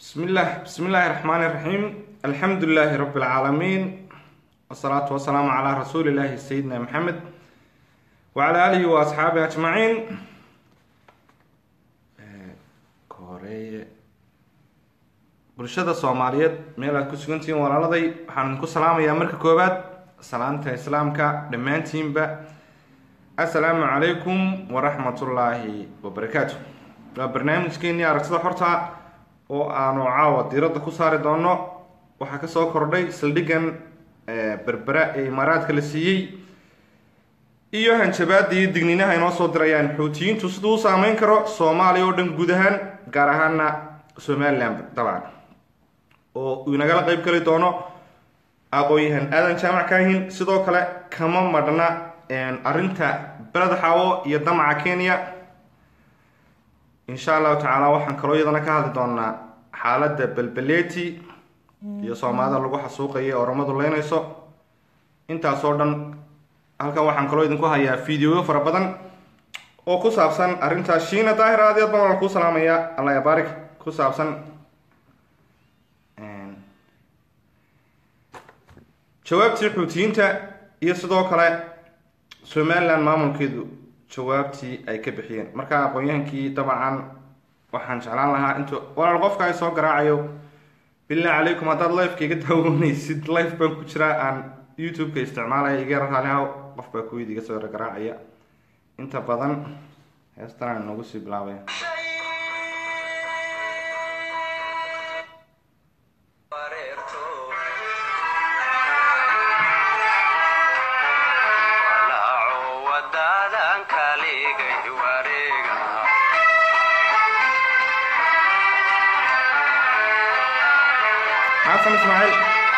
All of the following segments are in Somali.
بسم الله بسم الله الرحمن الرحيم الحمد لله رب العالمين والصلاة والسلام على رسول الله سيدنا محمد وعلى آله وأصحابه أجمعين koreeye bulshada soomaaliyeed meel aad ku sugantihiin walaaladay waxaan idinku salaamayaa marka koowaad salaanta islaamka dhammaantiinba assalaamu calaykum waraxmatullaahi wabarakaatu waa barnaamijkeenii aragtida xorta oo aanu caawa diiradda ku saari doono waxaa kasoo kordhay saldhigan berbera ee imaaraadka la siiyey iyo hanjabaada iyo digninaha inoo soo dirayaan xuutiyiintu siduu u saameyn karo soomaaliya oo dhan guud ahaan gaar ahaana somalilan dabcan oo uu inagala qeyb geli doono aqoon-yahan aadan jaamac kaahin sidoo kale kama madhna arrinta beled xaawo iyo damaca kenya insha allahu tacaala waxaan kaloo iyadana ka hadli doonaa xaaladda belbeleti iyo soomaalida lagu xasuuqaya ee oramadu leynayso intaasoo dhan halkan waxaan kaloo idinku hayaa videoyo fara badan oo ku saabsan arrintaas shiina daahir aad aad baan wala kuu salaamaya allah yabaarik ku saabsan jawaabtii xuutiyiinta iyo sidoo kale somaliland maamulkeedu jawaabtii ay ka bixiyeen marka aqoon-yahankii dabcan waxaan jeclaan lahaa intuu walaal qofka ay soo garaacayo billah calaykum haddaad lifeka iga daawanaysid life baan ku jiraa aan youtube-ka isticmaalaya iga raalihaw qof baa kuwid iga soo garaacaya inta badan heestan aan noogu sii bilaabaya xasan ismaaciil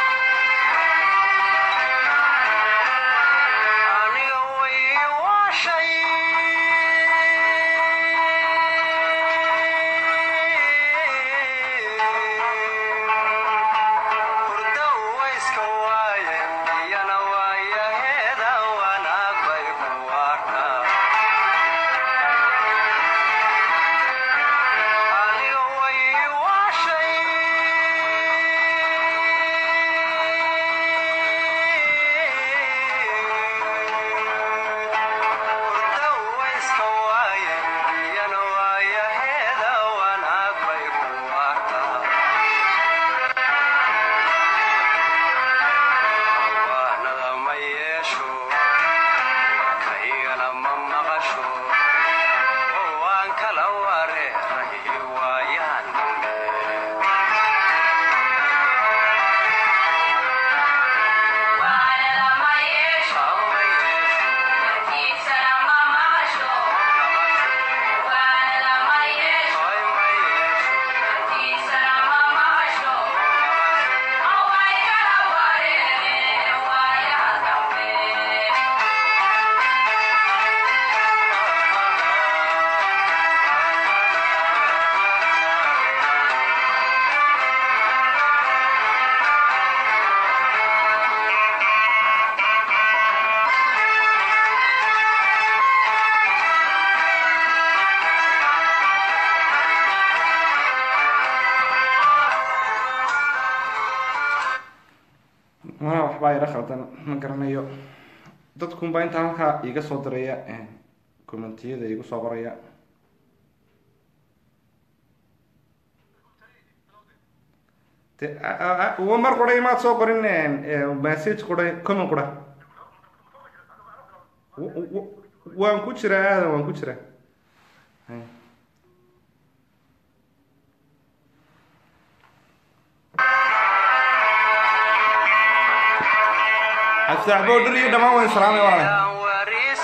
mana waxbaa ira khaldan ma garanayo dadkunbaa intaa halkaa iiga soo diraya commentiyada iigu soo qoraya de mar qura imaad soo qorin message qura comment qura waan ku jiraa aadan waan ku jiraa aftaax boodhar iyo dhammaan wayn salaamay walaale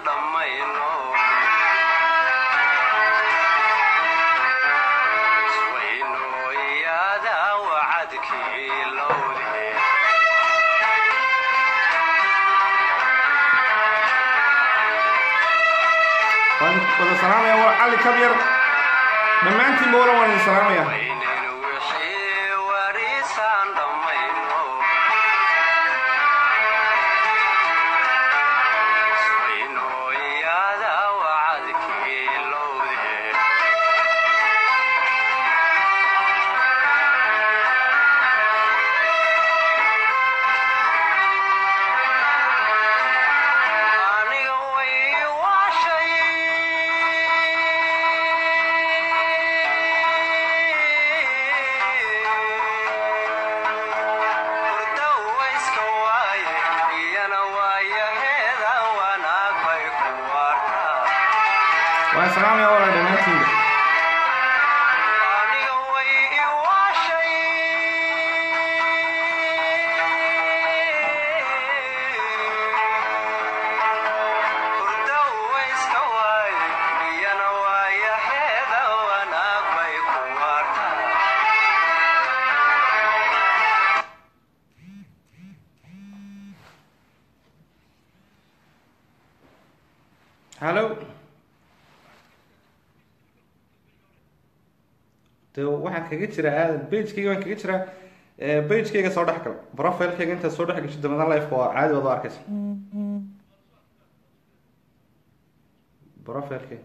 waan wada salaamaya waa cali kabyar dhammaantiinba wala waan idin salaamaya waxaan salaamaya walaal dhammaantiinba hallo de waxaan kaga jiraa aadan bagekeyga waan kaga jiraa bagekeyga soo dhex gal profilekeyga intaad soo dhex gasho damadan lifeka waa caadi waad u arkaysa profilekeyga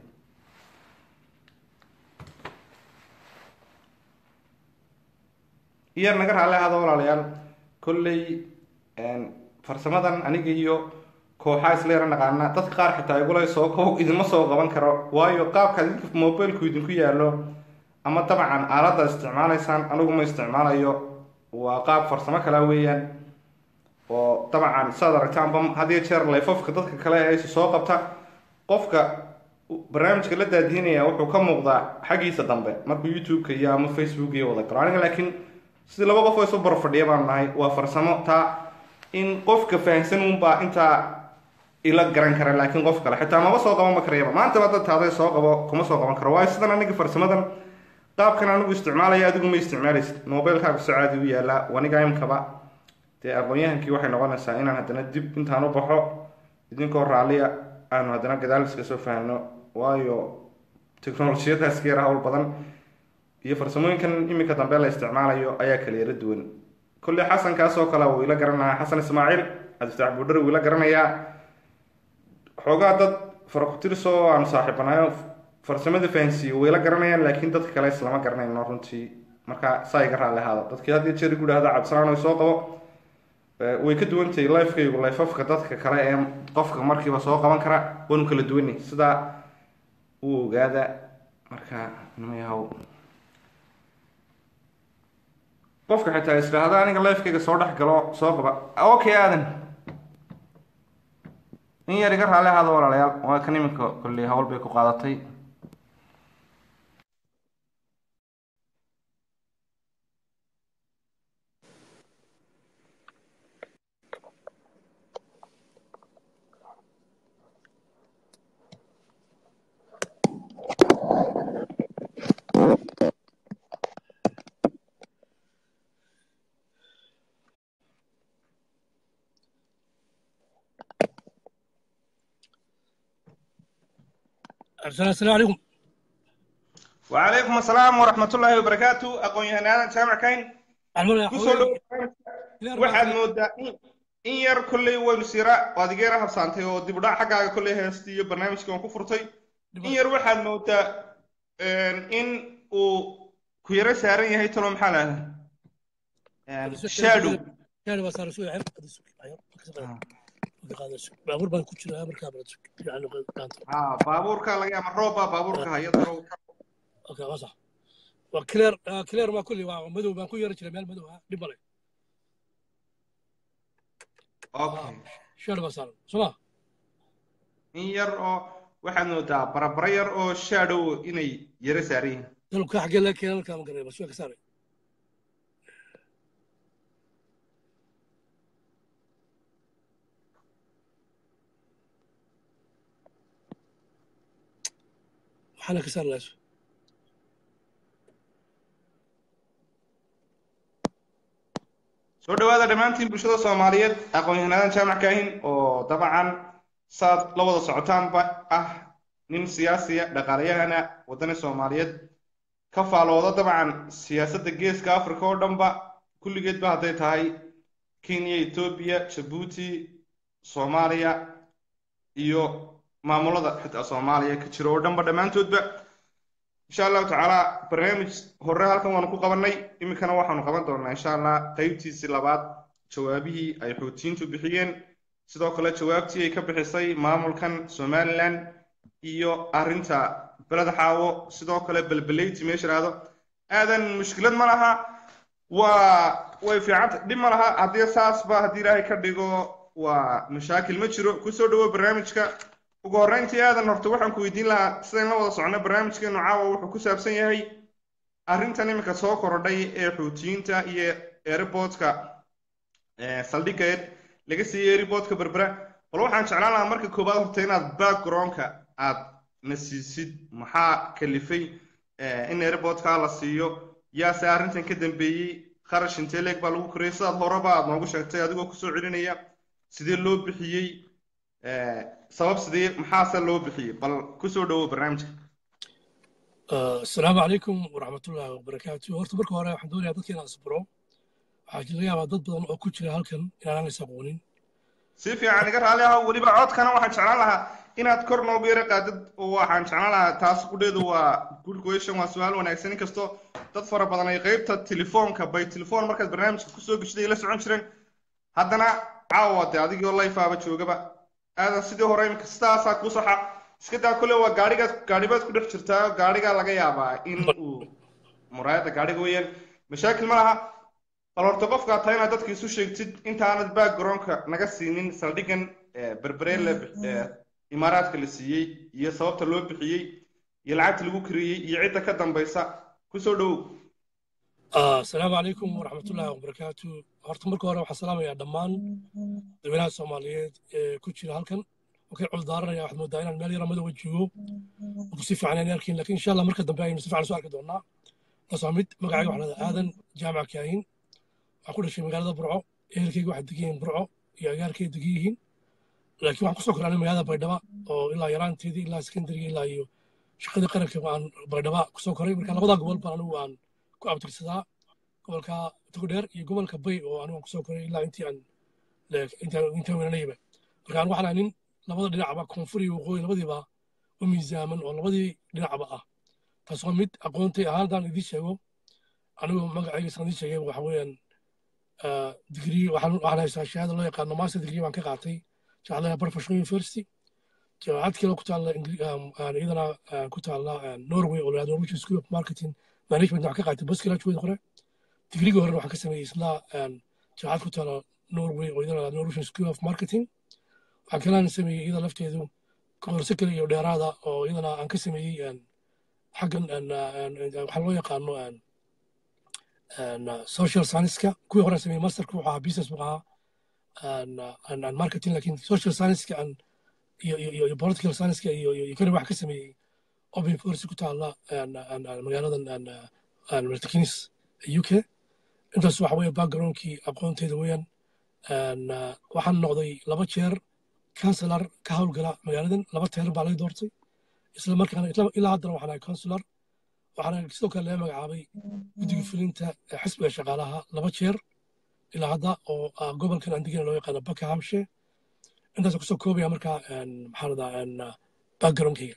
iyar naga raali ahada walaalayaal kolley farsamadan aniga iyo kooxaa isla yara naqaana dadka qaar xitaa igula soo ko idinma soo qaban karo waayo qaabka idinka mobilku idinku yaallo ama dabcan aaladda isticmaalaysaan anigu ma isticmaalayo waa qaab farsamo kala weeyaan oo dabcan saad aragtaanba had iyo jeer layfafka dadka kale ee soo qabta qofka barnaamijka la daadiinaya wuxuu ka muuqdaa xaggiisa dambe markuu youtube-ka iyo ama facebook iyo wada galo aniga laakiin sidii laba qof oo isu barfadhiya baan nahay waa farsamo taa in qofka fahamsan unbaa intaa ila garan kara laakiin qof kale xitaa maba soo qaban ma karayaba maantaba dad taaday soo qabo kuma soo qaban karo waayo sidan aniga farsamadan qaabkan anigu isticmaalaya adigu ma isticmaalaysid mobilkaaga soo caadi u yaalaa waniga imkaba dee aqoon-yahankii waxay noqonaysaa inaan haddana dib intaan u baxo idinkoo raalliya aanu haddana gadaal iska soo fahamno waayo technolojiyadaas ka yara hawl badan iyo farsamooyinkan iminka dambe la isticmaalayo ayaa kala yara duwan kolley xasankaas oo kale wuu ila garanayaa xasan ismaaciil cabdifataax buudhar wuu ila garanayaa xoogaa dad farakutiris oo aanu saaxiibanayo farsamada fahansiiye way la garanayaan laakiin dadka kale islama garanayno runtii marka saa iga raalli ahaada dadkii had iyo jeer igu dhahda cabdisalaan soo qabo way ka duwantahay lifekaygu lifafka dadka kale ee qofka markiiba soo qaban kara waanu kala duwanay sidaa u ogaada marka nmayahow qofka xitaa isdhaahda aniga lifekayga soo dhex galo soo qaba okay aadan in yar iga raalli ahaada walaalayaal waa kan iminka kolley hawl bay ku qaadatay السلام عليكم وعليكم السلام ورحمة الله وبركاته أقول يهنا أنا سامع كاين kusoo waxaad moodaa in yar kolley waynu sira waad igeera habsaantay oo dib u dhac xaggaaga kolley heesta iyo barnaamijka waan ku furtay in yar waxaad moodaa in uu ku yaro saaran yahay talo maxaa lahda shadow shadow baa saaran suuca baabuur baan ku jiraa markaa ha baabuurka laga ama roob baa baabuurka haya darow okay waa sax waa clear clear waa kulli waa madow baan ku yara jiray meel madow ah dhib male okay shadow baa saaran soma in yar oo waxaad moodaa barabara yar oo shadow inay yaro saaran yihiin dalka xaggee laga keenay halkaa ma garanay bas waa ka saaray waxaana ka saari lahays soo dhawaada dhammaantiin bulshada soomaaliyeed aqoon-yahanaadan jaamac kaahin oo dabcan saad la wada socotaanba ah nin siyaasiya dhaqaalayahana waddani soomaaliyeed ka faalooda dabcan siyaasadda geeska africa oo dhanba kulligeedba hadday tahay kenya etoobiya jabuuti soomaaliya iyo maamulada xitaa soomaaliya ka jiro oo dhanba dhammaantoodba insha allahu tacaala barnaamij hore halkan waanu ku qabanay iminkana waxaanu qaban doonaa insha allah qeybtiisii labaad jawaabihii ay xuutiyiintu bixiyeen sidoo kale jawaabtii ay ka bixisay maamulkan somalilan iyo arrinta beled xaawo sidoo kale belbeleyti meesha ihahdo aadan mushkilad ma laha waa way fiicanta dhib ma laha haddii saasba haddii ilaahay ka dhigo waa mashaakil ma jiro kusoo dhawo barnaamijka ugu horreyntii aadan horta waxaan ku weydiin lahaa sidayn la wada socno barnaamijkeenu caawa wuxuu ku saabsan yahay arrintan iminka soo korodhay ee xuutiyiinta iyo airportka saldhigga laga siiyey airportka berbera bal waxaan jeclaan lahaa marka koowaad horta inaad backgroundka aad na siisid maxaa kalifay in airportka la siiyo yaase arrintan ka dambeeyey kharash intee leeg baa lagu korayay sidaad horeba aad noogu sheegtay adigoo kusoo celinaya sidee loo bixiyey sabab sidee maxaase loo bixiyey bal kusoo dhawow barnaamijka asalaamu calaykum waraxmatullaahi wabarakaatu horta marka hore waxaan doonayaa dadka inaan asburo waxaa laga yaabaa dad badan oo ku jira halkan inaanaan is aqoonin si fiican iga raali ah weliba codkana waxaan jeclaan lahaa inaad kor noogu yara qaadid oo waxaan jeclaan lahaa taas qudheedu waa good question waa su-aal wanaagsan inkastoo dad fara badan ay qeybta telefoonka by telefoon markaad barnaamijka kusoo geshiday la socon jireen haddana caawa de adigoo layfaaba joogaba aadan sidii hore imika sidaasaa kuu saxa iska daa kule waa gaadhigaad gaadhibaad ku dhex jirtaa gaadhigaa laga yaabaa in uu muraayadda gaadhiga weeyaan mashaakil ma laha bal horta qofkaa tahay inaad dadka isu sheegtid intaanad backgroundka naga siinin saldhigan berberele imaaraadka la siiyey iyo sababta loo bixiyey iyo lacagta lagu kariyey iyo cidda ka dambaysa kusoo dhowow asalaamu calaykum waraxmatullaahi wabarakaatu horta marka hore waxaan salaamayaa dhammaan dadweynaha soomaaliyeed ee ku jira halkan wakay culdaaranaya waxaad moodaa inaan meel yara madowga joogo oo si fiican aan arkin lakin insha allah marka dambe aynu si fiican soo arki doonaa taasoo mid magacayga waxaa lahada aadan jaamac kaahin waxaan ku dhashay magaalada burco ehelkayga waxaa degan yihiin burco iyo agaarkay degan yihiin laakiin waxaan kusoo koraanay magaalada baydhaba oo ilaa yaraanteedii ilaa sekondariga ilaa iyo shaqadii qaranka aan baydhaba kusoo koray marka labadaa gobol baan anigu aan ku abtirsadaa gobolka togdheer iyo gobolka bay oo anigu aan kusoo koray ilaa intii aan intaan weynanayba marka anigu waxaan nin labada dhinacba koonfur iyo waqooyi labadiiba u miisaaman oo labadii dhinacba ah taasoo mid aqoontay ahaan haddaan idiin sheego anigu magacayga saan idiin sheegay waxa weeyaan digrii waxaan haystaa shahaada loo yaqaano master degree baan ka qaatay jaamacadda professional university jaamacad kale ku taalla iyadana ku taalla norway oo lahado norwegian school of marketing management waxaan ka qaatay postgraduate hore digrigii horena waxaan ka sameeyey isla jaamacad ku taalla norway oo iyadana norwegian school of marketing waxaan kalena sameeyey iyada lafteedu koorse kale iyo dheeraada oo iyadana aan ka sameeyey xaggan waxaa loo yaqaano social science-ka kuwii hore sameeyey masterka wuxuu ahaa business buu ahaa marketing lakin social science-ka iyo political science-ka iyo economy wax ka sameeyey open force ku taalla magaaladan martikinis u k intaas waxa weeye backgroundkii aqoonteeda weeyaan waxaan noqday laba jeer counselor ka howlgala magaaladan laba teeran baa laga doortay isla markaana ilaa haddana waxaan ahay counselor waxaana sidoo kale laga magacaabay guddiga fulinta xisbiga shaqaalaha laba jeer ilaa hadda oo gobolkan aan degana loo yaqaano buckinghamshire intaas kusoo koobaya markaa maxaa radaa backgroundkayga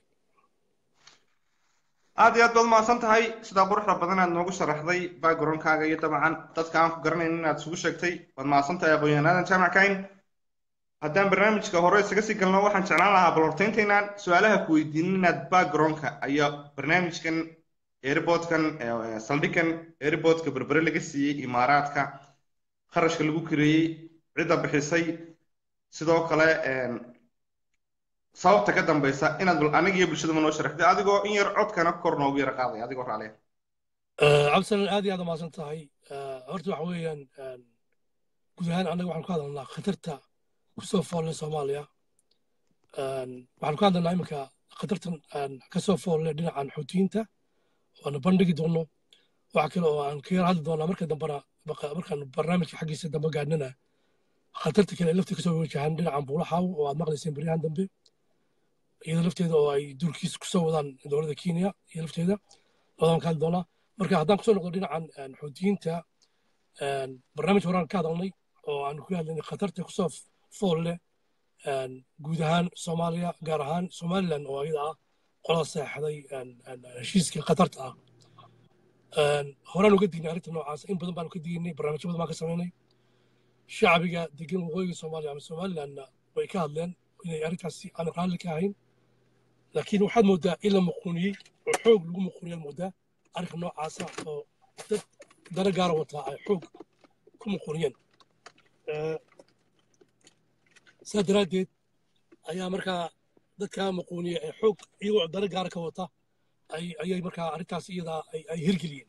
aad iyo aad baad mahadsan tahay sidaa quruxda badan aad noogu sharaxday backgroundkaaga iyo dabcan dadka aan ku garanayn inaad isugu sheegtay waad mahadsan tahay aqoon-yahan aadan jaamac kayn haddaan barnaamijka hore isaga sii galno waxaan jeclaan lahaa bal hortayntaynaan su-aalaha ku weydiinin inaad backgroundka ayaa barnaamijkan airportkan saldhigan airportka berbere laga siiyey imaaraadka kharashka lagu kareeyey cidda bixisay sidoo kale sababta ka dambaysa inaad aniga iyo bulshadaba noo sharaxday adigoo in yar codkana kor noogu yara qaaday adigoo raaliya cabdisalan aad iyo aad umahadsan tahay horta waxa weeyaan guud ahaan annaga waxaan ku hadalnaa khatarta kusoo foolle soomaaliya waxaan ku hadalnaa iminka khatartan kasoo foolle dhinacan xuutiyiinta waana bandhigi doono waxa kale oo aan ka yar hadli doonaa marka dambena markaan barnaamijka xaggiisa dambe gaadhnana khatarta kale lafta kasoo wajahan dhinacan buulaxaaw oo aad maqlayseen beryahan dambe iyada lafteeda oo ay durkiis kusoo wadaan dowladda kenya iyo lafteeda labadaan ka hadli doonaa marka haddaan kusoo noqdo dhinacan xuutiyiinta barnaamij horaan ka hadalnay oo aan ku hadlaynay khatarta kusoo fool leh guud ahaan soomaaliya gaar ahaan somaliland oo iyada ah qolada seexday heshiiska khatarta ah horaan uga dignay arrinta noocaas in badan baanu ka dignay barnaamijyo badan baan ka samaynay shacbiga degan waqooyiga soomaaliya ama somalilandna way ka hadleen inay arrintaasi aan raalli ka ahayn laakiin waxaad moodaa in la muquuniyey oo xoog lagu muquuniyaad moodaa arrinka noocaasa oo dad dana gaara wataa ay xoog ku muquuniyeen saa daraaddeed ayaa markaa dadka maquuniya ee xoog iyagoo dana gaara ka wata ayay markaa arrintaas iyadaa ay hirgeliyeen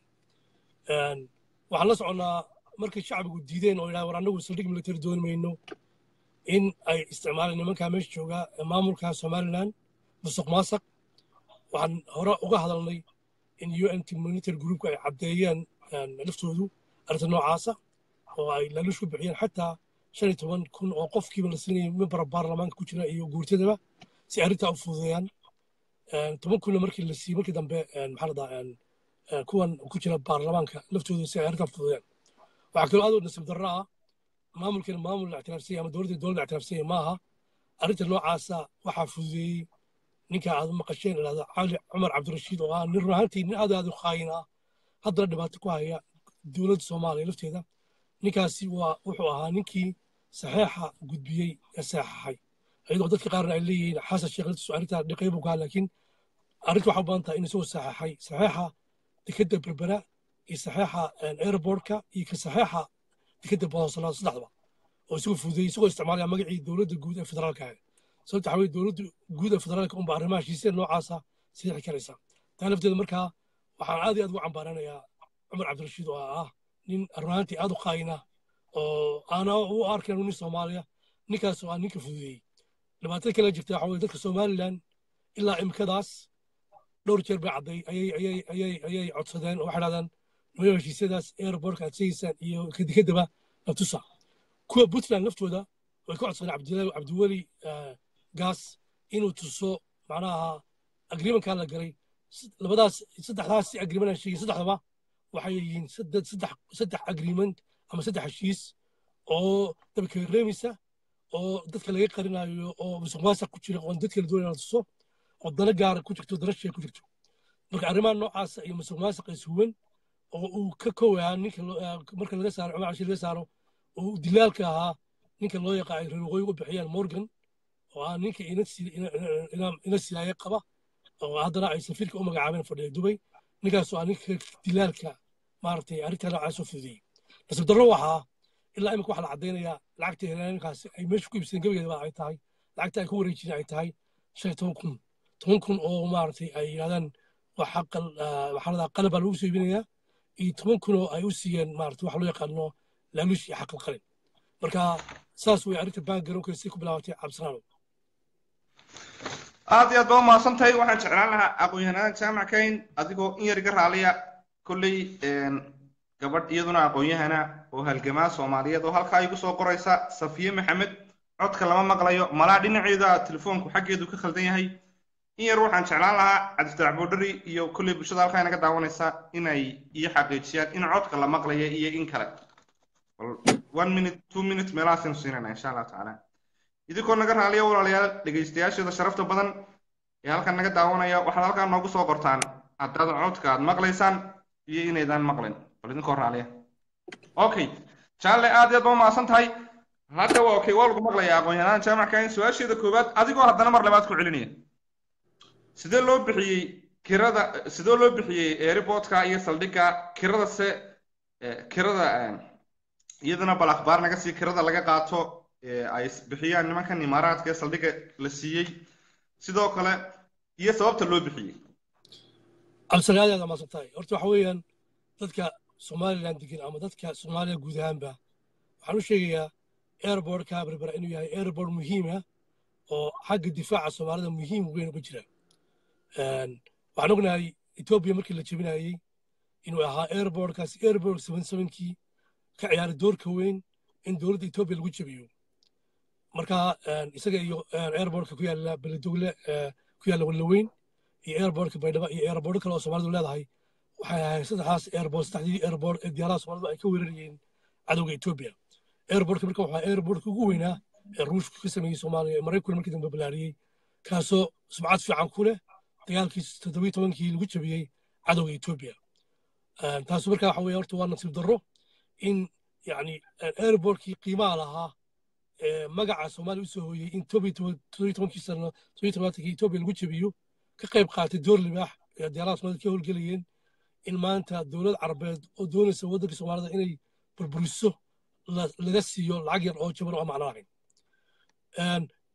waxaan la soconnaa markay shacbigu diideen oo yidhaha war annagu saldhig military dooni mayno in ay isticmaaleen nimankaa meesha jooga maamulka somaliland musuq maasaq waxaan hore uga hadalnay in u n military groupka ay caddeeyeen laftoodu arrinta noocaasa oo ay laaluush ku bixiyeen xataa shan iyo toban kun oo qofkiiba la siinayay membara baarlamaanka ku jira iyo guurtadaba si arrintaa u fududeeyaan toban kunna markii la siiyey markii dambe maxaa ladaa kuwan ku jira baarlamaanka laftooda si ay arrintaa fududeeyaan waxaa kaloo aad u nasiib darro ah maamulkeena maamul la ictiraafsanya ama dowladda dowladda ictiraafsanya maaha arrinta noocaasa waxaa fududeeyey ninka aad maqasheen idhahda cali cumar cabdirashiid oo ah nin run ahaantii nin aad aad u qaayin ah haddana dhibaato ku haya dowladda soomaaliya lafteeda ninkaasi waa wuxuu ahaa ninkii saxeexa gudbiyey ee saxaxay iyadoo dadka qaarna ay leeyihiin xasan sheekh laftiisu arrintaa dhiqay buu kahaa laakiin arrinta waxaa u badan tahay in isagoo saxeexay saxeexa dekedda berbera iyo saxeexa airportka iyo ka saxeexa dekedda boosolaad saddexdaba oo isagoo fududeeyey isagoo isticmaalaya magacii dowladda guud ee federaalka ahayd sababta waxaa weye dowladda guud ee federaalka unba arrimaha heshiisya noocaasa siixi karaysa taa lafteeda markaa waxaan aad iyo aad ugu cambaaranayaa cumar cabdirashiid oo ah nin runaantii aad u qaayina oo aana u arkayn nin soomaaliya ninkaas oo ah ninka fududeeyey dhibaatada kale jirta waxa weye dadka somaliland ilaa imikadaas dhowr jeer bay cadday ayay ayay ayay ayay codsadeen oo waxay dhahdaan nimayo heshiisyadaas airportka aad sheegaysaan iyo kadikadaba la tusa kuwa puntland laftooda way ka codsadeen cabdilahi cabdiweli gaas inuu tuso macnaha agreementkaa la galay labadaas saddexdaas si agreement aan sheegay saddexdaba waxay yihiin saddex saddex agreement ama saddex heshiis oo dabka reemisa oo dadka laga qarinayo oo musuq maasuq ku jira oo dadka la doonaya la tuso oo dana gaara ku jirto dana shee ku jirto marka arrimaha noocaasa iyo musuq maasuq is huwan oo uu ka kowaa ninka marka laga saaro cumar cashir laga saaro oo dilaalka ahaa ninka loo yaqaa ay reer waqooyi u bixiyaan morgan oo ah ninka ina silaaye qaba oo haddana ay safiirka u magacaabeen fadhiya dubay ninkaasoo ah ninka dilaalka maaragtay arrintaa noocaas oo fududeeyey nasiib darro waxaa ilaa imika waxaa la caddaynayaa lacagta helaankaasi ay meesha ku iibsadeen gebageedaba ay tahay lacagta ay ku wareejiyeen ay tahay shan iyo toban kun toban kun oo maaragtay ay yidhahdaan waxaa ladaa qalab baa lagu soo iibinayaa iyo toban kun oo ay u siiyeen maaragtay waxa loo yaqaano laaluush iyo xaqal qalin marka saas way arrinta baangaroonka si ku bilaabatay cabdisalaam aad iyo aad baa umahadsan tahay waxaan jeclaan lahaa aqoon-yahanada jaamac kayn adigoo in yar iga raaliya kolley gabadh iyaduna aqoon-yahana oo halgamaa soomaaliyeed oo halkaa igu soo qoraysa safiye maxamed codka lama maqlayo malaa dhinaceeda telefoonku xaggeedu ka khaldan yahay in yar waxaan jeclaan lahaa cabdifatax boodhari iyo kolley bulshada halkaa inaga daawanaysa inay iyo xaqiijiyaan in codka la maqlayo iyo in kale one minute two minute meelahaasaynu siinayna insha allah tacaala idinkoo naga raaliya walaalayaal dhegaystayaasheeda sharafta badan ee halkan naga daawanaya waxaad halkaa noogu soo qortaan haddaad codka aad maqlaysaan iyo inaydaan maqlin bal idinkoo raaliya okay jaalle aad iyo aad ba umahadsan tahay hadda waa okay waa lagu maqlaya aqoon-yahanada jaamacka in su-aasheeda koowaad adigoo haddana mar labaad ku celinaya sidee loo bixiyey kirada sidee loo bixiyey airportka iyo saldhigga kirada se kirada iyadana bal akhbaar naga sii kirada laga qaato ay bixiyaan nimankan imaaraadka ee saldhigga la siiyey sidoo kale iyo sababta loo bixiyey cabdisalaam aad aad maasan tahay horta waxa weeyaan dadka somaliland degan ama dadka soomaaliya guud ahaanba waxaan u sheegayaa airportka berbera inuu yahay airport muhiim ah oo xagga difaaca soomaalida muhiim weyn uga jira waxaan ognahay etoobiya markii la jebinayey inuu ahaa airportkaasi airport seven sevenkii ka ciyaaray doorka weyn in dowladda etoobiya lagu jebiyo marka isaga iyo airportka ku yaalla beledogle ku yaalla wallaweyn iyo airportka baydhaba iyo airporto kale oo soomaalidu leedahay waxay ahayd saddexdaas airport saddexdii airport ee diyaaraha soomaalidu ay ka weerarayeen cadowga etoobiya airportka marka waxaa airportka ugu weynaa ee ruushku ka sameeyey soomaaliya ee maraykanku markii dambe balaariyey kaasoo sumcad fiican ku leh dagaalkii toddobiyi tobankii lagu jabiyey cadowga etoobiya taasu marka waxa weye horta waa nasiib darro in yani airportkii qiimaha lahaa magaca soomaaliya usoo hooyey in toddobiyi tobankii sano toddobiyi tobanaankii etoobiya lagu jabiyo ka qayb qaatay door libaax ee diyaaraha soomaalida ka howlgelayeen in maanta dowlad carabeed oo doonaysa waddanka soomaalida inay burburiso laga siiyo lacag yar oo jaban oo macno lahayn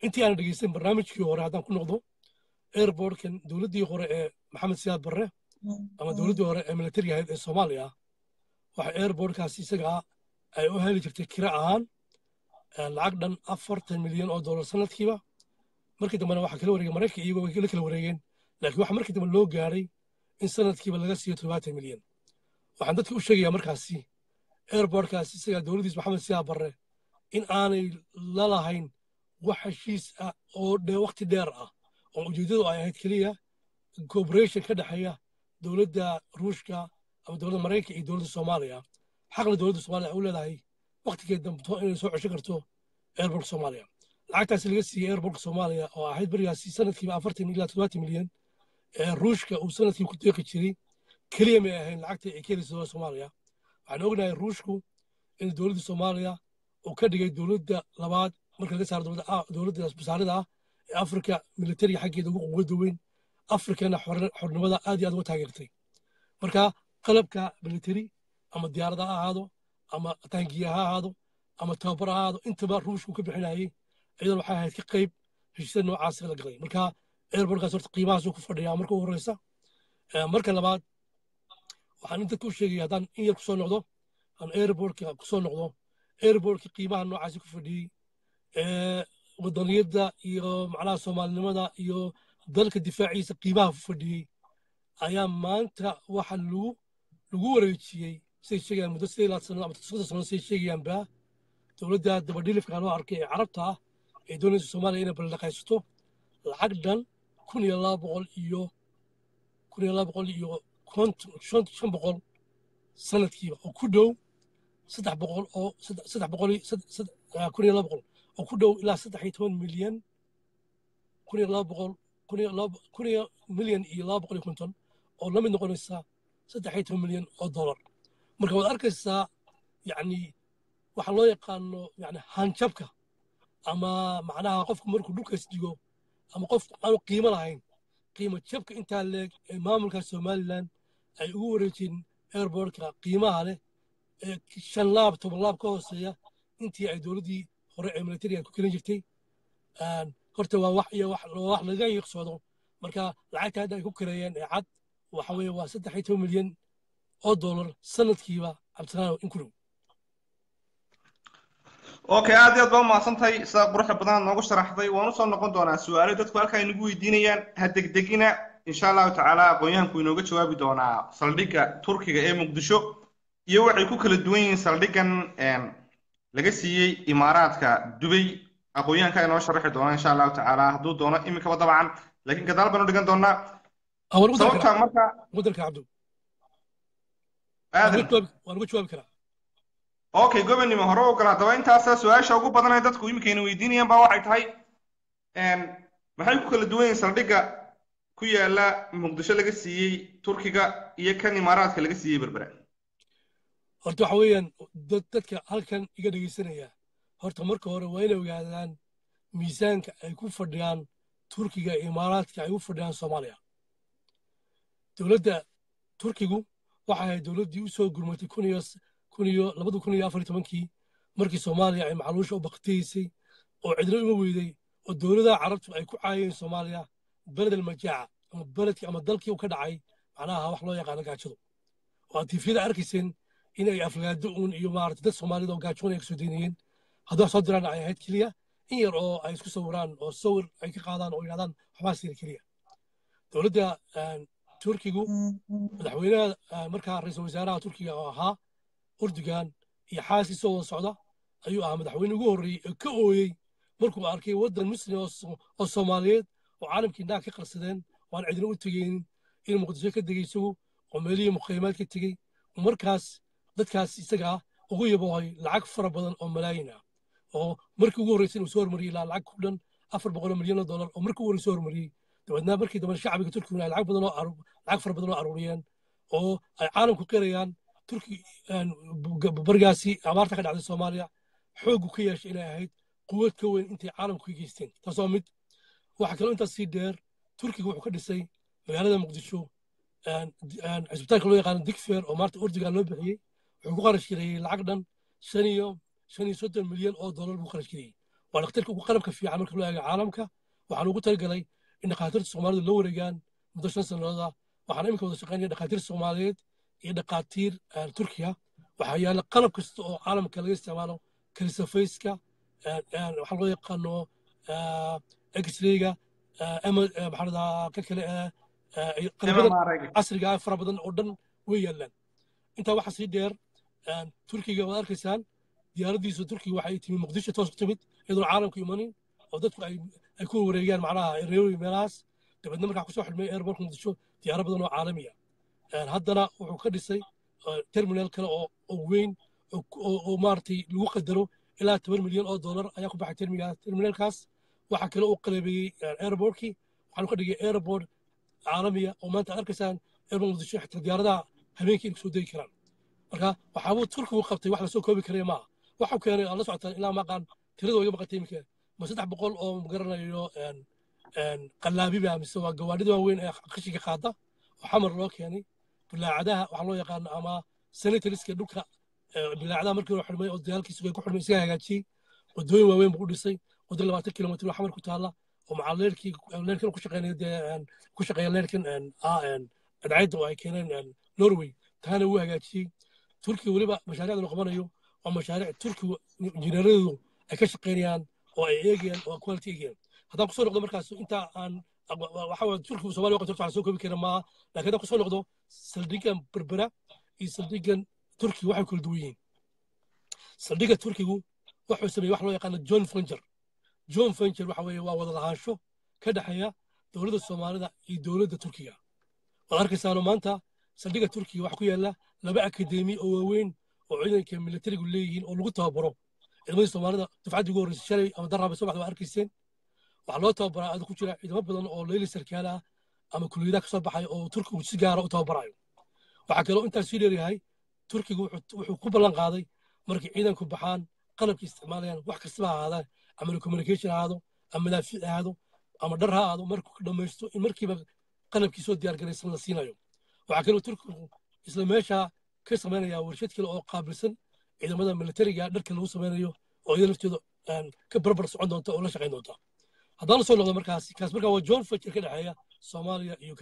intii aan dhegeysan barnaamijkii hore haddaan ku noqdo airbortkan dowladdii hore ee maxamed siyaad barre ama dowladdii hore ee militariga ahayd ee soomaaliya waxa airbortkaasi isagaa ay u heli jirtay kira ahaan lacag dhan afartan milyan oo dollar sanadkiiba markii dambena waxaa kala wareegay maraykanka iyagoo way la kala wareegeen laakiin waxaa markii dambe loo gaaray in sanadkiiba laga siiyo toddobaatan milyan waxaan dadka u sheegayaa markaasi airbortkaasi isagaa dowladdiis maxamed siyaa barre in aanay la lahayn wax heshiis ah oo waqti dheer ah oo ujeeddadu ay ahayd keliya cooperation ka dhexeeya dowladda ruushka ama dowladda maraykanka iyo dowladda soomaaliya xaqna dowladda soomaaliya ay u leedahay waqtigeed dambeto inay soo cesho karto airbortka soomaaliya lacagtaasi laga siiyey airbortka soomaaliya oo ahayd berigaasi sanadkiiba afartan ilaa toddobaatan milyan ee ruushka uu sanadkii ku deeqi jiray keliya may ahayn lacagta ay ka helaysa dowladda soomaaliya waxaan ognahay ruushku in dowladda soomaaliya uu ka dhigay dowladda labaad marka laga saaro dowladda basaarida ah ee afrika militariga xaggeeda ugu quwada weyn afrikana xornimada aad iyo aad uga taageertay marka qalabka militari ama diyaarada ha ahaado ama taangiya ha ahaado ama tababar ha ahaado intaba ruushku ka bixinayay iyadoo waxay ahayd ka qayb heshiisada noocaas la galay marka airbortkaas horta qiimahaasuu ku fadhiyaa marka ugu horeysa marka labaad waxaan dadka u sheegaya haddaan in yar kusoo noqdo aan airbortka kusoo noqdo airbortka qiimaha noocaasi ku fadhiyey wadaniyadda iyo macnaha soomaalinimada iyo dalka difaaciisa qiimaha ku fadhiyey ayaa maanta waxa lagu lagu wareejiyey say sheegayaan muddo sidee laad sano ama soddon sano say sheegayaanba dowladda dabadhilifka loo arkay ee carabta ah ee doonaysa soomaaliya inay baldhaqaysato lacag dhan kun iyo laba boqol iyo kun iyo laba boqol iyo konton shan boqol sanadkiiba oo ku dhow saddex boqol oo saddex boqol kun iyo laba boqol oo ku dhow ilaa saddex iyo toban milyan kun iyo laba boqol kun iyo milyan iyo laba boqol iyo konton oo la mid noqonaysa saddex iyo toban milyan oo dollar marka waad arkaysaa yacni waxaa loo yaqaano yani hanjabka ama macnaha qofku markuu dhulkaas digo ama qofku aanu qiimo lahayn qiimo jabka intaa leeg ee maamulka somalilan ay ugu wareejeen airbortka qiimaha leh ee shan laab toban laab ka hooseeya intii ay dowladdii hore ee militariga ku kelin jirtay horta waa wax iyo wax laga yiqsoodo marka lacagta hadda ay ku kareeyeen ee cad waxa weeye waa saddex iyo toban milyan oo dollar sanadkiiba cabdisalaam in ku dhow okay aad iyo aad baa umahadsantahay sida quruxda badan noogu sharaxday waan usoo noqon doonaa su-aalo dadku halkaa inagu weydiinayaan ha degdegina insha allahu tacaala aqoon-yahanku inooga jawaabi doonaa saldhigga turkiga ee muqdisho iyo waxay ku kala duwan yihiin saldhiggan laga siiyey imaaraadka dubay aqoon-yahanka inoo sharaxi doona insha allahu tacaala hadduu doono iminkaba dabcan laakiin gadaal baan u dhigan doonaa sababta marka mudarka cabdu aadan waan uga jawaabi karaa okay gobonnimo hore u gala haddaba intaasa su-aasha ugu badan ee dadku iminkayna weydiinayaan baa waxay tahay maxay ku kala duwan yihiin saldhigga ku yaala muqdisho laga siiyey turkiga iyo kan imaaraadka laga siiyey berbera horta waxa weeyaan dadka halkan iga dhegaysanaya horta marka hore waa inay ogaadaan miisaanka ay ku fadhiyaan turkiga iyo imaaraadka ay u fadhiyaan soomaaliya dowladda turkigu waxay ahayd dowladdii u soo gurmatay kun iyo kun iyo labada kun iyo afar iyo tobankii markii soomaaliya ay macluusha u baktiyeysay oo cidlo uma weyday oo dowladaha carabtu ay ku caayeen soomaaliya beled almajaaca ama beledkii ama dalkii u ka dhacay macnaha wax loo yaqaano gaajadu oo aad tiifiyada arkayseen in ay afgaado uun iyo maarata dad soomaalida oo gaajoon ay kasoo daynayeen hadduu soo diraan ay ahayd keliya in yar oo ay isku sawiraan oo sawir ay ka qaadaan oo yidhahdaan waxbaa sira keliya dowladda turkigu madaxweynaha markaa ra-iisul wasaaraha turkiga oo ahaa urdugan iyo xaaskiisoo wada socda ayuu ahaa madaxweyne ugu horreeyey ee ka ooyey markuu arkay waddan muslim oo soomaaliyeed oo caalamkii indhaha ka qarsadeen waan cidina u tegeynin in muqdisho ka degay isagu oo meelihii muqaymaad ka tegey markaas dadkaas isaga ah ugu yaboohay lacag fara badan oo malaayin ah oo markii ugu horreysay inuu soo hormariyey ilaa lacag ku dhan afar boqol milyan oo dollar oo markii ugu horreysay soo hormariyey dabeedna markii dambe shacbiga turkiguna ay lacag badan oo lacag fara badan oo aruuriyeen oo ay caalamku qirayaan turki barigaasi abaarta ka dhacday soomaaliya xooggu ka yeeshay inay ahayd quwad ka weyn intay caalamku ka geysteen taas waa mid waxaa kaloo intaas sii dheer turkiga wuxuu ka dhisay magaalada muqdisho cisbitaalka loo yaqaano digfer oo maarta urdugan loo bixiyey wuxuu ku qarash gareeyey lacag dhan shan iyo shan iyo soddon milyan oo dollar buu qarash gareeyey waa dhakhtarka ugu qalabka fiican marka loo eego caalamka waxaan ugu talagalay in dhakhaatiirta soomaalidu loo wareegaan muddo shan sanadooda waxaan iminka wada shaqaynaya dhakhaatiir soomaaliyeed iyo dhakhaatiir turkiya waxaa yaalla qalab kasta oo caalamka laga isticmaalo kalisafayska waxaa loo yaqaano x-rayga maxaa ka kale qalabada casriga fara badan oo dhan way yaallaan intaa waxaa sii dheer turkiga waad arkaysaan diyaaraddiisu turkiga waxay timi muqdisho toos ku timid iyadoon caalamku imanin oo dadku ay ku wareegaan macnaha reewi meelahaas dabeedna markaa kusoo xidhmay airportka muqdisho diyaaro badan oo caalamiya haddana wuxuu ka dhisay terminal kale oo weyn oo maaragtay lagu qadaro ilaa toban milyan oo dollar ayaa ku baxay terminalkaas waxaa kale uu qalabeeyey airportkii waxaanu ka dhigay airport caalamiya oo maanta arkaysaan airport muqdisho xitaa diyaaradaha habeenkii inay kusoo degi karaan marka waxaabuu turkigu qabtay wax lasoo koobi karaya maaha waxuu keenay aan la socotaan ilaa maqaan tirada iga maqantay iminka ma saddex boqol oo magaranayo qallaabiba mise waa gawaadhida waaweyn ee qashinka qaada oo xamar loo keenay bilaacadaha waxaa loo yaqaano ama sanitariska dhulka bilaacadaha markii hore xidhmay oo dagaalkiisu way ku xidhmay isaga hagaajiyey wadooyin waaweyn buu u dhisay waddo labaatan kilomitr oo xamar ku taalla oo macaa leerkii leerkan ku shaqeynaya dee ku shaqeeya leerkan cadcayda oo ay keeneen norway taana wuu hagaajiyey turkiga weliba mashaariicdan uu qabanayo waa mashaariic turkiga injineeradeedu ay ka shaqeynayaan oo ay eegayaan oo quality eegayaan haddaan kusoo noqdo markaas inta aan waxa waa turkigu soomaaliya waqti waxaan soo koobi kara maaha laakiin haddaan kusoo noqdo saldhigan berbera iyo saldhigan turkiga waxay kala duwan yihiin saldhiga turkigu wuxuu sameeyey wax loo yaqaano john fenger john fenger waxa weeye waa wada lahaansho ka dhexeeya dowladda soomaalida iyo dowladda turkiga waad arkaysaano maanta saldhiga turkiga waxaa ku yaalla laba akademi oo waaweyn oo ciidanka militarigu leeyihiin oo lagu tababaro ciidamadii soomaalida dufcaddii ugu horreysay shalay ama darraaba soo baxda waa arkayseen waxaa loo tababaraa ada ku jira ciidamo badan oo leyli sarkaal ah ama kuliyadaha kasoo baxay oo turkigu si gaara u tababarayo waxaa kaloo intaas sii dheeryahay turkigu wuxuu ku ballan qaaday markay ciidanku baxaan qalabkii isticmaalayaan wax kastaba ha ahaadaan ama communication ha ahaado ama madaafiic ha ahaado ama dhar ha ahaado markuu dhammaysto in markiiba qalabkii soo diyaargaraysan la siinayo waxaa kaloo turkigu isla meesha ka samaynaya warshad kale oo qaabilsan ciidamada militariga dharka lagu samaynayo oo iyada laftooda ka barbar socon doonta oo la shaqayn doonta haddaan la soo noqdo markaas kaas markaa waa john fetcher ka dhexeeya soomaaliya iyo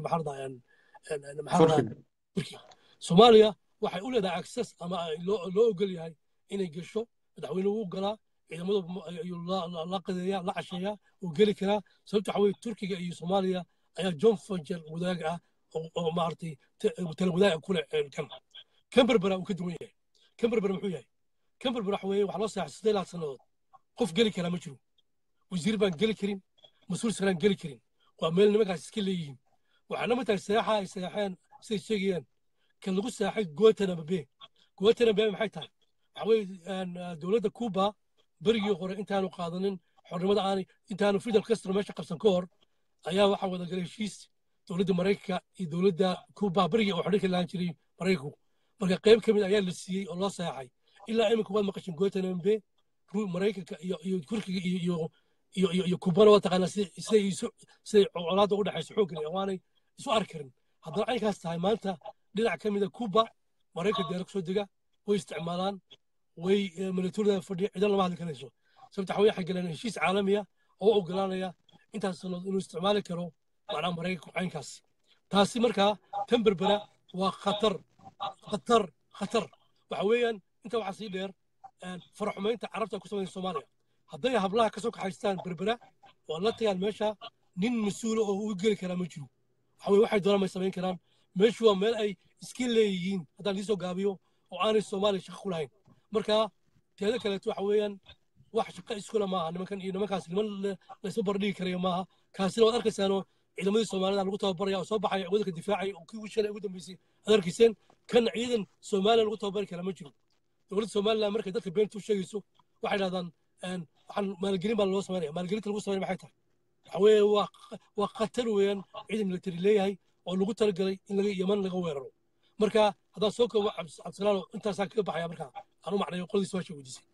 maxarada turkiga soomaaliya waxay u leedahay access ama loo ogol yahay inay gesho madaxweynuhu u galaa ciidamadu ayuu la qadeeya la casheeya uu geli karaa sababta waxa weye turkiga iyo soomaaliya ayaa john fetcher wadaag ah oo maaragtay tala wadaag ku leh kan kan berbera uu ka duwan yahay kan berbera muxuu yahay kan berbera waxa weeye waxaa loo saxay siddeed laad sannadood qof geli karaa ma jiro wasiir baan geli karin mas-uul saraan geli karin waa meel nimankaas iska leeyihiin waxaana matahay seexa ay seexeen siday sheegayaan kan lagu seexay guantanamo bay guantanamo bay maxay tahay waxa weye dowladda cuba berigii hore intaanu qaadanin xornimada aanay intaanu fidel castro meesha qabsan ka hor ayaa waxaa wada galay heshiis dowladda maraykanka iyo dowladda cuba berigii oo xorriyadka lahaan jiray maraykanku marka qayb ka mid ayaa la siiyey oo loo seexay ilaa iminka waad maqashin guantanamo bay maraykanka iyo iyo turkiga iyo iyo iyo iyo iyo kubana waa taqaanaa siday isu siday colaadda u dhexayso xooggan waanay isu arki karin haddana caynkaas tahay maanta dhinac ka mida kuba maraykanka diyaara kusoo dega way isticmaalaan way militaridooda fadhiya ciidan lama hadli karayso sababta waxay waxay galeen heshiis caalamiya oo u ogolaanaya intaas sannadood inuu isticmaali karo macnaha maraykanku caynkaas taasi markaa tan berbera waa khatar khatar khatar waxa weeyaan inta waxaa sii dheer faraxumaynta carabta ku samaysa soomaaliya hadday hablaha kasoo kaxaystaan berbera oo la tagaan meesha nin mas-uula oo u geli karaa ma jiro waxa weye waxay doonaan may samayn karaan meeshu waa meel ay iska leeyihiin haddaan liisoo gaabiyo oo aanay soomaaliya shaqo ku lahayn marka teeda kaleeto waxa weeyaan wax shaqo iskula maaha nimankan iyo nimankaas niman laysma bardhigi karayo maaha kaasina waad arkaysaanoo ciidamadii soomaalida lagu tababaraya oo soo baxaya waddanka difaacaya oo kii shalay ugu dambeysay aad arkayseen kan ciidan soomaaliya lagu tababari karaa ma jiro dowladda somaliland markay dadka beentu sheegayso waxay dhahdaan waxaan maalgelin baa loo samaynaya maalgelinta lagu samaynaya maxay tahay waxa weeye waa waa khatar weeyaan ciidan military leeyahay oo lagu talagalay in laga yaman laga weeraro marka haddaan soo koobo cabdisalaano intaasaan kaga baxaya marka aan u macnayo qoladii su-aasha weydiisay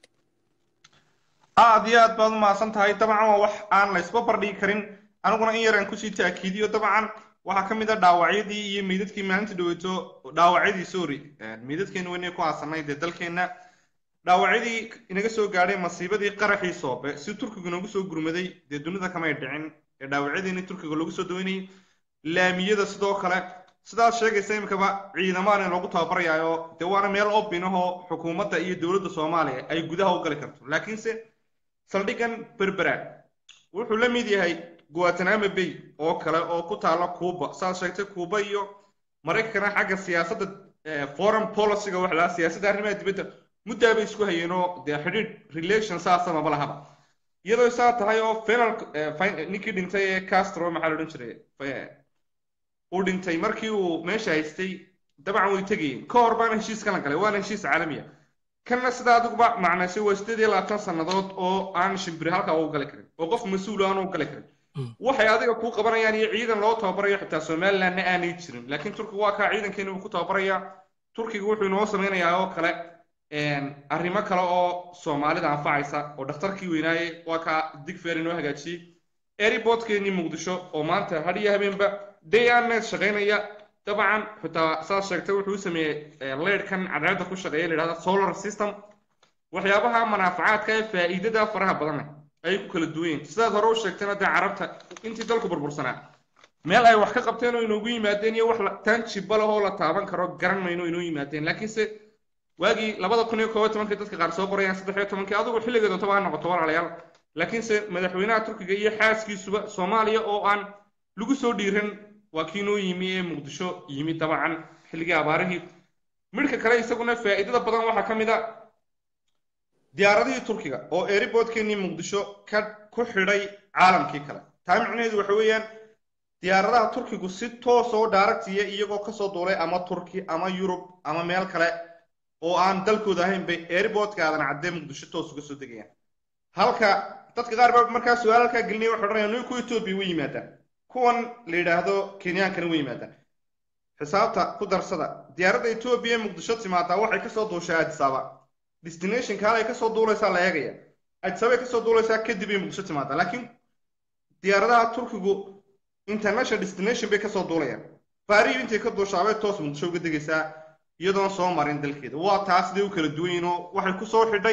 aad iyo aad baad umahadsan tahay dabcan waa wax aan la isba bardhigi karin aniguna in yar aan kusii taakiidiyo dabcan waxaa ka mid a dhaawacyadii iyo meydadkii maalinta dhaweyto dhaawacyadii sorry meydadkeena weynay ku aasanay dee dalkeenna dhaawacyadii inaga soo gaadhay masiibadii qaraxii soobe si turkigu noogu soo gurmaday dee dunida kamay dhicin ee dhaawacyadiini turkiga loogu soo daweynayay laamiyada sidoo kale sidaad sheegaysa imikaba ciidamaana loogu tababarayaayo dee waana meel obin ahoo xukuumadda iyo dowladda soomaaliya ay gudaha u gali karto laakiinse saldhigan berbera wuxuu la mid yahay guatanamo bay oo kale oo ku taala cuuba saad sheegtay cuuba iyo maraykankana xagga siyaasadda foreign policyga wax lahaa siyaasadda arrimaha dibadda muddaa bay isku hayeenoo dee xidhiidh relation saasa maba lahaba iyadoo saa tahay oo final ninkii dhintay ee castro maxaa la odhan jiray uu dhintay markii uu meesha haystay dabcan way tegayeen ka hor baana heshiiskan la galay waana heshiis caalamiya kanna sida adiguba macnaysay waa sideed iyo labaatan sannadood oo aan shimbiri halkaa u gali karin oo qof mas-uul aan u gali karin waxay adiga kuu qabanayaan iyo ciidan loo tababarayo xitaa somalilandna aanay jirin laakiin turkiga waa kaa ciidankeena uu ku tababarayaa turkiga wuxuu inoo samaynayaa oo kale arrimo kale oo soomaalida anfacaysa oo dhakhtarkii weynaaye waa kaa digfeer inoo hagaajiyey airportkeenii muqdisho oo maanta had iyo habeenba day anet shaqaynaya dabcan xitaa saad sheegtay wuxuu u sameeyey leydhkan cadceedda ku shaqeeya la yidhahda solar system waxyaabaha manaafacaadka ee faa'iidada faraha badan ay ku kala duwan yihin sidaad hore u sheegtayna dee carabta intii dalku burbursanaa meel ay wax ka qabteen oo inoogu yimaadeen iyo wax tanjiba leh oo la taaban karo garan mayno inoo yimaadeen laakiinse waagii labada kun iyo koob iyo tobankii dadka qaar soo qorayaan saddex iyo tobankii adigu xilliga doontaba ha noqoto walaalayaal laakiinse madaxweynaha turkiga iyo xaaskiisuba soomaaliya oo aan lagu soo dhiiran waa kii noo yimi ee muqdisho yimi dabcan xilligii abaarihii midhka kale isaguna faa'iidada badan waxaa ka mid a diyaaradihii turkiga oo airportkeenii muqdisho ka ku xidhay caalamkii kale taa micnaheedu waxa weeyaan diyaaradaha turkigu si toos oo daaragtiya iyagoo kasoo duulay ama turki ama yurub ama meel kale oo aan dalkooda ahayn bay airportka aadan caddee muqdisho toos uga soo degayaan halka dadka qaar baa markaa su-aal halkaa gelinaya waxay odhanayaan niku etoobiya way yimaadaan kuwan la yidhaahdo kenyaankana way yimaadaan xisaabta ku darsada diyaaradda etoobiya ee muqdisho timaadaa waxay kasoo duushaa adisaba destinationka halay kasoo duulaysaa la eegaya adisabay kasoo duulaysaa kadib ay muqdisho timaadaa laakiin diyaaradaha turkigu international destination bay kasoo duulayaan baariyu intay ka duushaabay toos muqdisho uga degaysaa iyadoon soo marin dalkeeda waa taas siday u kala duwan yihin oo waxay kusoo xidhay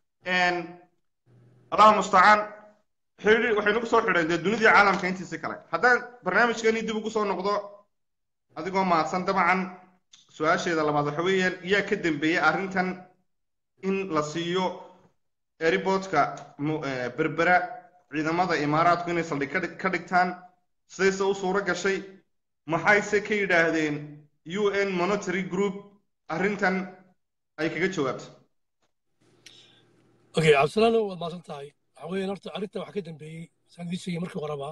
allahu mustacaan xidhi waxay nagu soo xidheen dee dunidii caalamka intiisi kale haddaan barnaamijkeeni dib ugu soo noqdo adigoo mahadsan dabcan su-aasheeda labaad waxa weeyaan yaa ka dambeeyey arrintan in la siiyo airportka berbera ciidamada imaaraadku inay saldhig ka dhigtaan sidayse u suuro gashay maxayse ka yidhaahdeen u n monitory group arrintan ay kaga jawaabtay okay cabdisalaano waad maasan tahay waxa weeyaan horta arrintan waxaa ka dambeeyey saan idiin sheegay markii horeba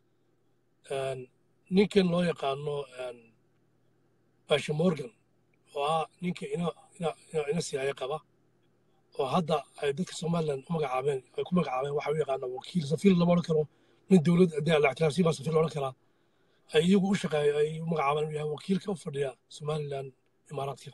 ninkan loo yaqaano basha morgan oo ah ninka ina ina ina siyaaya qaba oo hadda ay dadka somaliland u magacaabeen ay ku magacaabeen waxa u yaqaana wakiil safiir lama odhan karo nin dowlad haddii la ictiraafsiin baa safiir la odhan karaa ay iyagu u shaqeeya ay u magacaabeen inuu yahay wakiilka u fadhiya somaliland imaaraadka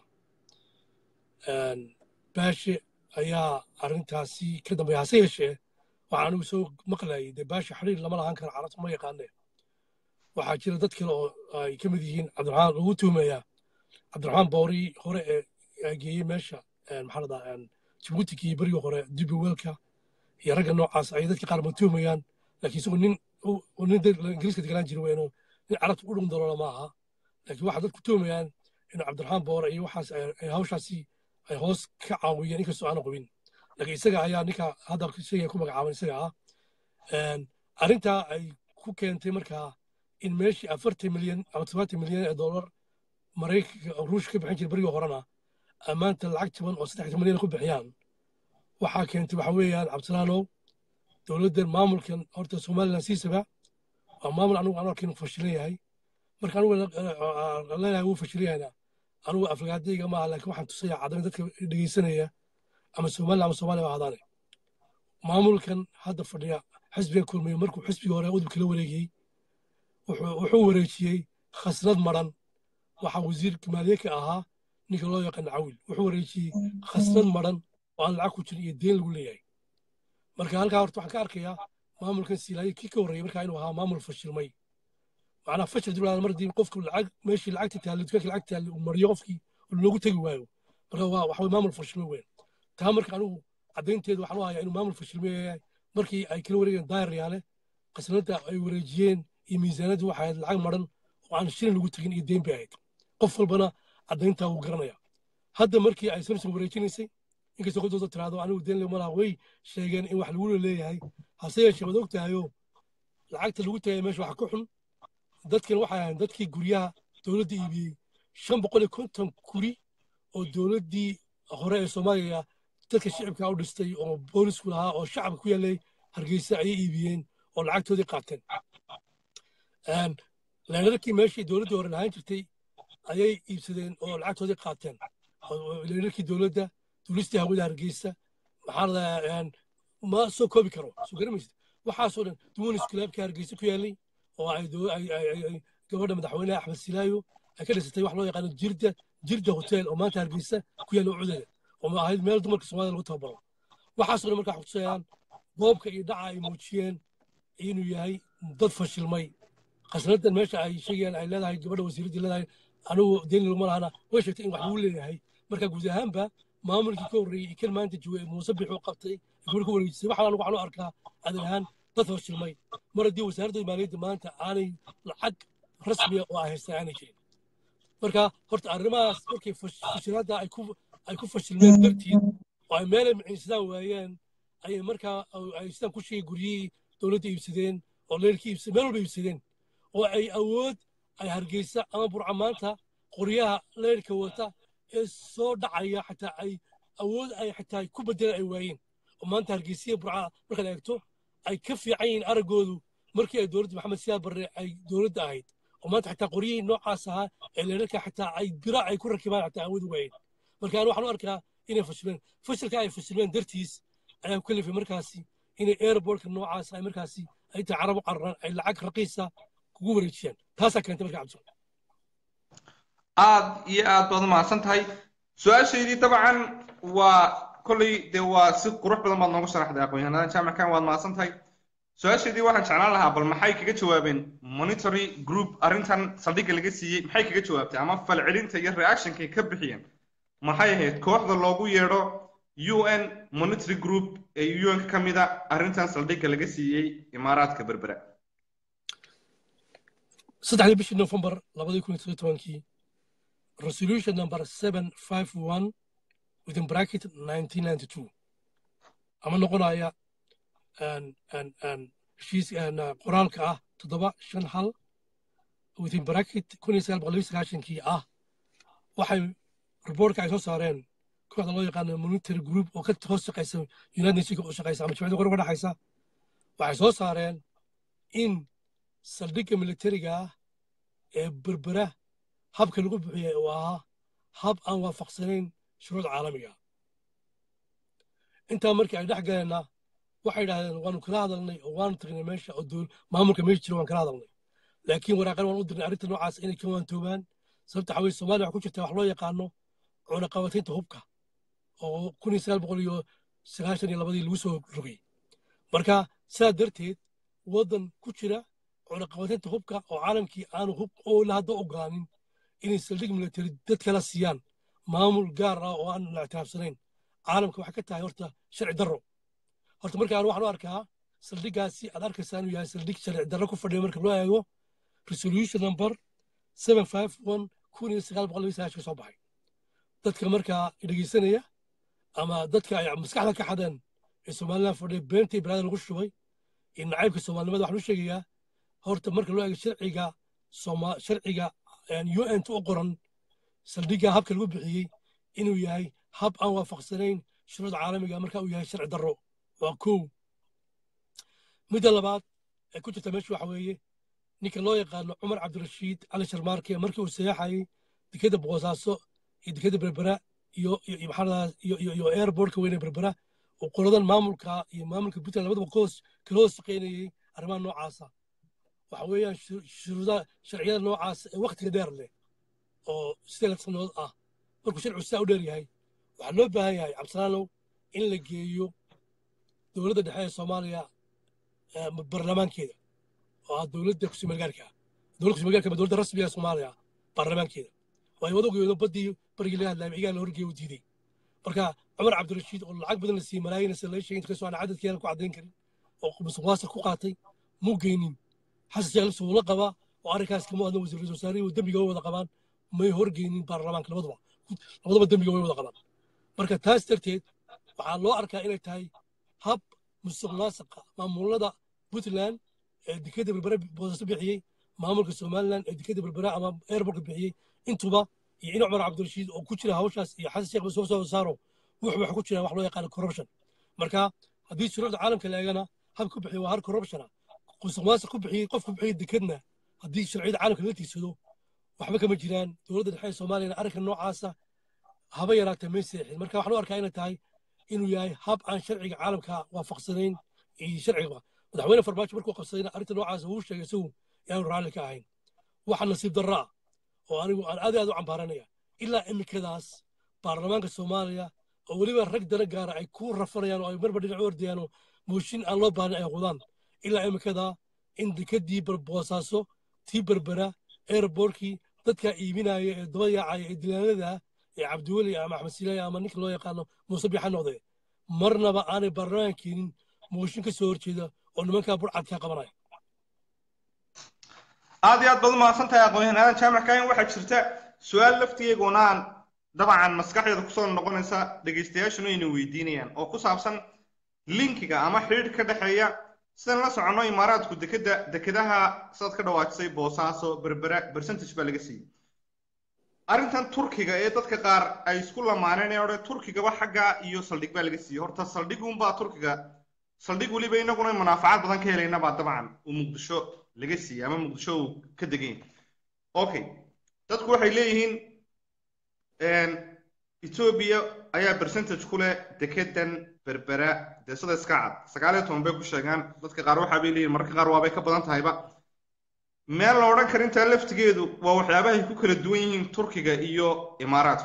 baashe ayaa arrintaasi ka dambeeya hase yeeshee waxaa anigu soo maqlayay dee baashe xiriir lama lahaan karo carabta ma yaqaane waxaa jira dad kale oo ay ka mid yihiin cabdiraxmaan lagu tuumayaa cabdiraxmaan boori hore ee geeyey meesha maxaa ladaa jibuutika iyo berigii hore dubiweelka iyo ragga noocaas ay dadka qaar ma tuumayaan laakiin isagoo nin nin ingiriiska deganaan jira weyno nin carabta u dhun daloola ma aha laakiin waxaa dadku tuumayaan inuu cabdiraxmaan boore iyo waxaas ay hawshaasi ay hoos ka caawiyeen inkastoo aana qabin laakiin isaga ayaa ninka hadda isaga ku magacaaban isaga ah arrintaa ay ku keentay markaa in meeshii afartan milyan ama todobaatan milyan ee dollar maraykanka ruushka ka bixin jira berigii horena ammaanta lacag jaban oo saddex milyan ku bixiyaan waxaa keentay waxa weeyaan cabdisalaanow dowladdan maamulkan horta somaliland siisaba waa maamul anigu aan arkin fashilan yahay marka anigu leenahay wuu fashilan yahayna anigu aflagaadayga maaha laakiin waxaan tusaya caddayn dadka dhegeysanaya ama somaliland ama soomaaliya ba ahdaane maamulkan hadda fadhiya xisbiga kulmiyo markuu xisbigii hore udubka la wareegiyey wuxuu wareejiyey khasnad maran waxaa wasiirka maaliyadka ahaa ninka loo yaqaan cawil wuxuu wareejiyey khasnad maran oo aan lacag ku jirin iyo deen lagu leeyahay marka halkaa horta waxaan ka arkayaa maamulkan silaayo kii ka horreeyey markaa inuu ahaa maamul fashilmay macnaha fashil dib mardii qofku lacag meeshii lacagta taallay dukaanka lacag taallay uu mariyo qofkii loogu tegi waayo marka waa waxa maamul fashilmay weyn taa marka anigu caddaynteedu waxaan u hayaa inuu maamul fashilmeeyahay markii ay kala wareegeen daayar yaale qasnada ay wareejiyeen iyo miisaanadii waxay ahayd lacag maran oo aan shilin lagu tegin iyo deyn bay ahayd qof walbana caddayntaa wuu garanaya hadda markii ay samson wareejinaysay inkastoo qodooda tiraahdo anigu deen le malaha way sheegeen in wax lagu leeyahay hase yeeshee waad ogtahayo lacagta lagu tagay meesha waxa ka xun dadkan waxay ahayn dadkii guryaha dowladda iibiyey shan boqol iyo konton guri oo dowladdii hore ee soomaaliya dadka shicibka u dhistay oo boolisku lahaa oo shacabka ku yaalay hargeysa ayay iibiyeen oo lacagtoodii qaateen leerarkii meeshii dowladdii hore lahaan jirtay ayay iibsadeen oo lacagtoodii qaateen leerarkii dowladda duulistii hawada hargeysa maxaa ladahaa ma soo koobi karo soo garamaysid waxaasoo dhan duwanis kilaabkii hargeysa ku yaalay oo ay gabadha madaxweynaha axmed silaayo ay ka dhisatay wax loo yaqaano jirda jirda hotel oo maanta hargeysa ku yaalla cudeeda oo ahayd meel dumarka soomaalida lagu tababaro waxaasoo dhan markaa xutusayaan boobka iyo dhaca ay muujiyeen inuu yahay dad fashilmay khasnadan meesha ay sheegayaan ay leedahay gabadha wasiiraddii leedahay anigu deni laguma lahana way sheegtay in wax lagu leeyahay marka guud ahaanba maamulkii ka horreeyey kan maanta jooga muuse bixuu qabtay gabadha ku wareejisay waxaan anigu waxaan u arkaa adan ahaan dad fashilmay mar haddii wasaaradda maaliyadda maanta aanay lacag rasmiya oo ay haystaan aanay jirin marka horta arrimahaas markay fashilaadda ay ku ay ku fashilmeen dartiid oo ay meelay maciinsadaan waayeen ayay markaa ay sidaan ku sheegay guryihii dowladda iibsadeen oo leerkii iibsadeen meel walba iibsadeen oo ay awood ay hargeysa ama burca maanta qoryaha leerka wata ee soo dhacaya xataa ay awood ay xataa ku bedelaan ay waayeen oo maanta hargeysiya burca markaad eegto ay ka fiican yihiin araggoodu markii ay dowladda maxamed siyaad barre ay dowladda ahayd oo maanta xataa qoryihii noocaas ahaa ee leerarka xataa ay bira ay ku rakibaan xataa awood waayeen marka anu waxaan u arkaa inay fashilmeen fashilka ay fashilmeen dartiis ayaa ku kalifay markaasi inay airbortka noocaas ay markaasi ay tahay carab u qararaan ay lacag raqiisa kugu wareejiyaan taasaa keentay marka cabdi aad iyo aad baad umahadsan tahay su-aashaydii dabcan waa kolley dee waa si qurux badan baad noogu sharaxday aqoon-yahanada jaamickan waad mahadsan tahay su-aashaydii waxaan jeclaan lahaa bal maxay kaga jawaabeen monitory group arrintan saldhigga laga siiyey maxay kaga jawaabtay ama falcelinta iyo reactionkay ka bixiyeen maxay ahayd kooxda loogu yeedho u n monitory group ee un ka mid a arrintan saldhigga laga siiyey imaaraadka berbera saddexdii bishii november labadii kun iyo tobankii resolution number seven five one within bracket nineteen ninety two ama noqonaya heshiis qoraalka ah toddoba shan hal within bracket kun iyo sagaal boqol iyo sagaashankii ah waxay reportka ay soo saareen kooxda loo yaqaano monitory group oo ka hoos shaqaysa united nationka u shaqaysa ama jimcida qorga dhexaysa waxay soo saareen in saldhigga militariga ah ee berbera habka lagu bixiyay uu ahaa hab aan waafaqsanayn shuruuc caalamiga intaa markii ay dhex galeenna waxay idhahdeen waanu kala hadalnay oo waanu tagnay meesha oo maamulka meesha jira waan kala hadalnay laakiin waraaqan waan u dirnay arrinta noocaas inay ka waantoobaan sababta waxaa weye soomaaliya waxaa ku jirta wax loo yaqaano cunaqabataynta hubka oo kun iyo sagaal boqol iyo sagaashan iyo labadii lagu soo rogay marka sidaa darteed waddan ku jira cunaqabataynta hubka oo caalamkii aanu hub oo la hadda ogolaanin inay saldhig military dad kala siiyaan maamul gaar ah oo aan la ictiraafsanayn caalamka waxay ka tahay horta sharci darro horta marka aan waxaan u arkaa saldhiggaasi aad arkaysaa inuu yahay saldhig sharci darro ku fadhiya marka loo eego resolution number seven five one kun iyo sagaal boqol iyo sagaashan ka soo baxay dadka markaa dhegeysanaya ama dadka ay maskaxda ka xadeen ee somaliland fadhiya beentii balaada lagu shubay iyo nacaybka soomaalinimada waxaan u sheegayaa horta marka loo eego sharciga sharciga un u qoran saldhigga habka lagu bixiyey inuu yahay hab aan waafaqsanayn shuruucda caalamiga marka uu yahay sharci darro waa kow midda labaad ee ku jirta meesha waxa weeye ninka loo yaqaano cumar cabdirashiid cali sharmaarke markii uu sayaxayay dekeda boqosaaso iyo dekeda berbera iyo iyo airbortka weyne berbera uu qoladan maamulka iyo maamulka puntland labadaba koos kala hoos shaqaynayey arrimaha noocaasa waxa weeyaan shuruudaha sharciyada noocaas ee waktiga dheer leh oo sideed sannadood ah markuu sharcigu sidaa u dheer yahay waxaa loo baahan yahay cabdisalaanow in la geeyo dowladda dhexe ee soomaaliya baarlamaankeeda oo ah dowladda kusimeelgaarka dowladda kusimeelgaarka ma dowladda rasmiga ee soomaaliya baarlamaankeeda waayo wada ogeedo baddii barigii laga hadlaayay cigaa la horgeeya u diiday marka cumar cabdirashiid oo lacag badan la siiyey malaayiin se laga sheegay inkastoo aan cadadkeena ku caddayn karin oo musuq maasuq ku qaatay muu geynin xasan sheekh lafsi wuu la qabaa oo arrinkaas kama hadlan wasiir ra-iisul wasaarihii dembiga way wada qabaan may horgeynin baarlamaanka labaduba labadaba dembiga way wada qabaan marka taas darteed waxaa loo arkaa inay tahay hab musuq maasuqa maamulada puntland ee dekeda berbere boosaaso bixiyey maamulka somaliland ee dekeda berbere ama airportka bixiyey intuba iyo in cumar cabdirashiid oo ku jira hawshaas iyo xasan sheekh soo soo saaro wuxuu wax ku jiraan wax loo yaqaano corruption marka haddii shuruucda caalamka la eegana hab ku bixiyo waa har corruptiona musuq maasuq ku bixiyey qof ku bixiyey dekedna haddii sharciyada caalamka laga tiigsado waxba kama jiraan dowladda dhexe ee soomaaliyana arrinka noocaasa haba yaraatee may seexin marka waxaan u arkaa inay tahay inuu yahay hab aan sharciga caalamka waafaqsanayn iyo sharciga madaxweyne farmaajo markuu qabsadayna arrinta noocaasa wuu sheegay isagu inaanu raalli ka ahayn waxa nasiib darro ah oo anigu aan aad aad u cambaaranaya ilaa imikadaas baarlamaanka soomaaliya oo weliba rag dana gaara ay ku rafanayaan oo ay marba dhinac u ordayaan oo mooshin aan loo baahnay ay qudaan ilaa imikadaa in dekadii boosaaso tii berbera airbortkii dadkaa iibinaya ee daba yaacaya ee dilaanada ee cabdiweli ama axmed silaaya ama ninka loo yaqaano muuse bixa noqde marnaba aanay baarlamaan keenin mooshin ka soo horjeeda oo nimankaa burcadkaa qabanaya aad iyo aad baad umahadsan tahay aqoon-yahanaadan jaamac kaahin waxaa jirta su-aal laftigeeguna aan dabcan maskaxdeeda kusoo noqonaysa dhegaystayaashuna ayna weydiinayaan oo ku saabsan linkiga ama xidhiidh ka dhexeeya sidaan la soconno imaaraadku dekeda dekedaha sidaad ka dhawaajisay boosaaso berbera percentage baa laga siiyey arrintan turkiga ee dadka qaar ay isku lamaaneen ee odhe turkigaba xagga iyo saldhig baa laga siiyey horta saldhiguunbaa turkiga saldhig weliba inaguna munaafacaad badan ka helaynabaa dabcan uu muqdisho laga siiyey ama muqdisho uu ka degan okay dadku waxay leeyihiin etoobiya ayaa percentage ku leh dekedan berbera dee sida iska cad sagaal iyo toban bay ku sheegaan dadka qaar waxaa bay leeyihin mararka qaar waabay ka badan tahayba meel la odhan kara intaa laftigeedu waa waxyaabahay ku kala duwan yihiin turkiga iyo imaaraadku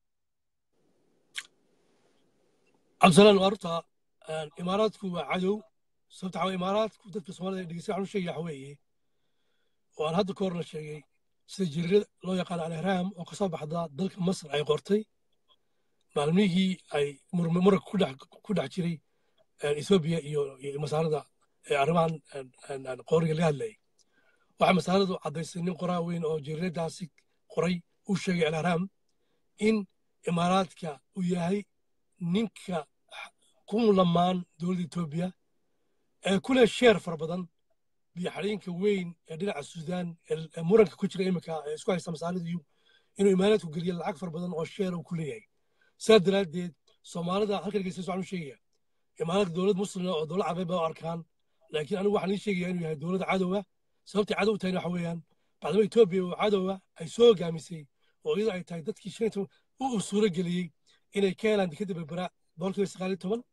cabdisalaan waa runta imaaraadku waa cadow sababta waxaa imaaraadku dadka soomaalida dhegeysta waxaan u sheegaya waxa weeye oo aan hadda ka horna sheegay sida jariirada loo yaqaano al-ihraam oo kasoo baxda dalka masar ay qortay maalmihii ay muranka ku dhex jiray ethoobiya iyo masaarada arrimahan qooriga laga hadlayay waxaa masaaladu caddaysay nin qoraa weyn oo jariiradaasi qoray uu sheegay al-ihraam in imaaraadka uu yahay ninka ku lamaan dowladda etoobiya ee ku leh sheer fara badan biyoxadhiinka weyn ee dhinaca suudaan ee muranka ku jira iminka ee isku haysta masaalidu inuu imaaraadku geliyo lacag fara badan oo sheer uu ku leeyahay saa daraaddeed soomaalida halka dhegeysta waxaan u sheegaya imaaraadka dowlad muslima oo dowlad cabeed baa u arkaan laakiin anigu waxaan ii sheegaya inuu yahay dowlad cadowa sababtay cadow tahayna waxa weeyaan bacdama etoobiya oo cadowa ay soo hogaamisay oo iyadoo ay tahay dadkii shanta u suuro geliyey inay ka helaan dekadda berbera boqolkiiba sagaal iyo toban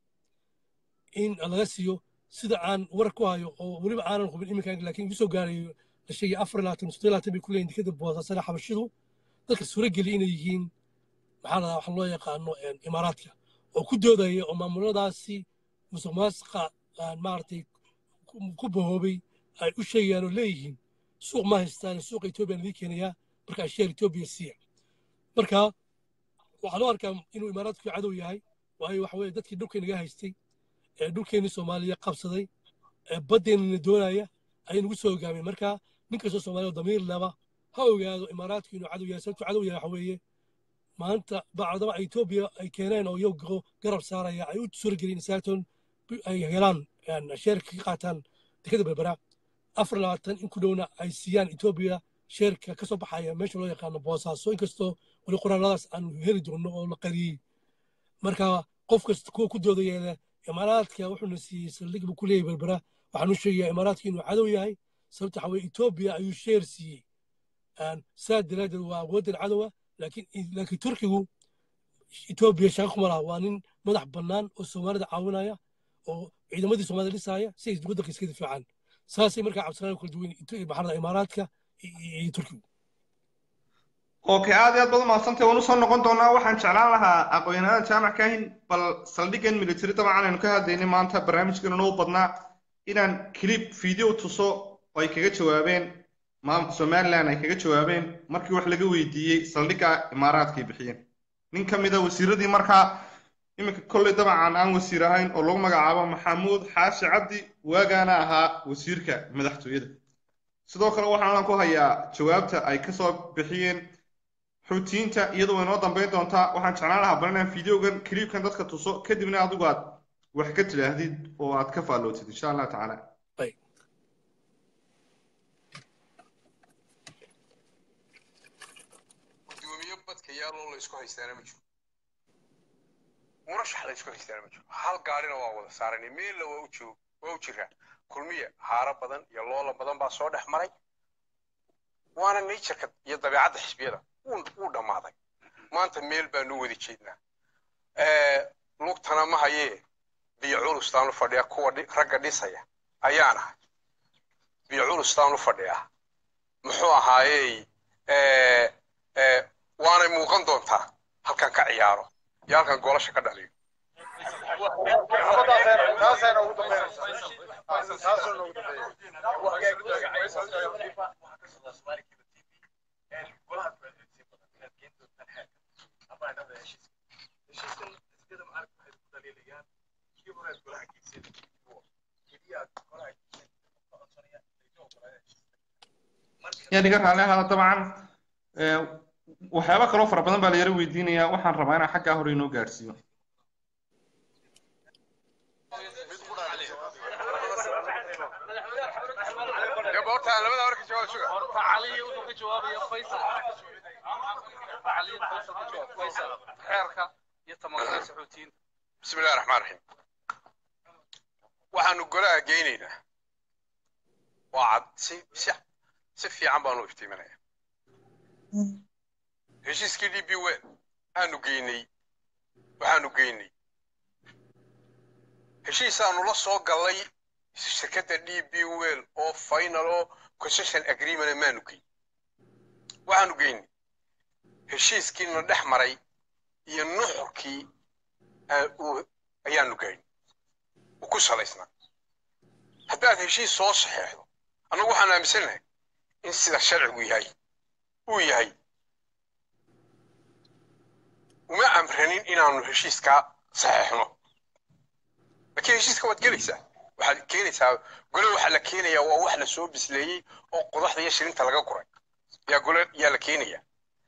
in laga siiyo sida aan warar ku hayo oo weliba aanan hubin iminkan laakiin igu soo gaarayo la sheegay afar laatan sodon laatan bay ku leeyihin dekadda boosaasana xabashidu dadka suuro geliya inay yihiin maxaa ladaa waxa loo yaqaano imaaraadka oo ku doodaya oo maamuladaasi musuq maasuqa maaragtay ku bahoobay ay u sheegayaan oo leeyihiin suuq ma haystaan suuqa etoobiya idin keenayaa marka asheer etoobiya siiya marka waxaa loo arkaa inuu imaaraadku cadow yahay waayo waxa weye dadkii dhulka inaga haystay ee dhulkeennii soomaaliya qabsaday ee baddeenina doonaya ayay nagu soo hogaameen marka nin kastoo soomaaliya oo damiir laba ha ogaado imaaraadku inuu cadow yahay sababtuu cadow yahay waxa weeye maanta bacdama etoobiya ay keeneen oo iyago garab saaraya ay u suurageliyeen saarton ay helaan sheerka ka qaataan dekada berbera afar labaatan in ku dhowna ay siiyaan etoobiya sheerka ka soo baxaya meesha loo yaqaano boosaaso inkastoo weli qoraaladaas aan heli doono oo la qariyey marka qof kasta kuwa ku doodayeele imaaraadka wuxuuna siiyey saldhig buu ku leeyahay berbera waxaan u sheegayaa imaaraadka inuu cadow yahay sababta waxa weye etoobiya ayuu sheer siiyey saa daraaddeed waa awooddan cadowa laakiin laakiin turkigu etoobiya shaqo kuma laha waa nin madax bannaan oo soomaalida caawinaya oo ciidamadii soomaalida dhisaaya si ay waddanka iska difaacaan saasay markaa cabdisalaan kala duwan maxaa imaaraadka iyo turkigu okay aad iyo aad baad umahadsantay waan usoo noqon doonaa waxaan jeclaan lahaa aqoon-yahanada jaamac kaahin bal saldhigan military dabcan aynu ka hadlaynay maanta barnaamijkeena noo badnaa inaan clip video tuso oo ay kaga jawaabeen maamulka somaliland ay kaga jawaabeen markii wax laga weydiiyey saldhigga imaaraadka ay bixiyeen nin ka mid a wasiiradii markaa iminka kolley dabcan aan wasiir ahayn oo lagu magacaabo maxamuud xaashi cabdi waagaana ahaa wasiirka madaxtooyada sidoo kale waxaan ku hayaa jawaabta ay kasoo bixiyeen xuutiyiinta iyadoo way noo dambeyn doontaa waxaan jeclaan lahaa bal inaan videogan clipkan dadka tuso kadibna adigu aad wax ka tidhaahdid oo aad ka faallootid insha allah tacaala gudoomiye badka yaaloo la isku haystaana ma jiro murashax la isku haystaana ma jiro hal gaarina waa wada saaranay meella waa u joog waa u jiraa kulmiya haaro badan iyo loola badan baa soo dhex maray waana natureka iyo dabeecadda xisbiyada wuu dhammaaday maanta meel baanu wada jeednaa lugtana ma hayee biyo culustaanu fadhiya kuwa ragga dhisaya ayaan ahay biyo culustaanu fadhiyaa muxuu ahaayey waanay muuqan doontaa halkan ka ciyaaro iyo halkan goolasha ka dhaliyo yaa niga raalli ahaada dabcan waxyaaba kaloo fara badan baa la yaro weydiinayaa waxaan rabaa inaan xaggaa hore inoo gaadhsiiyo bismi illahi raxmaan raxiim waxaanu golaha geynaynaa waa cad si si si fiican baanu iftiiminaya heshiiskii d b wel aanu geynay waxaanu geynay heshiisaanu la soo gallay shirkadda d b wel oo final oo concession agreement maanu geyn waxaanu geynay heshiiskiina dhex maray iyo nuxurkii ayaanu geyn uu ku salaysnaa haddaad heshiis soo saxeexdo annagu waxaan aaminsanahay in sida sharcigu yahay uu yahay uma amranin inaanu heshiiskaa saxeexno laakiin heshiiska waad gelaysaa waxaad keenaysaa gole waxaa la keenayaa waa wax la soo bisleeyey oo qodaxda iyo shirinta laga guray yaa gole yaa la keenayaa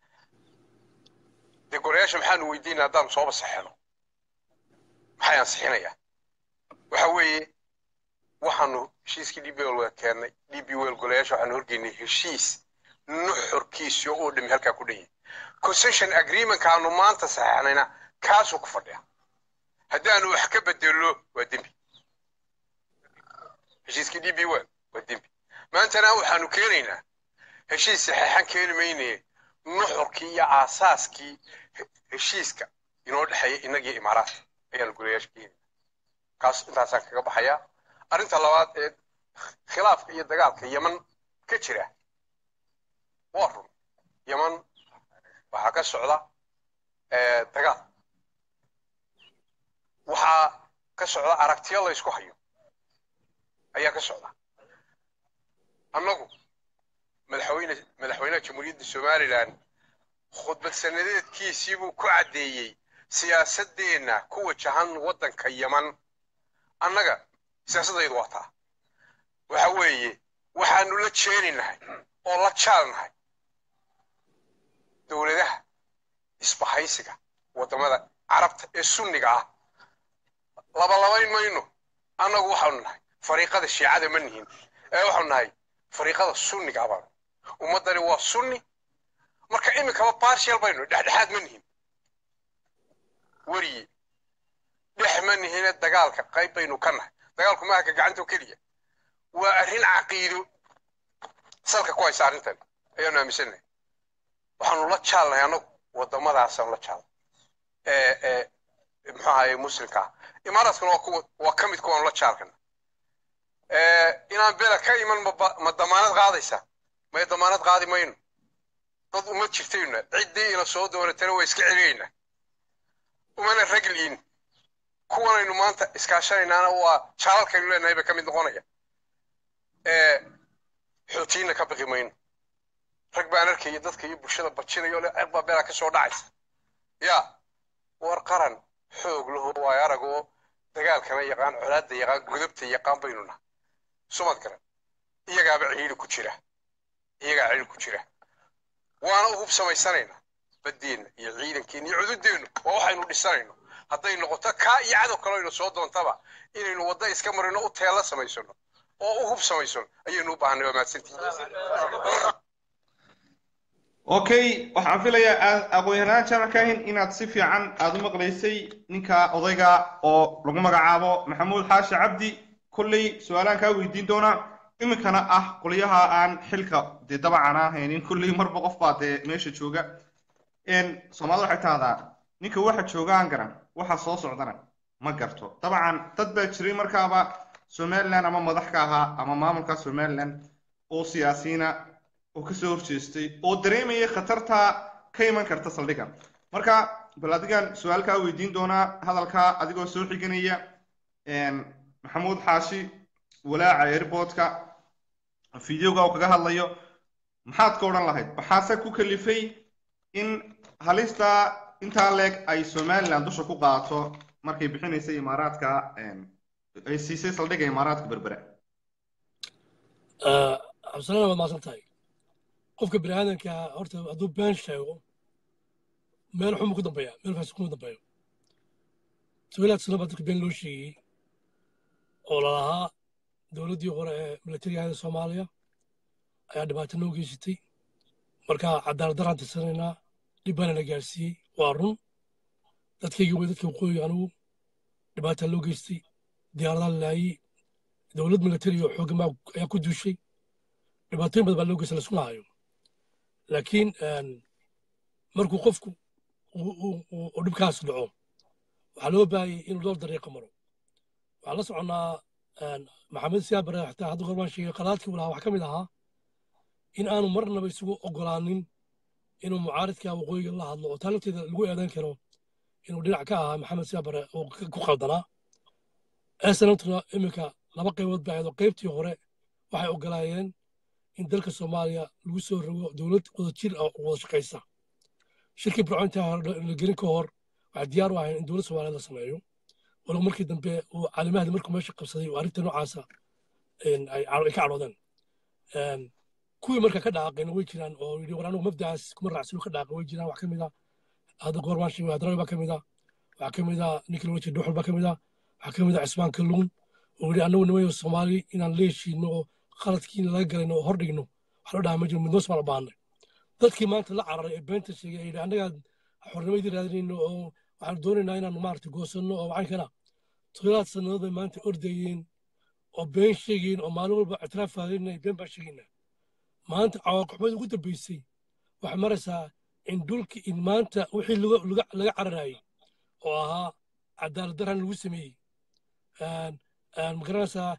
dee golayaasha maxaanu weydiinaa haddaanu sooba saxeexno maxay ansixinayaa waxa weeye waxaanu heshiiskii d b wel keennay d b wel golayaasha waxaanu horgeynay heshiis nuxurkiisi oo dhami halkaa ku dhan yahay concession agreementka aanu maanta saxeexnayna kaasuu ku fadhiya haddaanu wax ka bedello waa dembi heshiiskii d b wel waa dembi maantana waxaanu keenaynaa heshiis saxeexan keeni maynaye nuxurkii iyo aasaaskii heshiiska inoo dhexeeya innagii imaaraadka ayaanu golayaasha keenayna kaas intaasaan kaga baxayaa arrinta labaad ee khilaafka iyo dagaalka yeman ka jira waa run yeman waxaa ka socda dagaal waxaa ka socda aragtiyo la ysku hayo ayaa ka socda annagu madaxweyne madaxweynaha jamhuuriyadda somalilan khudbad sanadeedkiisii buu ku caddeeyey siyaasaddeenna ku wajahan waddanka yeman annaga siyaasaddaydu waa taa waxa weeye waxaanu la jeeninahay oo la jaalnahay dowladaha isbahaysiga waddamada carabta ee sunniga ah labalabayn mayno annagu waxaanu nahay fariiqada shiicada ma nihin ee waxaanu nahay fariiqada sunniga abaan ummaddani waa sunni marka iminkaba barshal baynu dhexdhexaad ma nihin weriye dhex ma nihine dagaalka qayb baynu ka nahay dagaalku maaha ka gacantoo keliya waa arrin caqiido salka ku haysa arrintan ayaanu aaminsanahay waxaanu la jaalnahay annagu waddamadaasaan la jaalnay ee ee muxuu ahaye muslimka ah imaaraadkuna waa kuwa waa ka mid kuwaanu la jaalkana inaan bela ka iman ma damaanad qaadaysaa may damaanad qaadi mayno dad uma jirtayna ciddii ila soo doonatana waa iska celinaynaa umana ragliin kuwanaynu maanta iskaashanaynaana waa jaalalkaynu leenahay bay ka mid noqonaya xootiinna ka baqi mayno rag baan arkaya dadka iyo bulshada bajinayo le cerbaa beelaa ka soo dhacaysa ya war qaran xoog laho waayo aragoo dagaalkana yaqaan colaadda yaqaan gudubta yaqaan baynu nahay sumad garan iyagaaba ciidi ku jira iyagaa ciidi ku jira waana u hub samaysanaynaa baddeenna iyo ciidankeenna iyo cududeennu waa waxaynu dhisanayno hadday noqoto kaa iyo cadow kaloaynu soo doontaba inaynu wadda iska marino u teella samaysano oo u hub samaysano ayaynu u baahanay waa mahadsantihi okay waxaan filayaa aqoon-yahanaan jaamac kaahin inaad si fiican aada u maqlaysay ninka odayga oo lagu magacaabo maxamuud xaashi cabdi kolley su-aalaan kaa weydiin doonaa iminkana ah qolyaha aan xilka dee dabacan ahaynin kolley marba qof baa dee meesha jooga soomaalida waxay tahdaa ninka waxa jooga aan garan waxa soo socdana ma garto dabcan dad baa jiray markaaba somaliland ama madax ka ahaa ama maamulka somaliland oo siyaasiyiina oo kasoo horjeestay oo dareemaya khatarta ka iman karta saldhigan marka bal adigan su-aalkaa weydiin doonaa hadalkaa adigoo soo xiganaya maxamuud xaashi walaaca airportka videoga uu kaga hadlayo maxaad ka odhan lahayd waxaase ku kalifay in halista intaa leeg ay somaliland dusha ku qaato markay bixinaysay imaaraadka ay siisay saldhigga imaaraadka berbera cabdisalaan waad maasan tahay qofka bini aadanka horta hadduu been sheego meel xuma ku dambeeya meel faasi kuma dambeeyo sabilaad sano baa dadka been loo sheegayey oo lalahaa dowladdii hore ee milatariyaada soomaaliya ayaa dhibaato noo geysatay marka cadaalad daraan tirsanaynaa dhib baana na gaarsiiyey waa run dadkaygii way dadka waqooyiga anugu dhibaataa loo geystay diyaaradaa la laayey dowlad milatari oo xooggan ayaa ku duushay dhibaatooyin badan baa loo geysta laisku lahayo laakiin markuu qofku uu dhibkaas dhaco waxaa loo baahayay inuu dhowr dariiqa maro waxaan la soconnaa maxamed siyaabare xataa hadda gorbaan sheegay qalaadkii uu lahaa waxaa ka mid ahaa in aanu marnaba isugu ogolaanin inuu mucaaridka waqooyiga la hadlo oo taa lafteeda lagu eedan karo inuu dhinac ka ahaa maxamed siyaabare oo ku qaldanaa esanamtuna iminka laba qaybood baa ahayd qaybtii hore waxay ogolaayeen in dalka soomaaliya lagu soo rogo dowlad wadajir oo wada shaqaysa shirkii burcointa la gelin ka hor waxay diyaar u ahayn in dowlad soomaaliya la sameeyo walow markii dambe uu caalimahdi markuu meesha qabsaday oo arrinta noocaasa ay ka cadhoodeen kuwii marka ka dhaaqayna way jiraan oo yidhi war anigu mabdacaas kuma raacsan ka dhaaqay way jiraan wax ka mid ah hadda goormaan sheegay hadrawi baa ka mid ah waxaa ka mid ah ninkii laga jeeda dhuxul baa ka mid ah waxaa ka mid ah cismaan kalluun oo yidhi annagu nimayo soomaali inaan la heshiino oo qaladkii laga galayno oo hordhigno wax loo dhahaa ma jiro midnoos baan u baahnay dadkii maanta la cararay ee beenta sheegay yidhi annagaa xornimadii raadinayno oo waxaan doonaynaa inaanu maaragtay goosanno oo waxaan kana toddobaad sannadood bay maanta ordayeen oo been sheegayeen oo maalin walba ictiraaf faadinay been baan sheegaynaa maanta cawaaqixmada ugu dambeysay waxay maraysaa in dhulki in maanta wixii laga cararayay oo ahaa cadaalad daran lagu sameeyey magaranaysaa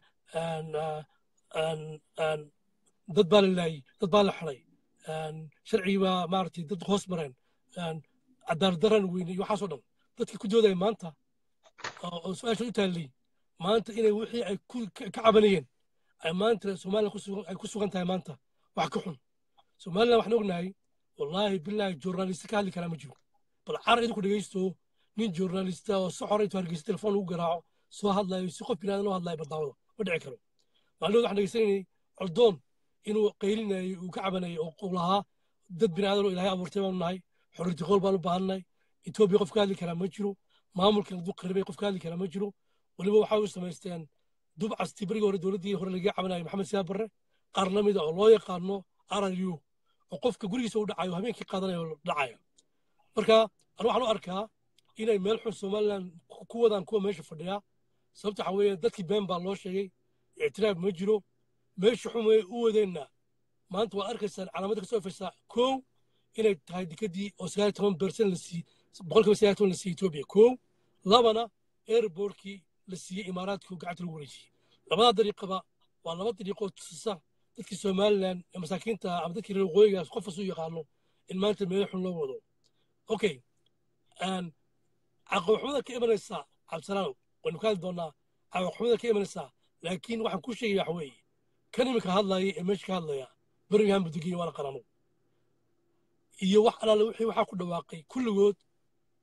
dad baa la laayey dad baa la xiday sharcigii baa maaragtay dad hoos mareen cadaalad daran weynay iyo waxaasoo dhan dadkii ku doodaya maanta oo su-aasha u taallay maanta inay wixii ay ka cabanayeen ay maanta soomaaliya ay ku sugan tahay maanta wax ka xun somaliland waxaan ognahay wallaahi bilaahi journalista ka hadli karaa ma jiro bal carar idinku dhegaysto nin journalista oo si xora intuu hargeysa telefoon ugu garaaco soo hadlayo si qof binaadan loo hadlayo barnaamada ma dhici karo maalmood waxaan dhegeysanaynay coldoon inuu qaylinayay uu ka cabanayay oo uu lahaa dad binaadan oo ilaahay abuurtay baanu nahay xorriyati qowl baanu baahannahay etoobiya qof ka hadli karaa ma jiro maamulkan hadduu qaribay qof ka hadli karaa ma jiro weliba waxay u samaysteen dubcastii berigii hore dowladdii hore lagaga cabanayay maxamed siyaab barre qaar la mida oo loo yaqaano rru oo qofka gurigiisa u dhacayo habeenkii qaadanayo dhacaya marka anu waxaan u arkaa inay meel xun somaliland ku wadaan kuwa meesha fadhiya sababta waxaa weeye dadkii been baa loo sheegay ictiraaf ma jiro meesha xun way u wadeenna maanta waad arkaysaan calaamada kasoo ifaysaa kow inay tahay dikadii oo sagaal toban bersen la siiyey boqolkiiba sagaal toban la siiyey etoobiya kow labana airbortkii la siiyey imaaraadku gacanta lagu wareejiyey labadaa dariiqaba waa laba dariiqoo tusisa dadkii somaliland ee masaakiinta ama dadkii reer waqooyigaas qof kasu yaqaano in maanta meel xun loo wado okay caqabaxumada ka imanaysa cabdisalaanow waynu ka hadli doonaa caqabaxumada ka imanaysaa laakiin waxaan ku sheegaya waxa weeye kan iminka hadlaya ee meesha ka hadlaya birmingham budegiya waana qarano iyo wax alaale wixii waxaa ku dhawaaqay kulligood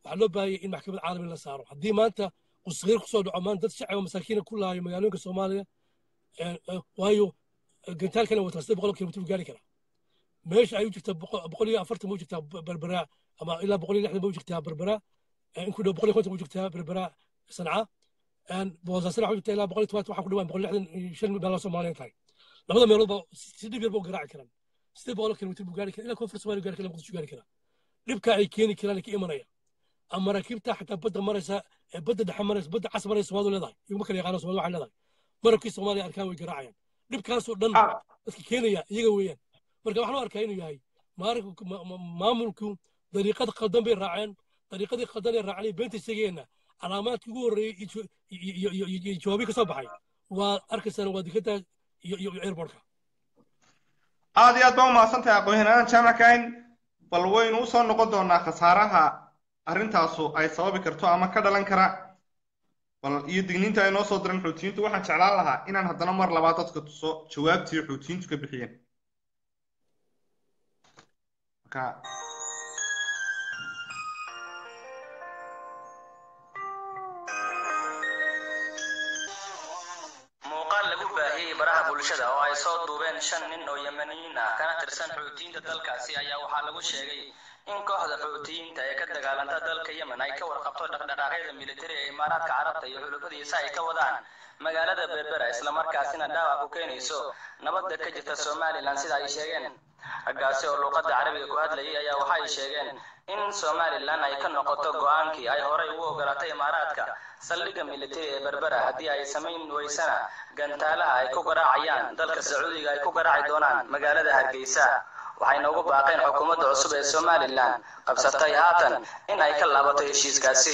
waxaa loo baahayay in maxkamad caalami la saaro haddii maanta uu sagiir kusoo dhaco maanta dad shacab oo masaakiina ku laayo magaalooyinka soomaaliya waayo gantaalkana wataa sidee boqol kilomitr gaari karaa meesha ay u jirtaa boqol iyo afartan ma u jirtaa berberaa ama ilaa boqol iyo lixdan ma u jirtaa berberaa in ku dhow boqol iyo konton ma u jirtaa berberaa sanca boosaasina waxa u jirtaa ilaa boqol iyo tobaatan waxaa ku dhawaan boqol iyo lixdan iyo shan meelood soomaaliya tahay labada meelood ba si dhib yar ba u garaaci karaan sidee boqol kilomitr buu gaari karaa ilaa koonfur soomaaliya gaari kara muqdisho gaari karaa dhibka ay keeni karaan ka imanaya ama maraakiibta xataa badda maraysa ee badda dhexe maraysa badda cas maraysa soomaalidu leedahay iguma kala yaqaano soomaalida waxay leedahay marabkii soomaaliya arkaan way garaacayaan dhibkaasoo dhan dadka keenaya iyaga weeyaan marka waxaan u arkaa inuu yahay maamulku dariiqada qaldan bay raaceen dariiqadii qaldan ee raacnay beenta sheegayeenna calaamaadkii ugu horreeyey iyo jawaabii ka soo baxay waa arkaysaan waa dikada iyo airportka aad iyo aad baa umahadsan tahay aqoon-yahanaan jaamac kahin bal waynu usoo noqon doonaa khasaaraha arrintaasu ay sababi karto ama ka dhalan kara bal iyo digniinta ay noo soo diran xuutiyiintu waxaan jeclaan lahaa inaan haddana mar labaad dadka tuso jawaabtii xuutiyiintu ka bixiyeen marka muuqaal lagu baahiyey baraha bulshada oo ay soo duubeen shan nin oo yemaniyiin ah kana tirsan xuutiyiinta dalkaasi ayaa waxaa lagu sheegay in kooxda xuutiyiinta ee ka dagaalanta dalka yemen ay ka warqabto dhaqdhaqaaqyada militari ee imaaraadka carabta iyo xulufadiisa ay ka wadaan magaalada berbera islamarkaasina dhaawac ku keenayso nabadda ka jirta somalilan sida ay sheegeen raggaasi oo luuqadda carabiga ku hadlayay ayaa waxa ay sheegeen in somalilan ay ka noqoto go-aankii ay horay ugu ogolatay imaaraadka saldhigga militari ee berbera haddii ay samayn weysana gantaalaha ay ku garaacayaan dalka sacuudiga ay ku garaaci doonaan magaalada hargeysa waxayna ugu baaqeen xukuumadda cusub ee somalilan qabsatay haatan in ay ka laabato heshiiskaasi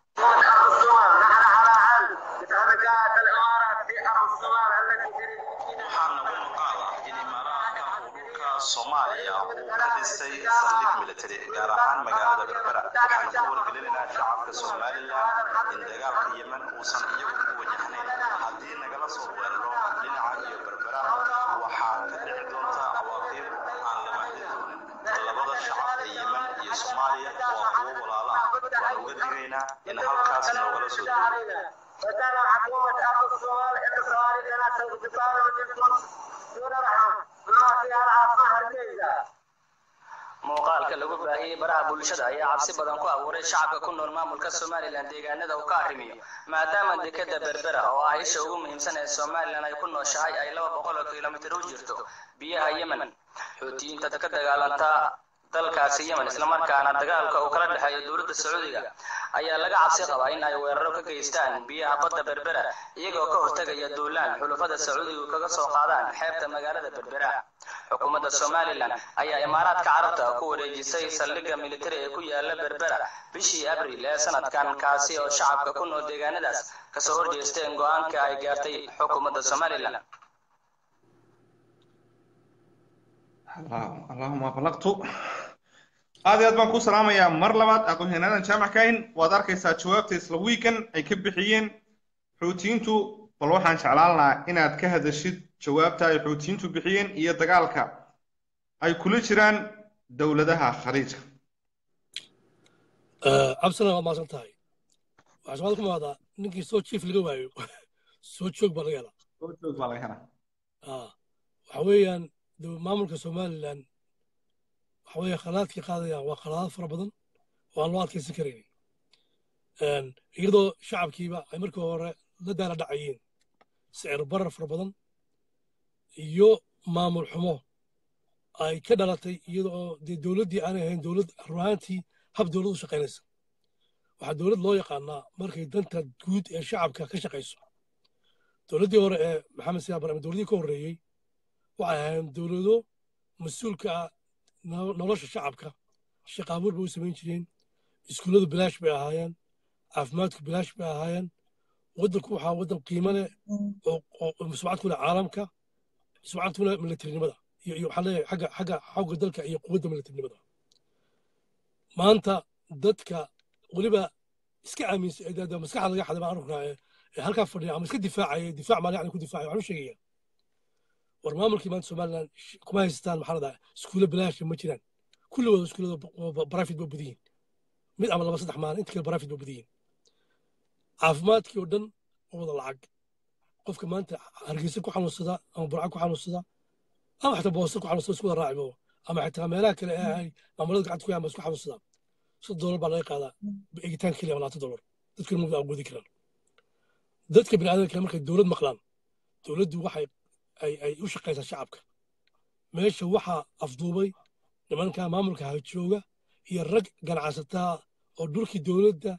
soomaaliya uu ka dhistay saldhig military gaar ahaan magaalada berbera waxaan ku wargelinaynaa shacabka somalilan in dagaalka yemen uusan iyagu ku wajahnayn haddii nagala soo weeraro dhinaca iyo berbera waxaa ka dhici doonta cawaaqib aan la mahdi doonin labada shacab ee yemen iyo soomaaliya waa kuwo walaalo ah waan uga digaynaa in halkaas noogala soo duulo وكان حكومة أرض الصومال إن الصومال لنا سوف تقابل منكم دون رحمة ما فيها العاصمة هرقيزة muuqaalka lagu baahiyey baraha bulshada ayaa cabsi badan ku abuuray shacabka ku nool maamulka somalilan deegaanada uu ka arrimiyo maadaama dekeda berbera oo ah isha ugu muhiimsan ee somalilan ay ku nooshahay ay laba boqol oo kilomitir u jirto biyaha yemen xuutiyiinta ka dagaalanta dalkaasi yemen islamarkaana dagaalka uu kala dhexeeyo dowladda sacuudiga ayaa laga cabsi qabaa in ay weeraro ka geystaan biyaha badda berbera iyagoo ka hortegaya duulaan xulufada sacuudigu kaga soo qaadaan xeebta magaalada berbera xukuumadda somalilan ayaa imaaraadka carabta ku wareejisay saldhigga militari ee ku yaala berbera bishii abril ee sanadkan kaasi oo shacabka ku nool deegaanadaas kasoo horjeesteen go-aanka ay gaartay xukuumadda somalilan allahuma balaqtu aad iyo aad baan ku salaamayaa mar labaad aqoon-yahanaadan jaamac kahin waad arkaysaa jawaabta isla wiikan ay ka bixiyeen xuutiyiintu bal waxaan jeclaan lahaa inaad ka hadashid jawaabta ay xuutiyiintu bixiyeen iyo dagaalka ay kula jiraan dowladaha khaliijka cabsina waad maasan tahay waxaa soomaalida ku maadaa ninkii soo jiif laga waayo soo joog baa laga helaa soo joog baa laga helaa waxa weeyaan maamulka somalilan waxa weeye khalaadkii qaadayaan waa khalaad fara badan oo aan loo adkaysan karaynin iyadoo shacabkiiba ay markii hore la daala dhacayeen sicir barar fara badan iyo maamul xumo ay ka dhalatay iyada oo dee dowladdii aanay ahayn dowlad ruhaantii hab dowlad u shaqaynaysa waxaa dowlad loo yaqaanaa markay danta guud ee shacabka ka shaqayso dowladdii hore ee maxamed siyaab barame dowladdii ka horreeyey waxay ahayn dowlado mas-uulka ah nolosha shacabka shaqaabuur bay u samayn jireen iskuulladu bilaash bay ahaayeen caafimaadku bilaash bay ahaayeen waddanku waxaa waddan qiimo leh oo sumcad ku leh caalamka sumcad ku leh militarinimada iyo iyo waxaa leeyahay xagga xagga xawga dalka iyo quwadda militarinimada maanta dadka weliba iska aaminsan ee maskaxda laga xaday baan arkaa ee halkaa fadhiya ama iska difaacaya difaac maali yani ku difaacaya waxaan u sheegaya war maamulkii maanta somalilan kuma haystaan maxaa la dhahaa iskuulo bilaasha ma jiraan kulligooda iskuullada private ba badan yihin mid ama laba saddex maalin inta kale barafid ba badan yihin caafimaadkii oo dhan oo wada lacag qofka maanta hargeysa ku xanuunsada ama burca ku xanuunsada ama xataa boosta ku xanuunsada isku wada raacibo ama xataa meelaha kale ee ay maamulada gacanta ku yaama isku xanuunsada soddon dolar baa laga qaadaa eegitaan keliya ama labaatan dolar dadkuna ma awoodi karaan dadka bini'aadamka markay dowlad maqlaan dowladdu waxay ay ay u shaqaysaa shacabka meesha waxaa afduubay nimanka maamulka hajooga iyo rag ganacsataa oo dhulkii dowladda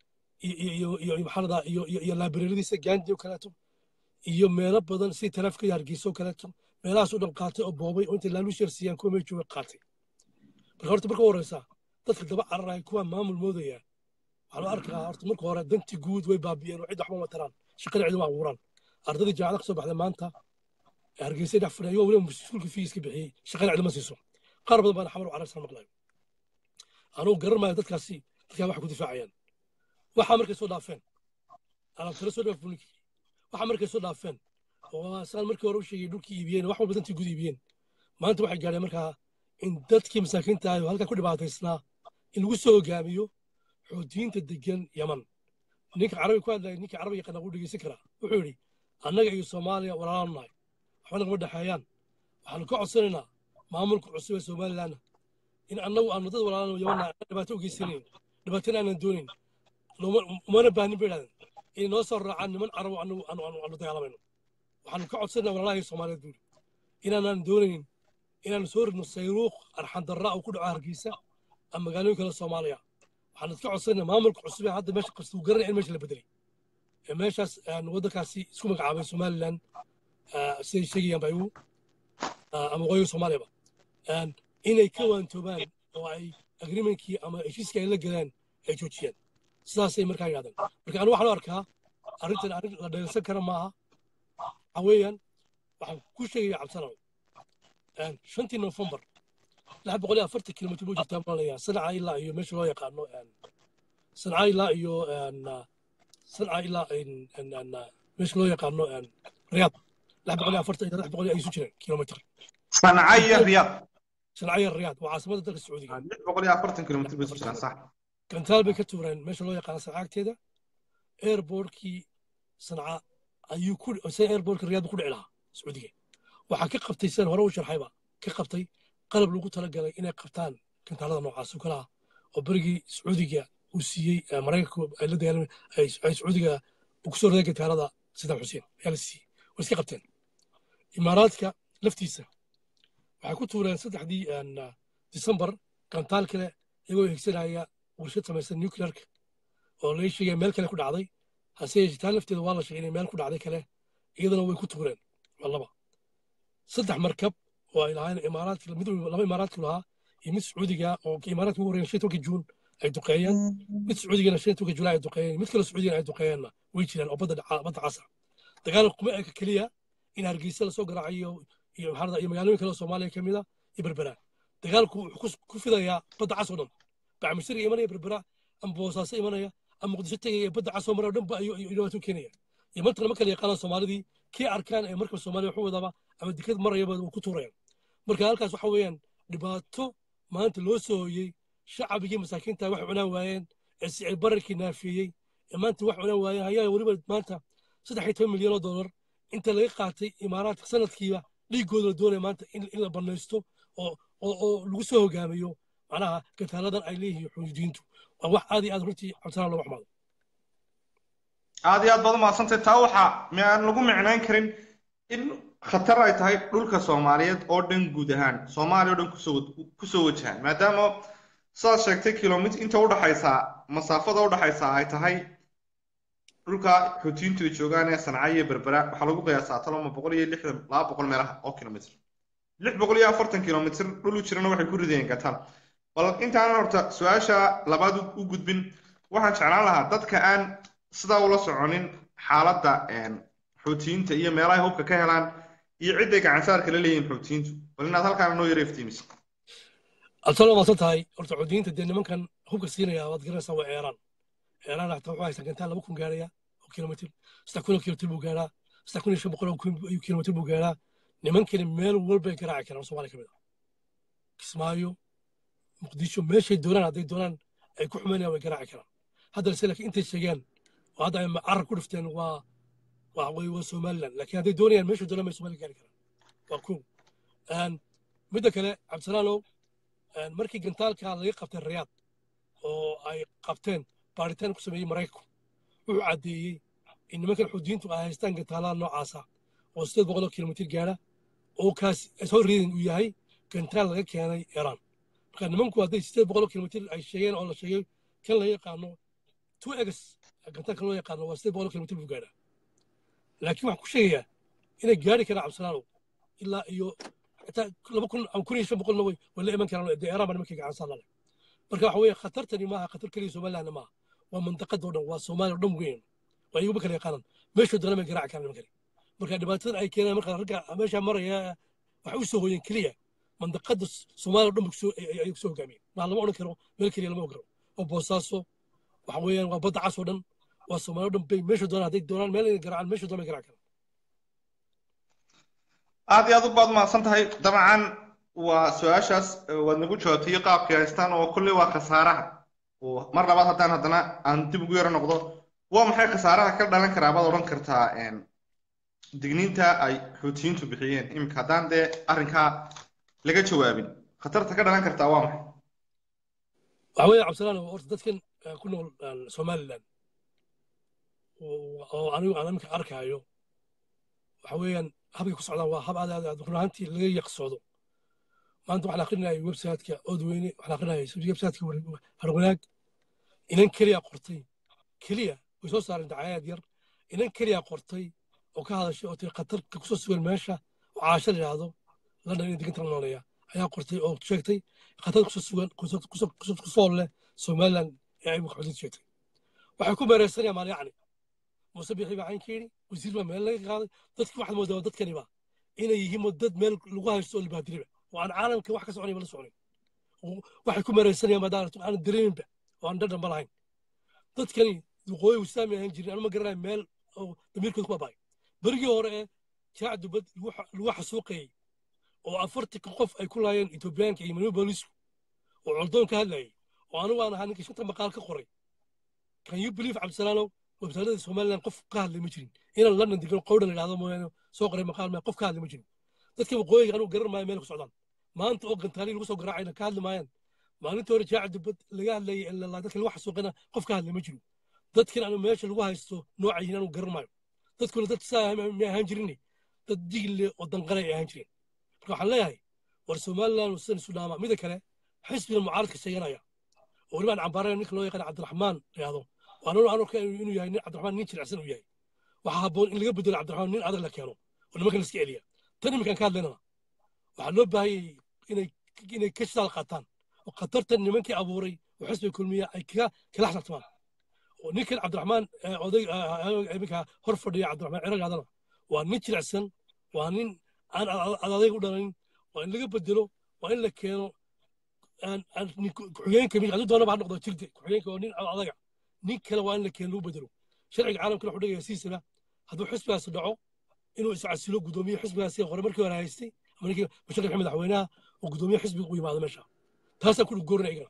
iyo iyo maxalada iyo iyo laabireeradiisa gaandi oo kaleeto iyo meelo badan sidii taraafika hargeysa oo kaleeto meelahaas u dhan qaatay oo boobay oo intay laaluusheer siiyaan kuwa meel jooga qaatay marka horta marka u horeysa dadka daba cararaya kuwa maamul moodaya waxaa loo arkaa horta marka hore dantii guud way baabi'een oo cid waxba ma taraan shaqada cid uma abuuraan ardadii jaamacada kasoo baxday maanta hargeysa dhex fadhiya ayagoo weliba mas-uulka fiiska bixiyey shaqada cid ma siiso qaar badan baana xamar u cararsan maqlayo anugu garan maayo dadkaasi dadkaa waxay ku difaacayaan waxaa markay soo dhaafeen alaabtala soo dhaaf bunikii waxaa markay soo dhaafeen oo saan markii hore u sheegay dhulkii iibiyeen wax walba dantii guud iibiyeen maanta waxay gaadheen markaa in dadkii masaakiinta ahay oo halkaa ku dhibaataysnaa in lagu soo hogaamiyo xoutiyiinta degan yaman ninka carabi ku hadlaya ninkii carabi yaqaana wuu dhegeysan karaa wuxuu yidhi annaga iyo soomaaliya walaalaanu nahay waxba nagama dhexeeyaan waxaanu ka codsanaynaa maamulka cusub ee somalilanna in annagu aanu dad walaalano yaman nahay dhibaato u geysanayn dhibaatana aanan doonayn umana baanin bay idhahdeen inay noo soo raacaan niman carabo anagu aanu dagaalamayno waxaanu ka codsanaynaa walaalahay soomaaliyeed buuri inaanaan doonaynin inaanu soo ridno sayruuq arxandarra oo ku dhaco hargeysa ama magaalooyin kale soomaaliya waxaanu ka codsanaynaa maamulka cusub ee hadda meesha qabsta uu garanaya in meesha la bedelay ee meeshaas waddankaasi isku magacaabay somalilan siday sheegayaan ba igu ama waqooyiga soomaaliyaba inay ka waantoobaan oo ay agreementkii ama heshiiskii ay la galeen ay joojiyaan sidaasay markaa yidhahdeen marka anigu waxaan u arkaa arrintan arrin la dheelsan kara maaha waxa weeyaan waxaan ku sheegaya cabsanow shantii nofembar lix boqol iyo afartan kilomitr buu jirtaa malaya sanca ilaa iyo meesha loo yaqaano sanca ilaa iyo sanca ilaa meesha loo yaqaano riyaad lix boqol iyo afartan iyo lix boqol ay isu jireen kilomitr sanca iyo riyaad sanca iyo riyaad waa caasimada dalka sacuudiga lix boqol iyo afartan kilomitr bay isu jiraan sax gantaal bay ka tuureen meesha loo yaqaano sancaagteeda airbortkii sanca ayuu ku airbortka riyaad ku dhici lahaa sacuudiga waxaa ka qabtay sidaan hore u sharxayba ka qabtay qalab lagu talagalay inay qabtaan gantaalada noocaas oo kale ah oo berigii sacuudiga uu siiyey maraykanku ay la dagaalamay ay sacuudiga uu kusoo riday gantaalada sidaam xuseen ayaa la siiyey way iska qabteen imaaraadka laftiisa waxay ku tuureen saddexdii disembar gantaal kale iyagoo higsanaya warshad samaysan nuclearka oo laga sheegaya meel kale ku dhacday hase yeeshee taa lafteeda waa la sheegay inay meel ku dhacday kale iyadana way ku tuureen waa laba saddex markab oo ay lahaayeen imaaraadka mid laba imaaraadka lahaa iyo mid sacuudiga oo imaaraadka ugu horreeyeen shan tobanka juun ay duqeeyeen mid sacuudigana shan tobanka julaay ay duqeeyeen mid kale sacuudigana ay duqeeyeenna way jiraan oo badda badda casa dagaal kuma eka keliya in hargeysa lasoo garaacayo iyo maxaa iyo magaalooyin kale oo soomaaliya ka mid a iyo berbera dagaalku wuxuu ku fidayaa badda cas oo dhan bacmisir imanaya berbera ama boosaaso imanaya ama muqdisho tegaya badda cas oo mara dhan ba ayuu dhibaato keenaya iyo mantana ma kala yaqaanaan soomaalidii kii arkaan ee markaba soomaaliya waxu wadaba ama dekad marayaba uu ku tuurayaan marka halkaas waxa weeyaan dhibaato maanta loo soo hoyey shacabigii masaakiinta wax cunaan waayeen ee sicir bararkii naafeeyey ee maanta wax cunaan waayeen ayaa weliba maanta saddex iyo toban milyan oo dollar inta laga qaatay imaaraadka sanadkiiba dhiigooda la doonaya maanta in la banaysto oo oo lagu soo hogaamiyo macnaha gataaladan ay leeyihiin xuduudiintu waa wax aad iyo aad runtii cabsanaa looga xumaado aad iyo aad baad umahadsantay taa waxaa aan lagu micnayn karin in khatar ay tahay dhulka soomaaliyeed oo dhan guud ahaan soomaaliya oo dhan kusoo kusoo wajahaan maadaama sidaad sheegtay kilomitr inta udhaxaysa masaafada udhaxaysa ay tahay dhulka xuutiyiintu ay joogaan ee sanca iyo berbera waxaa lagu qiyaasaa taloma boqol iyo lixdan laba boqol meelaha oo kilomitr lix boqol iyo afartan kilomitr dhul u jirana waxay ku ridayeen gataan bal intaanan horta su-aasha labaad u gudbin waxaan jeclaan lahaa dadka aan sidaa ula soconin xaaladda xuutiyiinta iyo meelahay hubka ka helaan iyo cidday gacansaarka la leeyihin xuutiyiintu bal inaad halkaana noo yara iftiimiso abtalo maasan tahay horta xuutiyiinta dee nimankan hubka siinaya waad garanaysaa waa eeraan eeraan xataa wuxuu haysaa gantaan laba kun gaaraya oo kilomitr saddex kun oo kilomitr buu gaaraa saddex kun iyo shan boqol oo kilomitr buu gaaraa nimankani meel walbay garaaci karaan soomaaliya ka mid ah kismaayo muqdisho meeshay doonaan hadday doonaan ay ku xumaynayaan way garaaci karaan haddana se laakiin intay sheegeen oo hadda ay carab ku dhifteen waa waa way waa somaliland laakiin hadday doonayaan meeshu doonaan bay somalia gaari karaan waa kow midda kale cabdisalaalow markii gantaalka laga qabtay rayaad oo ay qabteen baaritaan ku sameeyey maraykanku wuxuu caddeeyey in nimankan xudiintu ay haystaan gantaalaha noocaasa oo sideed boqoloo kilomitir gaara oo kaas soo riidin uu yahay gantaal laga keenay iiraan marka nimanku hadday sideed boqoloo kilomitir ay sheegeen oo la sheegay kan laga yaqaano two egs gantaalka loo yaqaano waa sideed boqoloo kilomitir buu gaadhaa laakiin waxaan ku sheegayaa inay gaari karaan cabdisalaalow ilaa iyo xitaa laba kun ama kun iyo shan boqolna way way la iman karaan dee iiraan baa nimankii gacan saar laleh marka waxa weeye khatartani maaha khatar keliya somalilandna maaha waa mantaqada oo dhan waa soomaaliya oo dhan weyn waa iyaguma kala yaqaanaan meeshoo doona bay garaaci karaan nimankani marka dhibaatada ay keenaan marka ragga meesha maraya waxay u soo hooyeen keliya mandaqada soomaaliya oo dhan ay kusoo hogaamiyeen maa lama odhan karo meel keliya lama ogaro oo boosaaso waxa weeyaan waa badda cas oo dhan waa soomaaliya oo dhan bay meesha doonaan hadday doonaan meel inay garaacaan meesha doona bay garaaci karaan aad iyo aad u baad mahadsan tahay dabcan waa su-aashaas waad nagu jawaabtay qaabkii haystaan oo kolley waa khasaaraha mar labaad haddaan haddana aan dib ugu yaro noqdo waa maxay khasaaraha ka dhalan karaa baad odhan kartaa digniinta ay xuutiyiintu bixiyeen iminka haddaan dee arrinkaa laga jawaabin khatarta ka dhalan kartaa waa maxay waxa weeye cabdisalaan horta dadkan ku nool somaliland oo anigu aan iminka arkaayo waxa weeyaan habkay ku socdaan waa hab aad aad aad run ahaantii laga yaqsoodo maanta waxaan akrinayay websiteka odweyne waxaan akrinayay websiteka harwanaag inan keliya qortay keliya way soo saareen dacayaad yar inan keliya qortay oo ka hadashay oo tiri khatarka kusoo sugan meesha oo caasho la yidhaahdo london in diganta noolaya ayaa qortay oo sheegtay khatar kusoo sugan kusoo leh somaliland ee ay xuduud sheegtay waxay ku meereysanayaan maal yacni muuse bixi baa caynka yidhi wasiir baa meel laga qaaday dadki waxaad moodaa dadkaniba inay yihiin dad meel lagu haysto oo libaadiriba oo aan caalamka wax ka soconayba la soconin waxay ku meereysanayaan maadaaratu aan dareeminba oo aan dhadhanba lahayn dadkani waqooyi wisaami ahaan jirin anuma garanayo meel oo damiirkooda ku baaba'ay berigii hore ee jaac dubad lagu xasuuqayey oo afartanka qof ay ku laayeen etoobiyaanka iyo manuul boolisku oo coldoon ka hadlayay oo anigu aan ahaa ninkii shanta maqaal ka qoray can you believe cabdisalaanow websaaladda somaliland qof ka hadlay ma jirin inaan london degan qowdhan idhahdo mooyaane soo qoray maqaal ma qof ka hadlay ma jirin dadka waqooyiga anigu garan maayo meel ku socdaan maanta oo gantaali lagu soo garaacayna ka hadli maayaan maalintii hore jaaca dubad laga hadlayay ilaa dadka lagu xasuuqana qof ka hadlay ma jiro dadkan anu meesha lagu haysto nooca yihiin anigu garan maayo dadkuna dad saa ma ahaan jirin dad digle oo danqale ay ahaan jireen marka waxaan leeyahay war somaliland sidan isu dhaama mida kale xisbiga mucaaradka sheeganaya oo weliba aan cambaarayo ninka loo yaqaan cabdiraxmaan yidhahdo waan anu arka inuu yahay nin cabdiraxmaan nin jilicsan uu yahay waxaa habboon in laga bedelo cabdiraxmaan nin adag la keeno oo nimankan iska celiya tan iminkaan ka hadlaynana waxaa loo baahayay inay inay ka shidaal qaataan oo khatartan nimankii abuuray oo xisbiga kulmiya ay kaga kala xsaltamaan oo ninkan cabdiraxmaan oday iminka hor fadhiya cabdiraxmaan ciragaadana waa nin jilicsan waa nin aan adadayg u dhalanin waa in laga bedelo waa in la keeno ku-xigeenka mid hadduu doonaba ha noqdo jirde ku-xigeenka waa nin adaga nin kale waa in la keeno lagu bedelo sharciga caalamkana wuxuu dhigaya siisaba hadduu xisbigaasi dhaco inuu iscasilo guddoomiye xisbigaasi hore markii hore haystay ama ninkii mushaqi maxamed madaxweynaha oo guddoomiye xisbiga u yimaado meesha taasaan ku goorina igana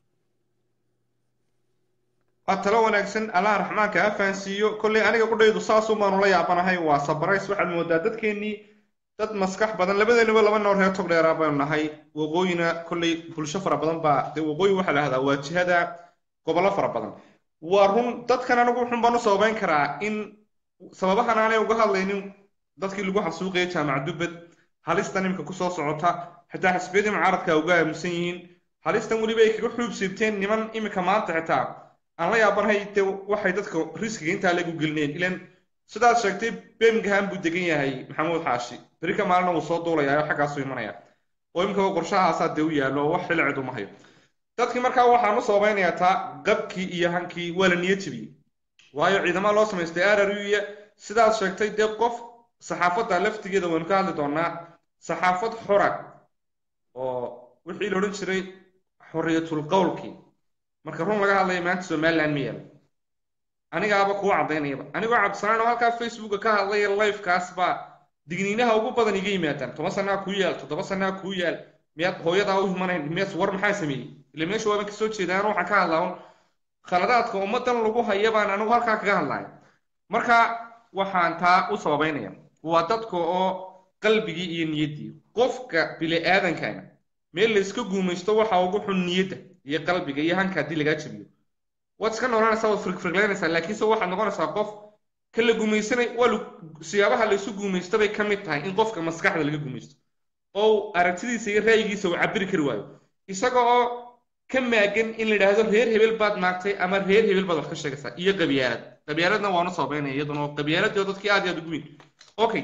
waa talo wanaagsan allaha raxmaanka ha fahansiiyo kolley aniga qudhaydu saasuu baanu la yaabanahay waa sabarays waxaad moodaa dadkeennii dad maskax badan labadeenaba laba noor reer tog dheeraa baynu nahay waqooyina kolley bulsho fara badan baa dee waqooyi waxaa la hahdaa waa jihada gobollo fara badan waa run dadkan anigu wuxun baan u sababayn karaa in sababahan aanay uga hadlaynin dadkii lagu xasuuqaya jaamac dubbed halistan imika kusoo socota xitaa xisbiyadii mucaaradka uga aaminsan yihiin halistan weliba ay kaga xuub siibteen niman imika maanta xitaa aan la yaabanahay dee waxay dadka riskiga intaa lagu gelineen ilan sidaad sheegtay birmingham buu degan yahay maxamuud xaashi beri ka maalina wuu soo duulayaa oo xaggaasuu imanaya oo imika qorshahaasaa dee u yaallo oo wax xilli cid uma hayo dadkii markaa waxaan u sabaynayaa taa qabkii iyo hankii waa la niyad jebiyey waayo ciidamada loo samaystay araruya sidaad sheegtay dee qof saxaafadda laftigeeda waynu ka hadli doonaa saxaafad xora oo wixii la odhan jiray xorriyatul qowlkii marka run laga hadlaya maanta somaliland ma yaalo anigaaba kuu caddaynayaba anigoo cabdisalaan oo halkaa facebooka ka hadlaya livekaas baa digniinaha ugu badan iga yimaadaan toban sanaa kuu yaal toddoba sanaa kuu yaal miyaad hooyadaa u himanayn miyaad war maxaa sameeyey ile meesha waaban kasoo jeedaan waxaan ka hadlaa un khaladaadka ummadan lagu haya baan anigu halkaa kaga hadlaya marka waxaan taa u sababeynaya waa dadka oo qalbigii iyo niyaddii qofka bini aadankana meel la iska guumaysto waxa ugu xun niyadda iyo qalbiga iyo hanka haddii lagaa jabiyo waad iska noolanaysaa waad firgfirglaynaysaa laakiinse waxaad noqonaysaa qof ka la gumaysanay waa siyaabaha la isu guumaysto bay ka mid tahay in qofka maskaxda laga gumaysto oo aragtidiisa iyo ra'yigiisa uu cabiri kari waayo isaga oo ka maagan in la yidhaahdo reer hebel baad maagtay ama reer hebel baad wax ka sheegaysaa iyo qabyaalad qabyaaladna waanu sababeynaya iyaduna oo qabyaaladii oo dadkii aad iyo aad ugu weyn okay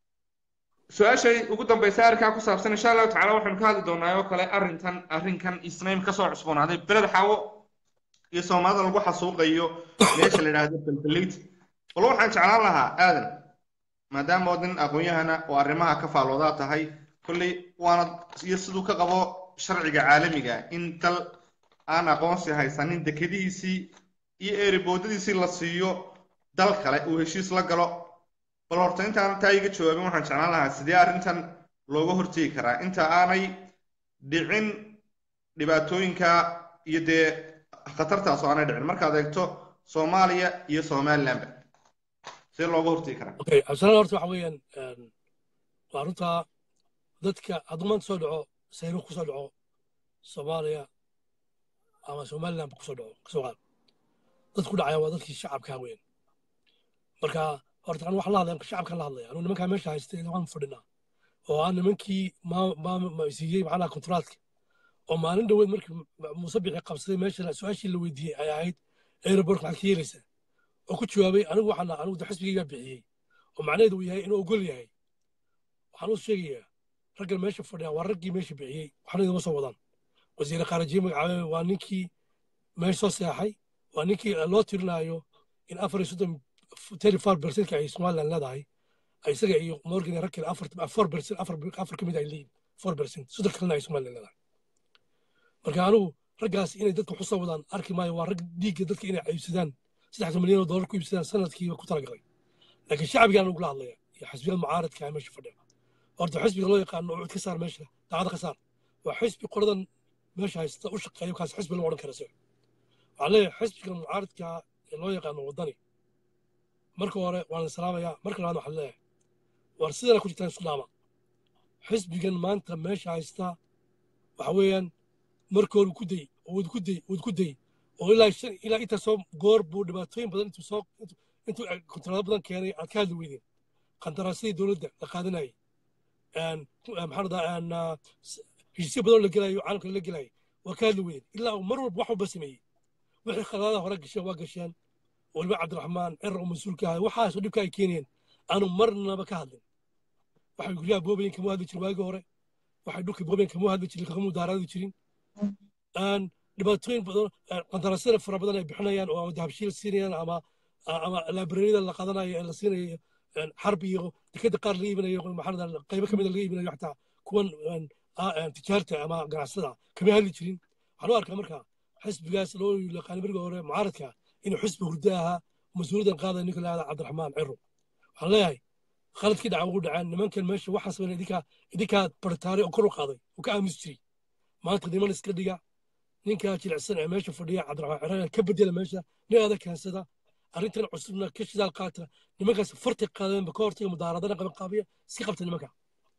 su-aashay ugu dambaysa arrinkaa ku saabsan insha allahu tacala waxaynu ka hadli doonaa oo kale arrintan arrinkan isnaym kasoo cusboonaaday beled xawo iyo soomaalida lagu xasuuqayo meesha la yidhaahdo balbaleyt bal waxaan jeclaan lahaa aadan maadaama oo nin aqoon-yahana oo arrimaha ka faalloodaa tahay kolley waana iyo siduu ka qabo sharciga caalamiga in dal aan aqoonsi haysanin dekadihiisii iyo eeriboodadiisii la siiyo dal kale uu heshiis la galo bal horta intaan taa iga jawaabin waxaan jeclaan lahaa sidee arrintan looga hortegi karaa inta aanay dhicin dhibaatooyinka iyo dee khatartaas oo aanay dhicin markaad eegto soomaaliya iyo somalilandba sidee looga hortegi karaa okay absalaan horta waxa weeyaan waa runtaa dadka hadduu maanta soo dhaco sayruuq kusoo dhaco soomaaliya ama somaliland kusoo dhaco kasoo qaad dadku dhacaya waa dadkii shacabkaa weyn marka horta anu waxaan la hadlaya shacabkaan la hadlaya anu nimankaa meesha haystay waan fadhinaa oo aan nimankii siiyey macnaha kontraadka oo maalin dhoweed markii muuse bixi qabsaday meesha su-aashii la weydiiyey ay ahayd aeroport maxaad ka yeelaysaa oo ku jawaabay anigu waxaan anigu xisbigaygaa bixiyey oo macnaheedu uu yahay inuu ogol yahay waxaan u sheegayaa raggan meesha fadhiya waa raggii meesha bixiyey waxna idama soo wadaan wasiire qaarajiye magacaabay waa ninkii meesha soo seexay waa ninkii loo tirinaayo in afar iyo soddon thirty four percentka ay somaliland leedahay isaga iyo morgan rag kale afar four percent afar afar ka mid ay leeyihin four percent soddon kalena ay somaliland leedahay marka anigu raggaas inay dadka waxu soo wadaan arki maayo waa rag dhiigga dadka inay iibsadaan saddexda milyan oo dollar ku iibsadaan sanadkiiba ku talagalay laakiin shacbigaan ugula hadlaya iyo xisbiyada mucaaradka ee meesha fadhiya horta xisbiga loo yaqaano cud ka saar meesha daacada ka saar waa xisbi qoladan meesha haysta u shaqeeyo kaas xisbi lama odhan kara se waxaan leeyahay xisbiga mucaaradka ee loo yaqaano waddani marka hore waan la salaamayaa marka labaad waxaan leeyahay war sidana ku jirtaan isku dhaama xisbigan maanta meesha haysta waxa weeyaan markoodu ku day wad ku day wad ku day oo ilaa shan ilaa inta soo goor buu dhibaatooyin badan intuu soo intuu kontraado badan keenay aad ka hadli weydeen qandaraasadii dowladda la qaadanayay maxaa dhadaa heshiisyo badan la gelayo caalamka la gelayo waa ka hadli weydeen ilaa uu mar walba wax walba sameeyey wixii khalaadaha hore gasheen waa gasheen waliba cabdiraxmaan cirar oo mas-uulka ahay waxaasoo dhibka ay keeneen aanu marnaba ka hadlin waxay guryaha boobayen kama hadli jirin waagii hore waxay dhulka boobayen kama hadli jirin kama mudaaraadi jirin dhibaatooyin badan qandaraasyada fara badan ay bixinayaan oo dahabshiil siinayaan ama ama laabrariyada la qaadanayo ee la siinayo xarb iyo dekada qaar laga iibinayo maxaa qaybo kamid laga iibinayo xataa kuwan tijaarta ama ganacsada kama hadli jirin waxaan u arkaa marka xisbigaas loo yaqaanay markii hore mucaaradka inuu xisbi hurdo ahaa mas-uuliyaddan qaadaya ninka la yahda cabdiraxmaan ciro waxaan leeyahay khaladkii dhaca ugu dhaceen nimankan meesha waxaas bana idinkaa idinkaa bartaaray oo kor u qaaday oo ka aamusi jiray maanta niman iska dhiga ninkaa jilicsan ee meesha fadhiya cabdiraxmaan ciro ka bedela meesha nin adag keensada arrintan cusubna ka shidaal qaata nimankaas farti qaadeenba ka hortaga mudaaradana qaban qaabiya iska qabta nimanka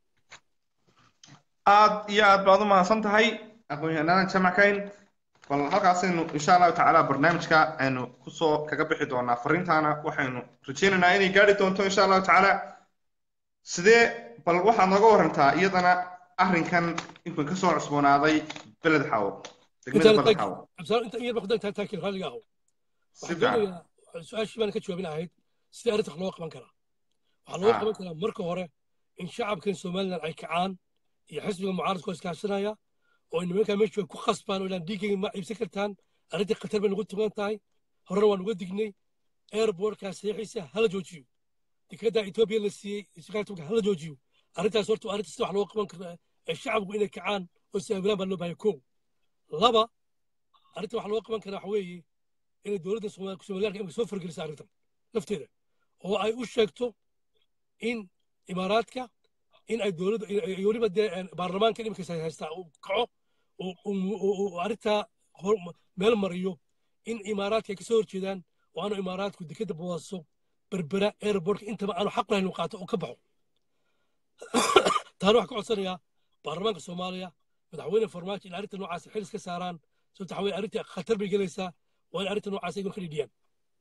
aad iyo aad baad u mahadsan tahay aqoon-yahanaadan jamackayn bal halkaasaynu insha allahu tacaala barnaamijka aynu kusoo kaga bixi doonaa fariintaana waxaynu rajaynaynaa inay gaari doonto insha allahu tacaala sidee bal waxaad nooga warantaa iyadana arrinkan inkun kasoo cusboonaaday beled xawo degmada beled xawo inta yar baqdan taakil raalliga aho si waxaan fiican doonayaa su-aashii baan ka jawaabin ahayd sidii arrinta wax loo qaban karaa waxaa loo Ah. qaban karaa marka hore in shacabkan somalilan ay kacaan iyo xisbiga mucaaradku iskaashanaya oo nimankaa meeshu ay ku khasbaan oo ilaan dhiiggayga ma iibsan kartaan arrintii khatar bay nagu tugan tahay horena waan uga dignay airbortka saxiixiisa hala joojiyo dekedaa etoobiya la siiyey shaqaaltuga hala joojiyo arrintaas horta waa arrinta sida wax loo qaban kara ee shacabku inay kacaan oo saabilaan baa loo baahaya kow laba arrinta wax loo qaban karaa waxa weeye inay dowladda Soomaali- somalilaanka imika soo fargelisa arrintan lafteeda oo ay u sheegto in imaaraadka in ay dowladda iyo weliba dee een, baarlamaanka imika haystaa uu kaco uu- uu uu- uu arrintaa hor- meel mariyo in imaaraadka ay ka soo horjeedaan oo aanu imaaraadku dekadda bawaaso berbera airportka intaba aanu xaq lahayn uu qaato oo ka baxo taana waxaan ka codsanayaa baarlamaanka soomaaliya madaxweyne farmaajo in arrinta noocaas xil iska saaraan sababta waxaa weye arrinta khatar bay gelaysaa waa in arrinta noocaas iyagoon ka dhidhiyaan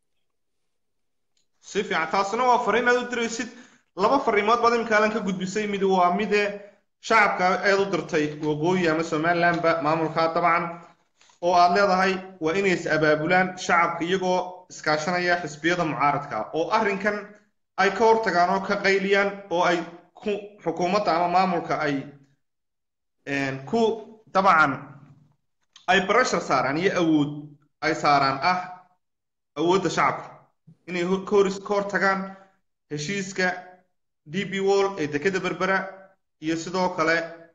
si fiican taasina waa fariin aad u diraysid laba fariimood baad imika alan ka gudbisay mid waa mide shacabka aad u dirtay waqooyi ama somalilandba maamulka dabcan oo aad leedahay waa inay is abaabulaan shacabka iyagoo iskaashanaya xisbiyada mucaaradka oo arrinkan ay ka hortagaan oo ka qayliyaan oo ay ku xukuumadda ama maamulka ay ku dabcan ay barashar saaraan iyo awood ay saaraan ah awoodda shacabka inay ka hor ka hortagaan heshiiska d b wall ee dekeda berbera iyo sidoo kale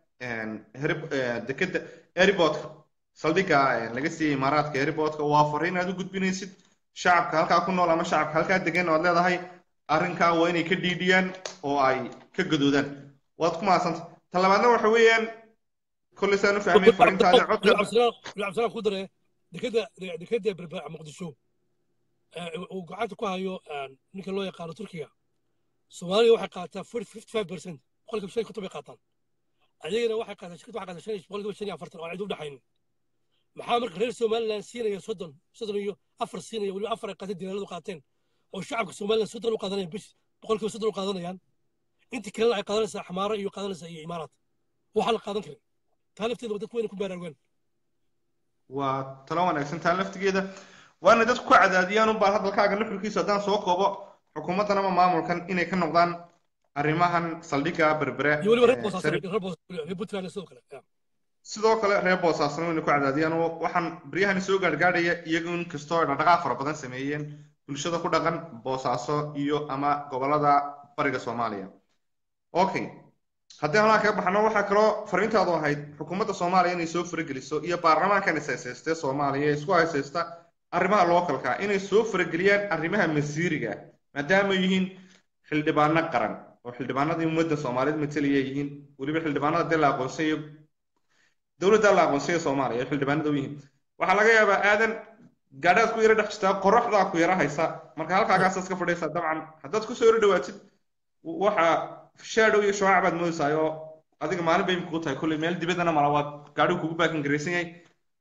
dekeda airportka saldhigga laga siiyey imaaraadka airportka waa fariin aad u gudbinaysid shacabka halkaa ku nool ama shacabka halkaa degan oad leedahay arrinkaa waa inay ka dhiidhiyaan oo ay ka gadoodaan waad ku mahadsanta ta labaadna waxa weeyaan kolley saan u fahmay fariintaada codka cabdisalaan ku dare dekeda dekeda berbera muqdisho uu gacanta ku hayo ninka loo yaqaano turkiga soomaaliya waxay qaataa fifty five percent boqolkiiba shan konton bay qaataan ayagana waxay qaataa shirkadda waxay qaataa shan boqolkiiba shan iyo afartan oo cid u dhexaynin maxaa marka reer somaliland siinaya soddon soddon iyo afar siinaya weliba afar ay qaateen dilaaladu qaateen oo shacabka somaliland soddon u qaadanaya bish boqolkiiba soddon u qaadanayaan intii kalena ay qaadanaysaa xamaaro iyo qaadanaysaa iyo imaaraad waxaan la qaadan karin taa lafteeda dadku wayna ku baaraagaan waa talo wanaagsan taa laftigeeda waana dadku ku cadaadiyaan un baan hadalkaaga nuxurkiisa haddaan soo koobo xukuumaddan ama maamulkan inay ka noqdaan arrimahan saldhigga berbere iyo weliba reer boosaasan reer boos reer puntland sidoo kale sidoo kale reer boosaasna wayna ku cadaadiyaan oo waxaan baryahani soo gaargaadhaya iyagu in kastoo ay dhaqdhaqaaq fara badan sameeyeen bulshada ku dhaqan boosaaso iyo ama gobolada bariga soomaaliya okay haddii halaa kaga baxno waxaa kaloo fariintaadu ahayd xukuumadda soomaaliya inay soo farageliso iyo baarlamaankan is haysaystee soomaaliya ee isku haysaysta arrimaha lookalka inay soo farageliyaan arrimaha masiiriga maadaama yihiin xildhibaano qaran oo xildhibaanadii ummadda soomaaliyeed matalaya yihiin weliba xildhibaanada dee la aqoonsayo dowladda la aqoonsaya soomaaliya ee xildhibaanada u yihiin waxaa laga yaabaa aadan gaadhaad ku yara dhex jirtaa qoraxdaa ku yara haysa marka halkaagaas iska fadhiisa dabcan haddaad kusoo yaro dhawaatid waxa shadow iyo shawaac baad moodaysaa oo adiga maalin bay imika ku tahay kolley meel dibaddana mala waa gaadhigu kugu baakin garaysan yahay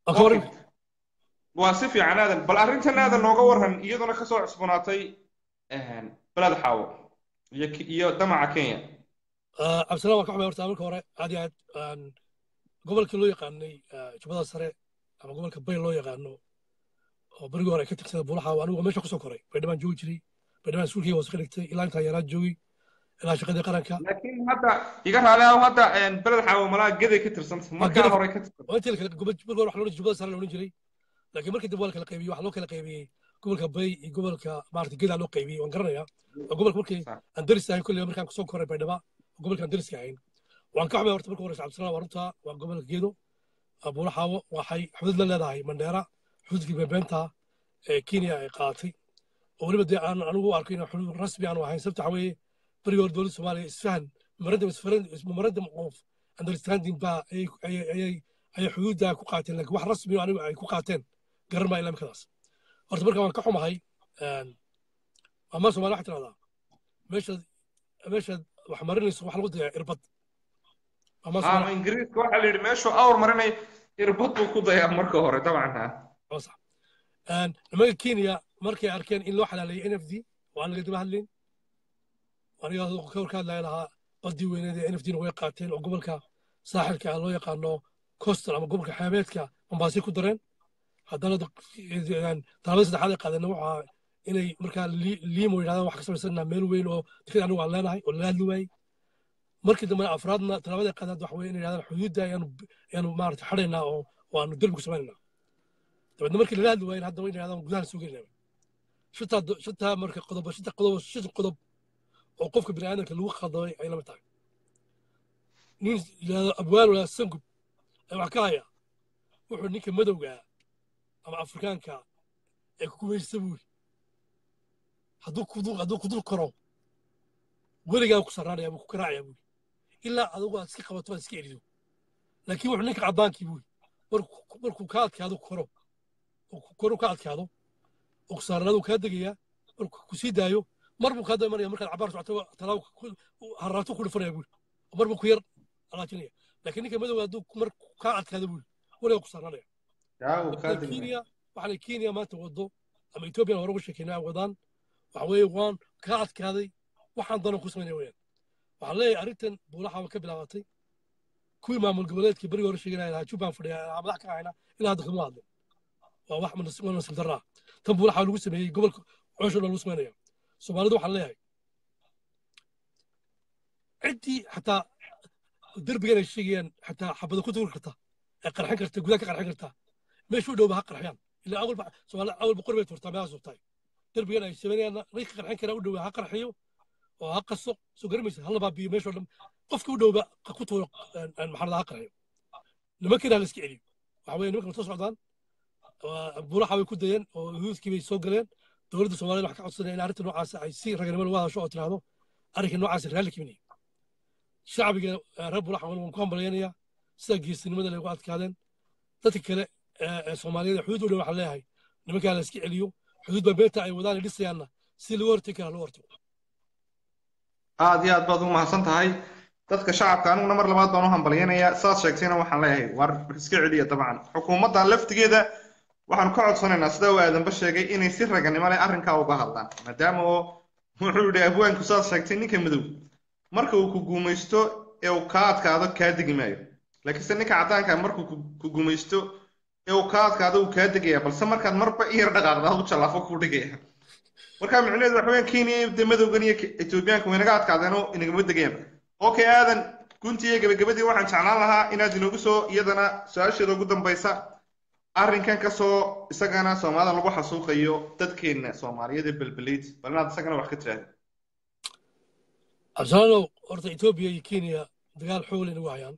waa si fiican aadan bal arrintan aadan nooga waran iyaduna kasoo cusboonaatay beled xaawo iyo iyo damaca kenya cabdisalaan waan ka xumay horta marka hore aad iyo aad gobolka loo yaqaanay jubbada sare ama gobolka bay loo yaqaano oo berigii hore ay ka tirsada buulaxaawo anigu meesha kusoo koray baydhibaan joogi jiray baydhibaan iskuulkii hoose ka dhigtay ilaa intaa yaraa joogay ilaa shaqadii qaranka laakiin hadda iga raali ah hadda beled xaawo malaa geday ka tirsanta markaa hore ka tirsanta intii kale gobolka hore waxa loo jubbada sare la odhan jiray laakiin markii dambe waa la kala qaybiyey waxaa loo kala qaybiyey gobolka bay iyo gobolka maarata gedaa loo qaybiyey waan garanayaa waa gobolka markii aan daris ahayn kolley markaan kusoo koray baydhaba gobolka aan dariska ahayn waan ka xumay horta marka hore cabdisalaan waa runta waa gobolka geedo buulaxaawo waxay xuduud la leedahay mandheera xuduudkii beebeenta ee kenya ay qaadatay oo weliba dee aan anigu u arko inaan xuduud rasmi aanu ahayn sababta waxa weeye berigii hore dowladda soomaaliya isfahan memorandum of understanding baa ayay ayay xuduudda ku qaateen laakiin wax rasmi anigu ay ku qaateen garan maa ilaa imikadaas horta marka waan ka xumahay ama soomaaliya waxay tidhahdaa meeshaad meeshaad wax marinayso wax lagu dayaa irbad ama ingiriiska waxaa la yidhi meeshuu awr marinay irbad buu ku dayaa marka hore dabcan ha sax nimanka kenya markay arkeen in loo xalaaleeyay n f d oo aan laga daba hadlayn aniga ka warka hadlaya lahaa badii weyneed ee n f d na way qaateen oo gobolka saaxilka ah loo yaqaano coastal ama gobolka xeebeedka mambaasi ku dareen haddana tallaabada saddexaad ay qaadeen waxaa inay markaa liimo yidhahdaan wax ka samaysanaa meel weyn oo dekada anigu aan leenahay oo lala hadli waayey markii dambe afraadna tallaabada qaadaad waxa weye inay yidhahdaan xuduudda ayaanu ayaanu maarata xadhaynaa oo waanu derbi ku samaynaa dabeedna markii lala hadli waayen haddaba inay yidhahdaan gudaha soo gelinaa shantaa shantaa marka qodob shanta qodob shan qodob oo qofka bini aadamka lagu khaldamay ay lama tahay nin yidhahdo abwaan walaa sangub ay wax ka haya wuxuu ninka madowga ama afrikaanka ee kukumaysta buuri hadduu kudul hadduu kudul koro weligaa ku sarraanaya buu ku karaacaya buuri ilaa adigu aad iska qabato aad iska erido laakiin wuxuu ninka caddaankii buuri markuu ka adkaado koro kor u ka adkaado oo kusaaranaadu kaa degayaa markuu ku sii daayo mar buu kaa daba maraya markaad cabaar socoto talaabo haraato ku dhufanaya buuri mar buu ku yar alaajinaya laakiin ninka madowga hadduu mar kaa adkaado buuri weliga ku saarnanaya yaa uu kaa degmay kenya waxaana kenya maanta wado ama etoobiya hore uga sheekeynaa ay wadaan waxa weeye waan kaa adkaaday waxaan danan ku samaynaya weyaan waxaan leeyahay arrintan buulaxaaba ka bilaabatay kuwii maamul goboleedkii berigi hore sheeganaya lahaa jubbaan fadhiya madax ka ahayna ilaa hadda kama hadlin waa wax waa nasiib darra ah tan buulaxa lagu sameeyey gobolka coosho dhan lagu samaynaya soomaalidu waxaan leeyahay ciddii xataa derbigan ay sheegayaan xataa xabada ku tuuri karta ee qarxin karta gudaha ka qarxin karta meesha u dhowba ha qarxiyaan ilaa awalba soomaali awal boqor bay turtaa meelahaas urtaay derbigan ay sameynayaan ninka qarxin kara u dhowa ha qarxiyo oo ha qaso soo garamaysa hala baabiyo meeshoo dhan qofkii u dhowba ku tuuro maxarada ha qarxiyo nimankiina la iska celiyo waxa weeye nimankan soo socdaan buulaxa way ku dayeen oo yuhuudkii bay soo galeen dowladda soomaaliyad wax ka codsanaya in arrinta noocaas ay si raganimo lagu hadasho oo tiraahdo arrinka noocaas raalli kiminaya shacbiga reer buulaxa waan ku hambalyaynayaa sida geesinimada lagu adkaadeen dadka kale ee soomaaliyeed xuduud u dhow waxaan leeyahay nimankaa la iska celiyo xuduud baa beenta ay wadaan ay dhisayaanna si lagu hortegi kara loo hortago aad iyo aad baad ugu mahadsan tahay dadka shacabka aniguna mar labaad baan u hambalyaynayaa saad sheegtayna waxaan leeyahay war iska celiya dabcan xukuumaddan laftigeeda waxaanu ka codsanaynaa sida uu aadanba sheegay inay si raganimo leh arrinkaa uga hadlaan maadaama oo wuxuu yidhi abwaanku saad sheegtay ninka madow marka uu ku guumaysto ee uu kaa adkaado kaa degi maayo laakiinse ninka caddaanka markuu ku guumaysto ee uu kaa adkaado uu kaa degaya balse markaad marba iyar dhaqaaqda u jallaafo kuu dhigaya marka micnaheedu waxa weeyaan kenya de madowgan iyo etoobiyaanka way naga adkaadeen oo inagama degayaan okay aadan guntii iyo gabagabadii waxaan jeclaan lahaa inaad inoogu soo iyadana su-aasheeda ugu dambaysa arrinkan kasoo isagana soomaalida lagu xasuuqayo dadkeena soomaaliyeed ee belbeleyd bal inaad isagana wax ka tiraahdo absalaalow horta etoobiya iyo kenya dagaal xoog leh nagu hayaan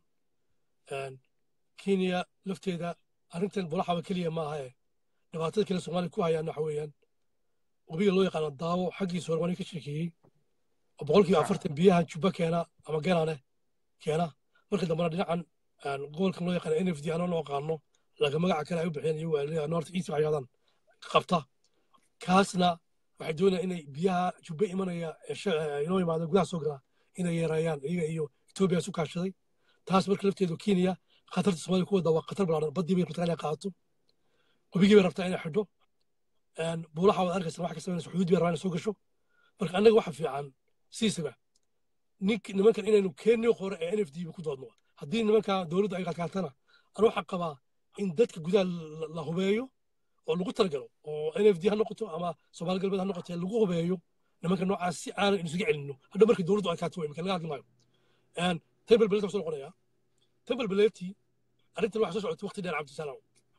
kenya lafteeda arrintan bulaxaba keliya ma aha ee dhibaatada kale soomaaliya ku hayaan waxa weeyaan webiga loo yaqaano daawo xaggiisa hore waan ka sheekeeyey oo boqolkiiba afartan biyaha jubba keena ama ganane keena marka dambena dhinacan gobolkan loo yaqaano n f d anoo loo aqaano laakiin magaca kale ay u bixiyeen iyagu ay north east waxay yidhahdaan qabta kaasna waxay doonayaan inay biyaha jubbe imanaya inoo yimaada gudaha soo galaa inay yareeyaan iyaga iyo etoobiya isu kaashaday taas marka lafteedu kenya khatarta soomaaliya ku wadda waa khatar balaaran baddii bay rabtaa inay qaato webigii bay rabtaa inay xidho buulaxa waad arkaysaa wax ka samaynaysa xuduud bay rabaa inay soo gasho marka annaga waxa fiican siisaba nink nimankan inaynu keenii hore ee n f d ku doodno haddii nimanka dowladdu ay kalkaatana anu waxaan qabaa in dadka gudaha la hubeeyo oo lagu talagalo oo n f d ha noqoto ama soomaali galbeed ha noqoto lagu hubeeyo nimanka noocaas si aanan isuga celinno hadhow markii dowladdu ay kaato imika laga hadli maayo tembel beleet soo noqonaya tembel beleeti arrintan waxa soo socotay waqti dheer cabdisalaam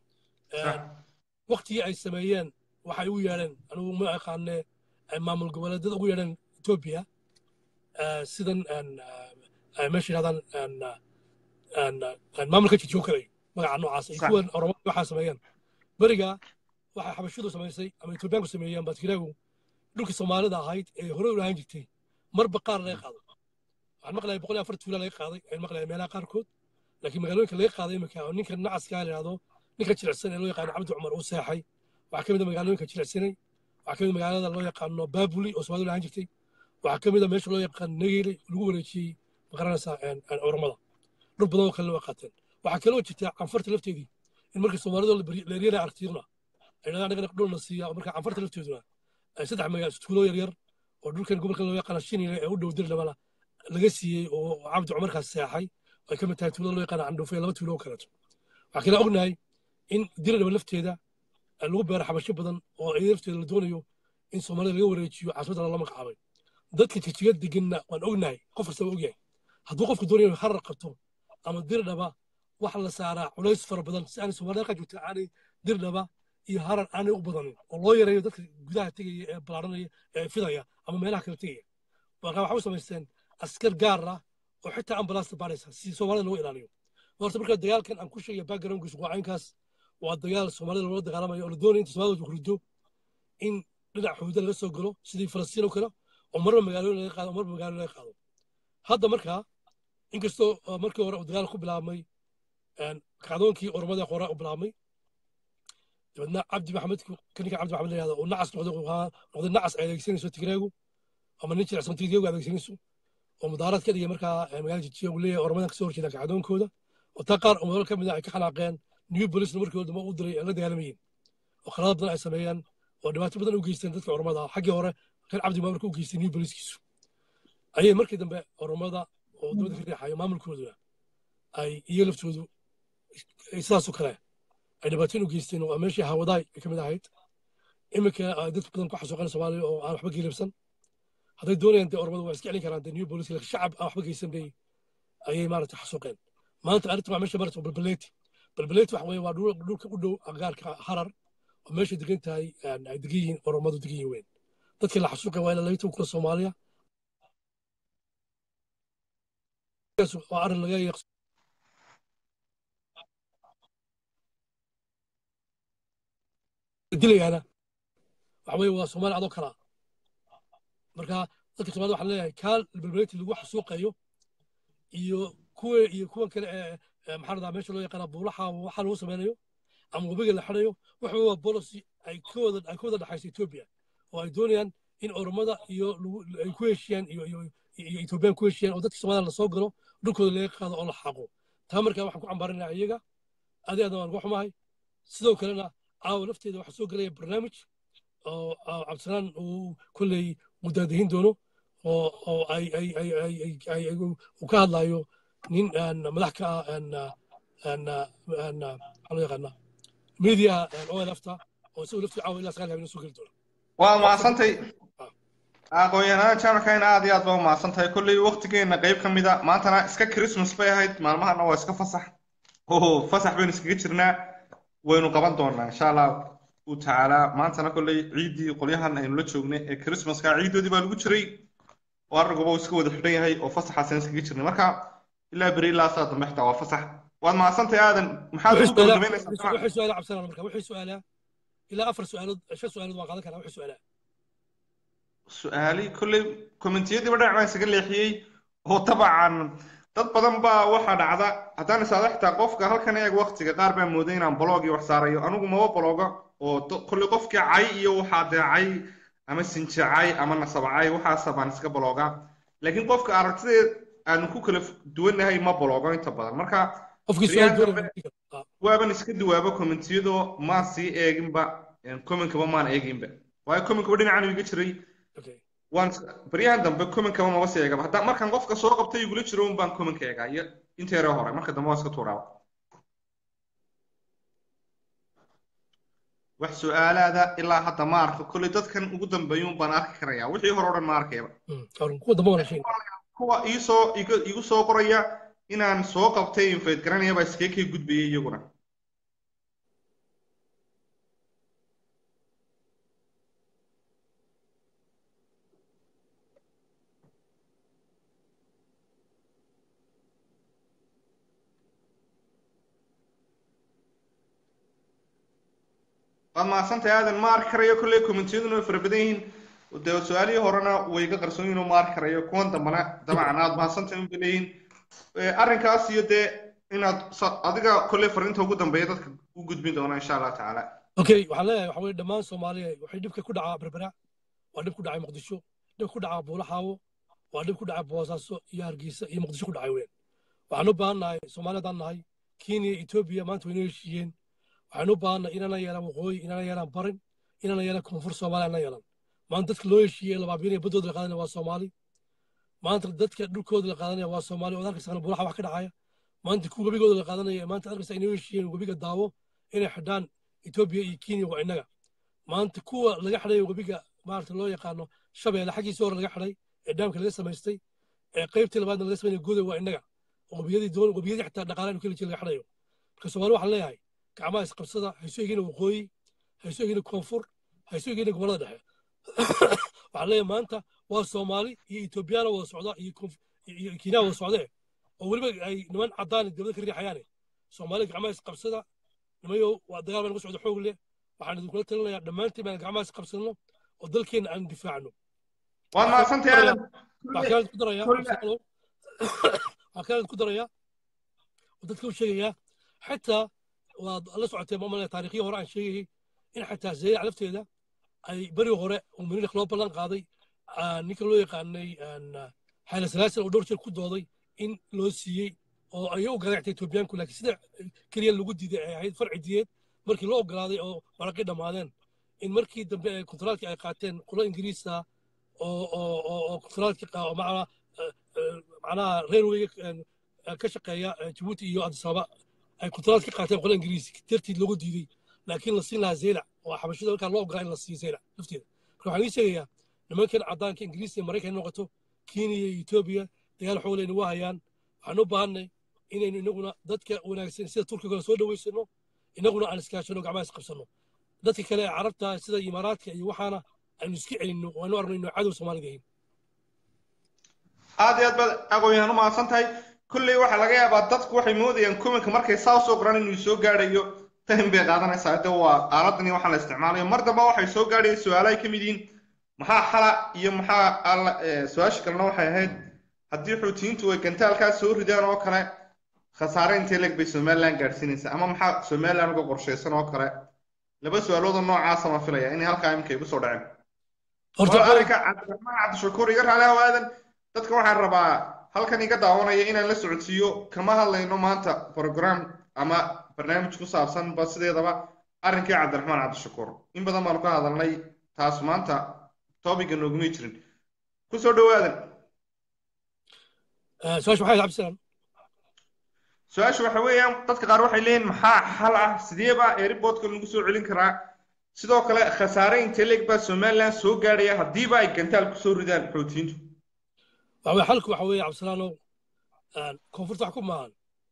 waqtigii ay sameeyeen waxay ugu yeedheen anigu ma aqaane maamul goboleedyada ugu yeedheen etoobiya sidan meesha yidhahdaan maamulka jijiyo kale magaca noocaas ay kuwan oromada waxaa sameeyeen beriga waxay xabashidu samaysay ama etoobiyaanku sameeyeen baadkiraagu dhulkii soomaalida ahayd ee hore u lahaan jirtay marba qaar laga qaado waxaan maqlayaa boqol iyo afar tuula laga qaaday ayaan maqlayaa meelaha qaarkood laakiin magaalooyinka laga qaaday imika oo ninka nacaskaa la yidhahdo ninka jilicsan ee loo yaqaano cabdi cumar uu seexay waxaa ka mid a magaalooyinka jilicsanay waxaa ka mid a magaalada loo yaqaano baabuli oo soomaalida lahaan jirtay waxaa ka mid a meesha loo yaqaano negeyle lagu wareejiyey maqaranaysaa oromada dhul badan oo kale waa qaateen waxaa kaloo jirta canfarta lafteedii in markii soomaalida leeryana aragtiyaduna ay dhahdaan anagana dhulna siiya oo markaa canfarta lafteeduna ay saddex magaal tuulo yaryar oo dhulkan gobolka loo yaqaano shinile ee u dhow dirdhabana laga siiyey oo cabdi cumarkaas seexay ay ka mid tahay tuulada loo yaqaano candhuufe laba tuulo oo kaleeto waxaa kale ognahay in dirdhaba lafteeda lagu beero xabasho badan oo ay lafteeda la doonayo in soomaalida laga wareejiyo caasimadda lala magacaabay dadka jijiga deganna waan ognahay qof kastaba ogyahay hadduu qofku doonayo inuu harar qabto ama dirdhaba waxa la saaraa culays fara badan si aanay soomaalida halkaa joogta aanay dirdhaba iyo harar aanay u badanin oo loo yareeyo dadka gudaha tegaya ee balaaranaya ee fidaya ama meelaha kale tegaya marka waxay u samaysteen askar gaar ah oo xitaa ambalaasta baaraysa si soomaalida looga ilaaliyo horta marka dagaalkan aan ku sheegaya backgroundkiisu waa caynkaas waa dagaal soomaalida loola dagaalamayo oo la doonaya inta soomaalida hurdo in dhinac xuduuda laga soo galo sidii falastiin oo kale oo marba magaalooyin laga qaado marba magaalo laga qaado hadda markaa inkastoo markii hore uu dagaal ku bilaabmay kacdoonkii oromada hore u bilaabmay dabeedna cabdi maxamedku kaninka cabdi maxamed la yihahdo uu nacas noqday noqday nacas ay adeegsanayso tigreegu ama nin jilicsan tigreegu adeegsanayso oo mudaarad ka dhigay markaa magaalada jijiya uu leeyahay ormadan kasoo horjeeda kacdoonkooda oo taa qaar umaro ka mid ah ay ka xanaaqeen new bolisna markii hore u diray ay la dagaalamayeen oo khaladaad badan ay sameeyeen oo dhibaato badan u geysteen dadka ormada xaggii hore reer cabdi maamarka u geystay new boliskiisu ayay markii dambe ormada oo dowladda ka riixayo maamulkooduna ay iyo laftoodu sidaasoo kale ay dhibaatooyin u geysteen oo meeshii hawadaay ay ka mid ahayd iminka ay dadku badan ku xasuuqeen soomaaliya oo aan waxba geelibsan hadday doonayaan dee ormadu waa iska celin karaan dee new bolis shacab aan waxba geysan bay ayay maaragtay xasuuqeen maanta arrinta waa meesha marata balbaleeti balbaleeti waxa weeye waa dhulka u dhow agaarka harar oo meesha degan tahay ay degan yihiin oromadu degan yihiin weyn dadkii la xasuuqay waa ilaa labitan kuna soomaaliya waa arrin laga yaq dilayaana waxa weeye waa soomaaliya adoo kalaa marka dadka soomaalida waxaan leeyahay kaal balbaleeti lagu xasuuqayo iyo kuwa iyo kuwan kale ee maxaa radaa meesha loo yaqaana buulaha waxa lagu sameynayo ama webiga la xidhayo waxa waa policy ay ka wada ay ka wada dhaxaysa Ethiopia oo ay doonayaan in oromada iyo ay ku heshiiyaan iyo iyo iyo Ethiopian ku heshiiyaan oo dadka Soomaaliya la soo galo dhulkooda laga qaado oo la xaqo taa markaa waxaan ku cambaarinayaa iyaga adeed waan uga xumahay sidoo kalena caawa lafteeda waxaa soo gelaya barnaamij oo cabdisalaan uu kolley mudaadahin doono oo oo ay ay ay ay ay ay ay uu ka hadlayo nin madax ka ah maxaa loo yaqaanaa media olfta oo isagu laftii caawa ilaa sagaal habeen soo geli doono waa mahadsantay aqoon-yahanada jaamackayna aad iyo aad baa umahadsantahay kolley waktigeena qayb ka mid a maantana iska christmas bay ahayd maalmahana waa iska fasax oo fasax baynu iskaga jirnaa waynu qaban doonaa insha allah u tacaalaa maantana kolley ciiddii qolyahan aynu la joognay ee christmaska ciiddoodii baa lagu jiray oo arriguba uu iska wada xidhan yahay oo fasaxaasaan iskaga jirnay marka ilaa beri ilaa saa dambe xitaa waa fasax waad mahadsantahay aadan maxaad ugu gabagabaynaysaa wixii su-aala cabsanaa marka wixii su-aalaa ilaa afar su-aalood shan su-aalood waan qaadan karaa wixii su-aalaa su-aali kolley kommentiyadiiba dhinac baan isaga leexiyey oo tabacan dad badan baa waxaa dhacda haddaan isaada xitaa qofka halkan eeg waktiga qaar baa mooday inaan blog iyo wax saarayo anigu maba bloga oo kolley qofkii cay iyo waxaa dee cay ama sinjacay ama nasabcay waxaasa baan iska bloga laakiin qofka aragtideed aanu ku kala duwannahay ma blogo inta badan marka waaban iska duwaaba kommentiyadoo maan sii eeginba commenkaba maan eeginba waayo commenkaba dhinacan iga jiray waan baryahan dambe commenkaba maba sii eegaba hadda markaan qofka soo qabtay igula jiro un baan commenka eegaa iyo inteere hore marka dambe waa iska tuuraaba wax su-aalaada ilaa hadda ma arko kolley dadkan ugu dambeeyun baan arki karayaa wixii hore o dhan ma arkayba kuwa iisoo igu soo qoraya inaan soo qabtay infeyd garanaya baa iskaga kay gudbayay iyaguna waad mahadsantahay aadan ma arki karayo kolley kommentiyaduna way fara badan yihiin dee su-aalihii horena way ga qarsoon yihin oo ma arki karayo kuwan dambana dabcan aad mahadsantahay unba leeyihin arrinkaas iyo dee inaad adiga kolley fariinta ugu dambeeya dadka u gudbin doona insha allah tacaala okay waxaan leeyahay waxa weye dhammaan soomaaliya waxay dhibka ku dhacaa berbera waa dhib ku dhacay muqdisho dhib ku dhacaa buulaxaawo waa dhib ku dhacay boosaaso iyo hargeysa iyo muqdisho ku dhacay weyn waxaan u baahan nahay soomaaliyadaan nahay kenya etoobiya maanta waynoo heshiiyeen waxaan u baahanay inana yeelaan waqooyi inana yeelaan barin inana yeelaan koonfur soomaaliya inana yeelaan maanta dadka loo heshiiyey labaabiinaya baddooda la qaadanaya waa soomaali maanta dadka dhulkooda la qaadanaya waa soomaali oo arkaysa buulaxa wax ka dhacaya maanta kuwa webigooda la qaadanaya maanta arkaysa inay heshiiyeen webiga daawo inay xidhaan etoobiya iyo kenya waa innaga maanta kuwa laga xidhayo webiga maarata loo yaqaano shabeelle xaggiisa hore laga xidhay ee dhaamka laga samaystay ee qaybtii labaadna laga samaynaya goday waa innaga oo webiyadii doon webiyadii xitaa dhaqaalaha keli jira laga xidhayo marka soomaali waxaan leeyahay gacmaha isqabsada hayso egina waqooyi hayso egina koonfur hayso egina gobollada dhexe waxaan leeyahay maanta waa soomaali iyo etoobiyana wada socda iyo kenya wada socdee oo weliba ay niman caddaan dowladda ka riixayaane soomaali gacmaha isqabsada nimayo waa dagaal baa nagu socda xoog leh waxaan idinkula talinayaa dhammaantiin baan gacmaha isqabsano oo dalkeenna aan difaacno waad mahadsantahay aadan waxaan kaalid ku darayaa waxaan kaalid ku darayaa oo dadka u sheegayaa xitaa waad la socotee maamulaya taariikhii hore aan sheegayay in xataa zaylac lafteeda ay beri hore uu minilik loo ballan qaaday ninka loo yaqaanay xayla salaasil oo dhowr jeer ku dooday in loo siiyey oo ay u garaactay etoobiyaanku laakiin sida keliya lagu diiday ay ahayd farci diyeed markii loo ogolaaday oo waraqii dhammaadeen in markii dambe ay kontaraalkii ay qaateen qulo ingiriisa oo oo oo oo kontaraalkii macnaa macnaha railwayga ka shaqeeya jabuuti iyo adisababa ay kontaraalkii qaateen qulo ingiriisi dartiid loogu diiday laakiin la siin lahaa zeylac oo xabashada markaa loo ogolaa in la siiyo zeylac lafteeda marka waxaan ii sheegayaa nimankan caddaanka ingiriiska iyo maraykan noqoto kenya iyo etoobiya dagaal xoog leyna waa hayaan waxaan u baahanay inaynu inaguna dadka wanaagsan sida turkiga soo dhaweysano inaguna aan iskaashano gacmaha isqabsano dadka kale ee carabta sida imaaraadka iyo waxaana aynu iska celinno waanu arnayno cadow soomaalida ahayn aad iyo aad baad aqoon-yahan u mahadsan tahay kolley waxaa laga yaabaa dadku waxay moodayaan kuminka markay saa usoo qoran inuu soo gaadhayo time bay qaadanaysaa de waa aaladani waxaa la isticmaalayo mar damba waxay soo gaadhaya su-aalo ay ka mid yihiin maxaa xala iyo maxaa alla su-aasha kalena waxay ahayd haddii xuutiyiintu ay gantaalkaa soo ridaan oo kale khasaare intee leeg bay somaliland gaadhsiinaysaa ama maxaa somaliland uga qorshaysan oo kale laba su-aaloodoo noocaasa ma filaya inay halkaa imika igu soo dhaceen arrinka cabdiraxmaan cabdishakuur iga raali haw aadan dadka waxaan rabaa halkan iga daawanaya inaan la socodsiiyo kama hadlayno maanta program ama barnaamij ku saabsan ba sideedaba arrinkii cabdiraxmaan cabdishakuur in badan baanu ka hadalnay taas maanta topiga noogumay jirin kusoo dhowaadan su-aasha waxay cabdisalaan su-aasha waxa weeyaan dadka qaar waxay leeyihin maxaa xal ah sidee baa airportka lagu soo celin karaa sidoo kale khasaare intee leeg baa somaliland soo gaadhaya haddiiba ay gantaal kusoo ridaan xoutiyiintu waxa weye xalku waxa weeye cabdisalaanow koonfurta wax ku maahan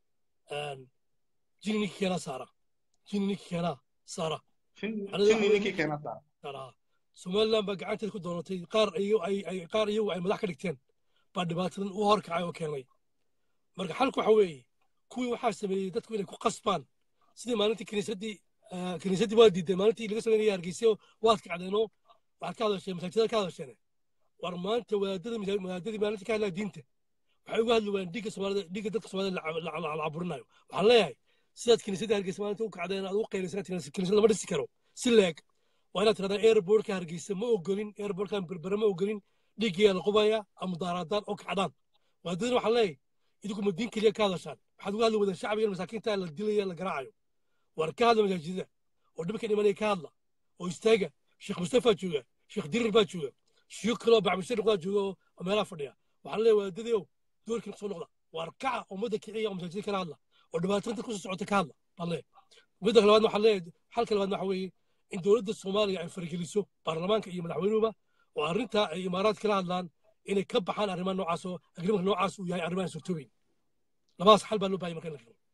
jini ninkii keenaa saara jini ninkii keenaa saara jini ninkii keenaa saara somaliland baa gacanteeda ku doonatay qaar qaar iyagu ay madax ka dhigteen baa dhibaatadan u horkacay oo keenay marka xalku waxa weeye kuwii waxaa sameeyey dadku inay ku qasbaan sidii maalintii kiniisaddii kiniisaddii waa diideen maalintii laga sameynaya hargeysa waad kacdeenoo waxaad ka hadasheen masaajidada ka hadasheen war maanta wadaadada wadaadadii maalintii ka hadlaya diinta waxay uga hadli waayeen dhiigga soomaalida dhiigga dadka soomaalida la caburinayo waxaan leeyahay sidaad kiniisadda hargeysa maalinta u kacdeen aad ugu qaylaysan kiniisad lama dhisi karo si leeg waa inaad tirahdaan airportka hargeysa ma ogolin airportkan berbere ma ogolin dhiiggeeyaa la qubaya ama daaraadaan oo kacdaan wadaadadina waxaan leeyahay idinku ma diin keliya ka hadashaan waxaad uga hadli wadaan shacbiga masaakiinta la dilaya la garaacayo war ka hadla masaajidada oo dhibka dhimanaya ka hadla oo istaaga sheekh mustafa jooga sheekh dirir baa jooga shiyo kaloo bacbishir baa jooga oo meelaha fadhiya waxaan leeyahay wadaadadii ow doorkiina kusoo noqda waar kaca ummadda kiciya oo masaajida kala hadla oo dhibaatooyinta kusoo socota ka hadla baan leeyahay midda labaadna waxaan leeyahay xalka labaadna waxa weeye in dowladda soomaaliya ay fargeliso baarlamaanka iyo madaxweynuhuba oo arrintaa ay imaaraad kala hadlaan inay ka baxaan arrimaha noocaas oo agrimanka noocaas uu yahay arrimahan suurtoobayn labadaas xal baa loo bahay marka in la keno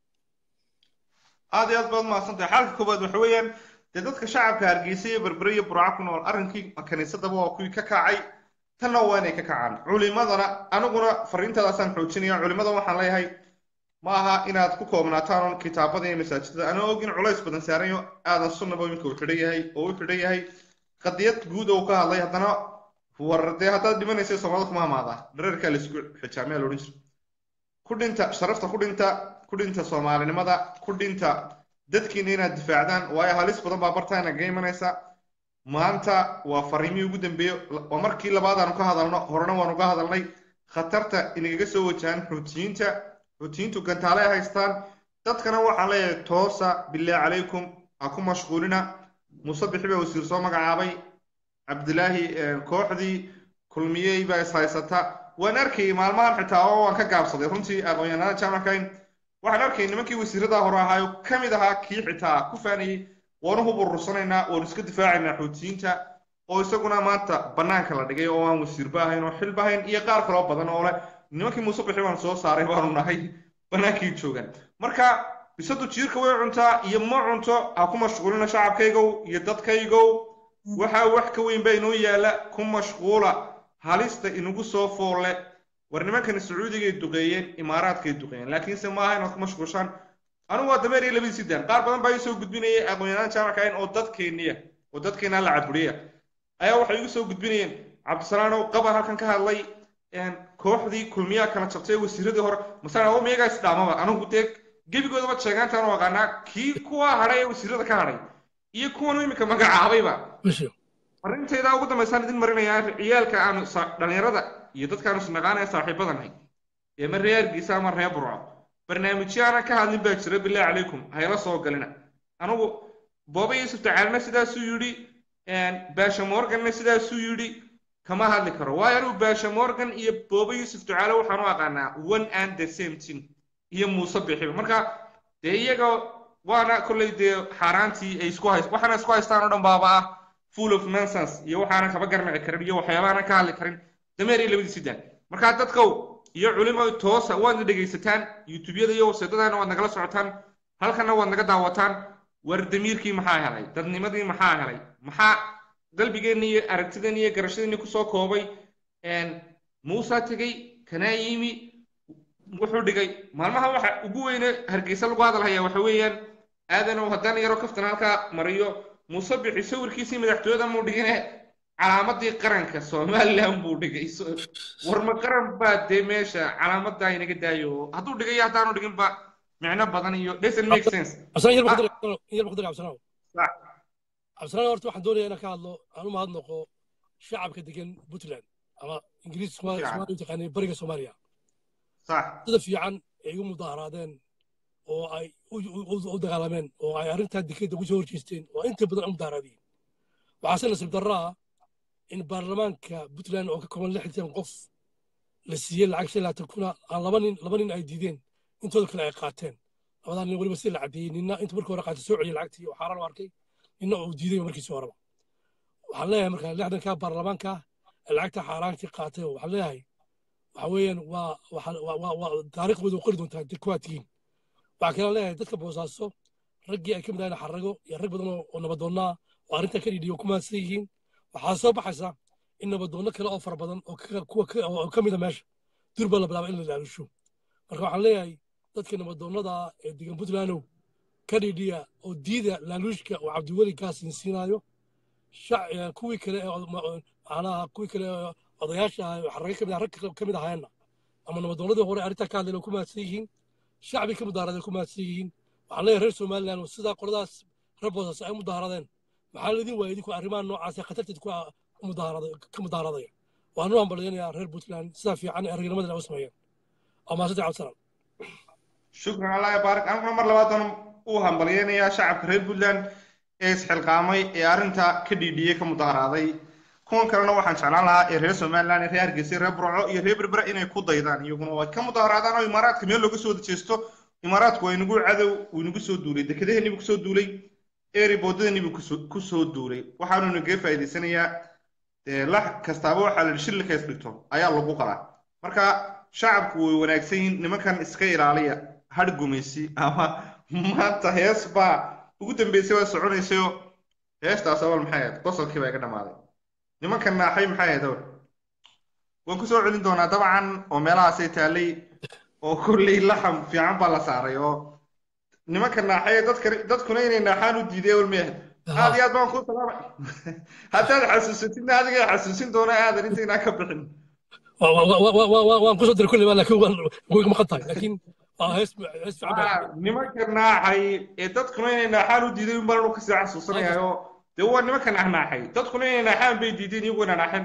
aad iyo aad baad mahadsantahay xalka koowaad waxa weeyaan dee dadka shacabka hargeysa iyo berbere iyo burca ku nool arrinkii kaniisadaba waa kuwii ka kacay tanna waa inay ka kacaan culimadana aniguna fariintadaasaan xoojinaya culimada waxaan leeyahay ma aha inaad ku koobnaataan oon kitaabada iyo masaajidada anaa og in culays badan saarayo aadan sunnaba iminka uu xidhan yahay oo u xidhan yahay qadiyad guud oo ka hadlay haddana war dee haddaad dhimanaysa soomaalida kuma hamaada dhareerkaa laisku xijaamaya loodhan jira ku dhinta sharafta ku dhinta ku dhinta soomaalinimada ku dhinta dadkiina inaad difaacdaan waayo halis badan baa bartaana ga imanaysa maanta waa fariimihii ugu dambeeye waa markii labaad aanu ka hadalno horena waanu ka hadalnay khatarta inagaga soo wajahan xuutiyiinta xuutiyiintu gantaale ay haystaan dadkana waxaan leeyahay toosa bilaahi calaykum ha ku mashquulina musabixi baa wasiir soo magacaabay cabdilaahi kooxdii kulmiyey baa is haysata waan arkayay maalmahan xitaa oo waan ka gaabsaday runtii aqoon-yahanada jaamackayn waxaan arkayay nimankii wasiirada hore ahaayo ka mid ahaa kii xitaa ku faanayey waanu hub urursanaynaa waanu iska difaacaynaa xuutiyiinta oo isaguna maanta bannaanka la dhigay oo aan wasiirba ahayn oo xilba ahayn iyo qaar kaloo badan oo leh nimankii muuse bixi baan soo saaray baanu nahay bannaankii joogan marka bisadu jiirka way cuntaa iyo ma cunto ha ku mashquulina shacabkaygow iyo dadkaygow waxaa wax ka weyn baa inoo yaala ku mashquula halista inagu soo foolle war nimankani sacuudigay duqeeyeen imaaraadkay duqeeyeen laakiinse maaha inaad ku mashquushaan anigu waa dameer iyo labadii sidaan qaar badan baa isoo gudbinayay aqoon-yahaan jaamacka ahayn oo dadkeeniya oo dadkeena la caburiya ayaa waxay igu soo gudbinayeen cabdisalaanow qabar halkan ka hadlay kooxdii kulmiyaa kala jabtay wasiiradii hore masala oo miyagaa isdhaamaba anigu dee gebigoodaba sheegaantaan u aqaanaa kii kuwa hadhay ee wasiirada ka hadhay iyo kuwan iminka magacaabayba bisho arintaydaa ugu dambaysaan idin marinayaa ciyaalka aanu sa- dhallinyarada iyo dadkaanu isnaqaanaya saaxiibadanahay ee ma reer hargeysa ama reer burco barnaamijyo aanan ka hadlin baa jira bilaahi calaykum hayla soo galina anugu booba yuusuf tacaalna sidaasuu yidhi baasha morganna sidaasuu yidhi kama hadli karo waayo anigu baasha morgan iyo booba yuusuf ducaale waxaan u aqaanaa one and the same thing iyo muuse bixiba marka dee iyaga waana kolley dee xaaraantii ay isku hays waxaana isku haystaan oo dhan baaba ah full of nonsense iyo waxaanan kaba garmici karin iyo waxyaabaanan ka hadli karin dameer iyo labadii sidaan marka dadkow iyo culimo toosa waadna dhegaysataan youtubeyada iyo websaydadana waad nagala socotaan halkana waad naga daawataan war damiirkii maxaa helay dadnimadii maxaa helay maxaa qalbigeenna iyo aragtideenna iyo garashadeenna kusoo koobay muusa tegey kanaa yimi wuxuu dhigay maalmaha waxa ugu weyne hargeysa lagu hadalhaya waxa weeyaan aadanow haddaan yaro kaftan halkaa mariyo muuse bixi sawirkiisii madaxtooyada muu dhigine calaamadii qaranka somaliland buu dhigay So- war ma qaran baa dee meesha calaamadaa inaga daayo hadduu dhigay iyo haddaanu dhiginba micno badan iyo doesn't make sense cabdisalaan yar Ah. baqdar yar baqdar cabdisalaan Sax. cabdisalaan horta waxaan doonayaa inaan ka hadlo aan u mahadnaqo shacabka degan puntland ama ingiriis Fiican. soomaaliya u taqaanay bariga soomaaliya sax sida fiican ay igu mudaharaadeen oo ay u- u u- u dagaalameen oo ay arrintaa dekeedda ugu soo horjeesteen oo inta badan u mudaharaadiyeen waxaase nasiib darro ah in baarlamaanka puntland oo ka kooban lixdan qof la siiyey lacag shan laatan kuna aan laba nin laba nin ay diideen intooda kale ay qaateen labadaa nin weliba si la caddeeyey ninna inta markii hore qaatay soo celiyey lacagtii oo xaaraan u arkay ninna uu diiday markiisii horeba waxaan leeyahay marka lixdanka baarlamaanka ee lacagta xaaraankii qaatay oo waxaan leeyahay waxa weeyaan waa waxa- waa waa- waa taariikhdooda u qori doontaa dee kuwaad tihiin waxaa kaloo leeyahay dadka boosaaso raggii ay ka mid ahayn xarago iyo rag badan oo oo nabadoonnaa oo arrintaa ka dhidhiyo ku maadsan yihiin waxaa soo baxaysa in nabadoonno kale oo fara badan oo ka- kuwa ka- oo ka mida meesha durba la bilaaba in la ilaalusho marka waxaan leeyahay dadka nabadoonnada ee degan puntlandow ka dhidhiya oo diida laaluushka oo cabdiweli kaasin siinaayo shac- eh, kuwii kale ee od- ma- oo- macnaha kuwii kale ee odayaasha ah oo xarage ka mid ah rag ka mid ahayeenna ama nabadoonnadii hore arrintaa ka hadleen oo ku maadsan yihiin shacbi ka mudaharaday ku maadsan yihiin waxaan leeyahay reer somaliland oo sidaa qoladaas reer boosas ay u mudaharaadeen maxaa laidin waayay idinku arrimaha noocaas ee khatarteed ku ah- u mudaharada- ka mudaharaadaya waan u hambalyanayaa reer puntland sidaa fiican ee aragnimadana u sameeyeen oo maasanta cabdisalaan shukran allah yabaarak aniguna mar labaadaan u hambalyeynayaa shacabka reer puntland ee isxilqaamay ee arrinta ka dhiidhiyey ka mudaharaaday kuwan kalena waxaan jeclaan lahaa ee reer somaliland ee reer hargeysa reer burco iyo reer berbera inay ku daydaan iyaguna oo ay ka mudaharaadaan oo imaaraadka meel looga soo jeesto imaaraadku waa inagu cadow uu inagu soo duulay dekedaheenii buu kusoo duulay eeriboodadeenii buu kusoo- kusoo duulay waxaanu inaga faa'iidaysanayaa dee lax kastaaba waxaa la shilli kays dhigto ayaa lagu qalaa marka shacabku way wanaagsan yihiin nimankan iska ilaaliya hadh gumaysi ama maanta hees baa ugu dambeysay waa soconaysayoo heestaas awal maxay ahayd qosolkii baa iga dhammaaday nimankan naaxay maxay ahayd awal waan kusoo celin doonaa dabcan oo meelahaasay taallay oo kolley laxam fiican baa la saaray oo nimanka naaxay dadka dadkuna inay naaxaan u diiday awal may ahayd aad iyo aad baan kuu salaamay haddaad xasuusatidna adiga xasuusin doona aadan intaynaa ka bixin Wa- wa- wa- wa- wa- wa- waan kusoo diray kulli laakiin waan way maqan tahay laakiin waa hees hees fiican baa Ah, nimanka naaxay ee dadkuna inay naaxaan u diiday unbaan anu kasii xasuusanayaayo dee waa nimanka naaxnaaxay dadkuna inay naaxaan bay diideen iyaguna naaxeen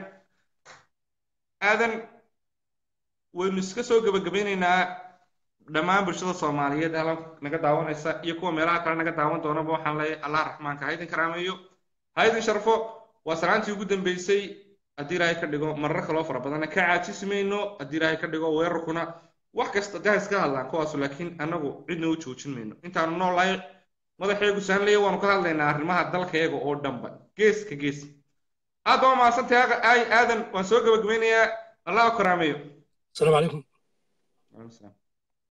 aadan waynu iska soo gebagabaynaynaa dhammaan bulshada soomaaliyeed halan naga daawanaysa iyo kuwa meelaha kale naga daawan doonaba waxaan leeyahay allah raxmaanka ha idin karaameeyo ha idin sharfo waa salaantii ugu dambeysay haddii ilaahay ka dhigo marar kaloo fara badanna ka caajisi mayno haddii ilaahay ka dhigo weerarkuna wax kasta dee ha iska hadlaan kuwaasu laakiin annagu cidna u joojin mayno intaanu noolahay madaxeegu sahanlaya waanu ka hadlaynaa arrimaha dalkayaga oo dhanba gees ka gees aad baa mahadsantahay aadan waan soo gebagabaynayaa allah ha karaameeyo asalaamu calaykum Waalaikum salaam.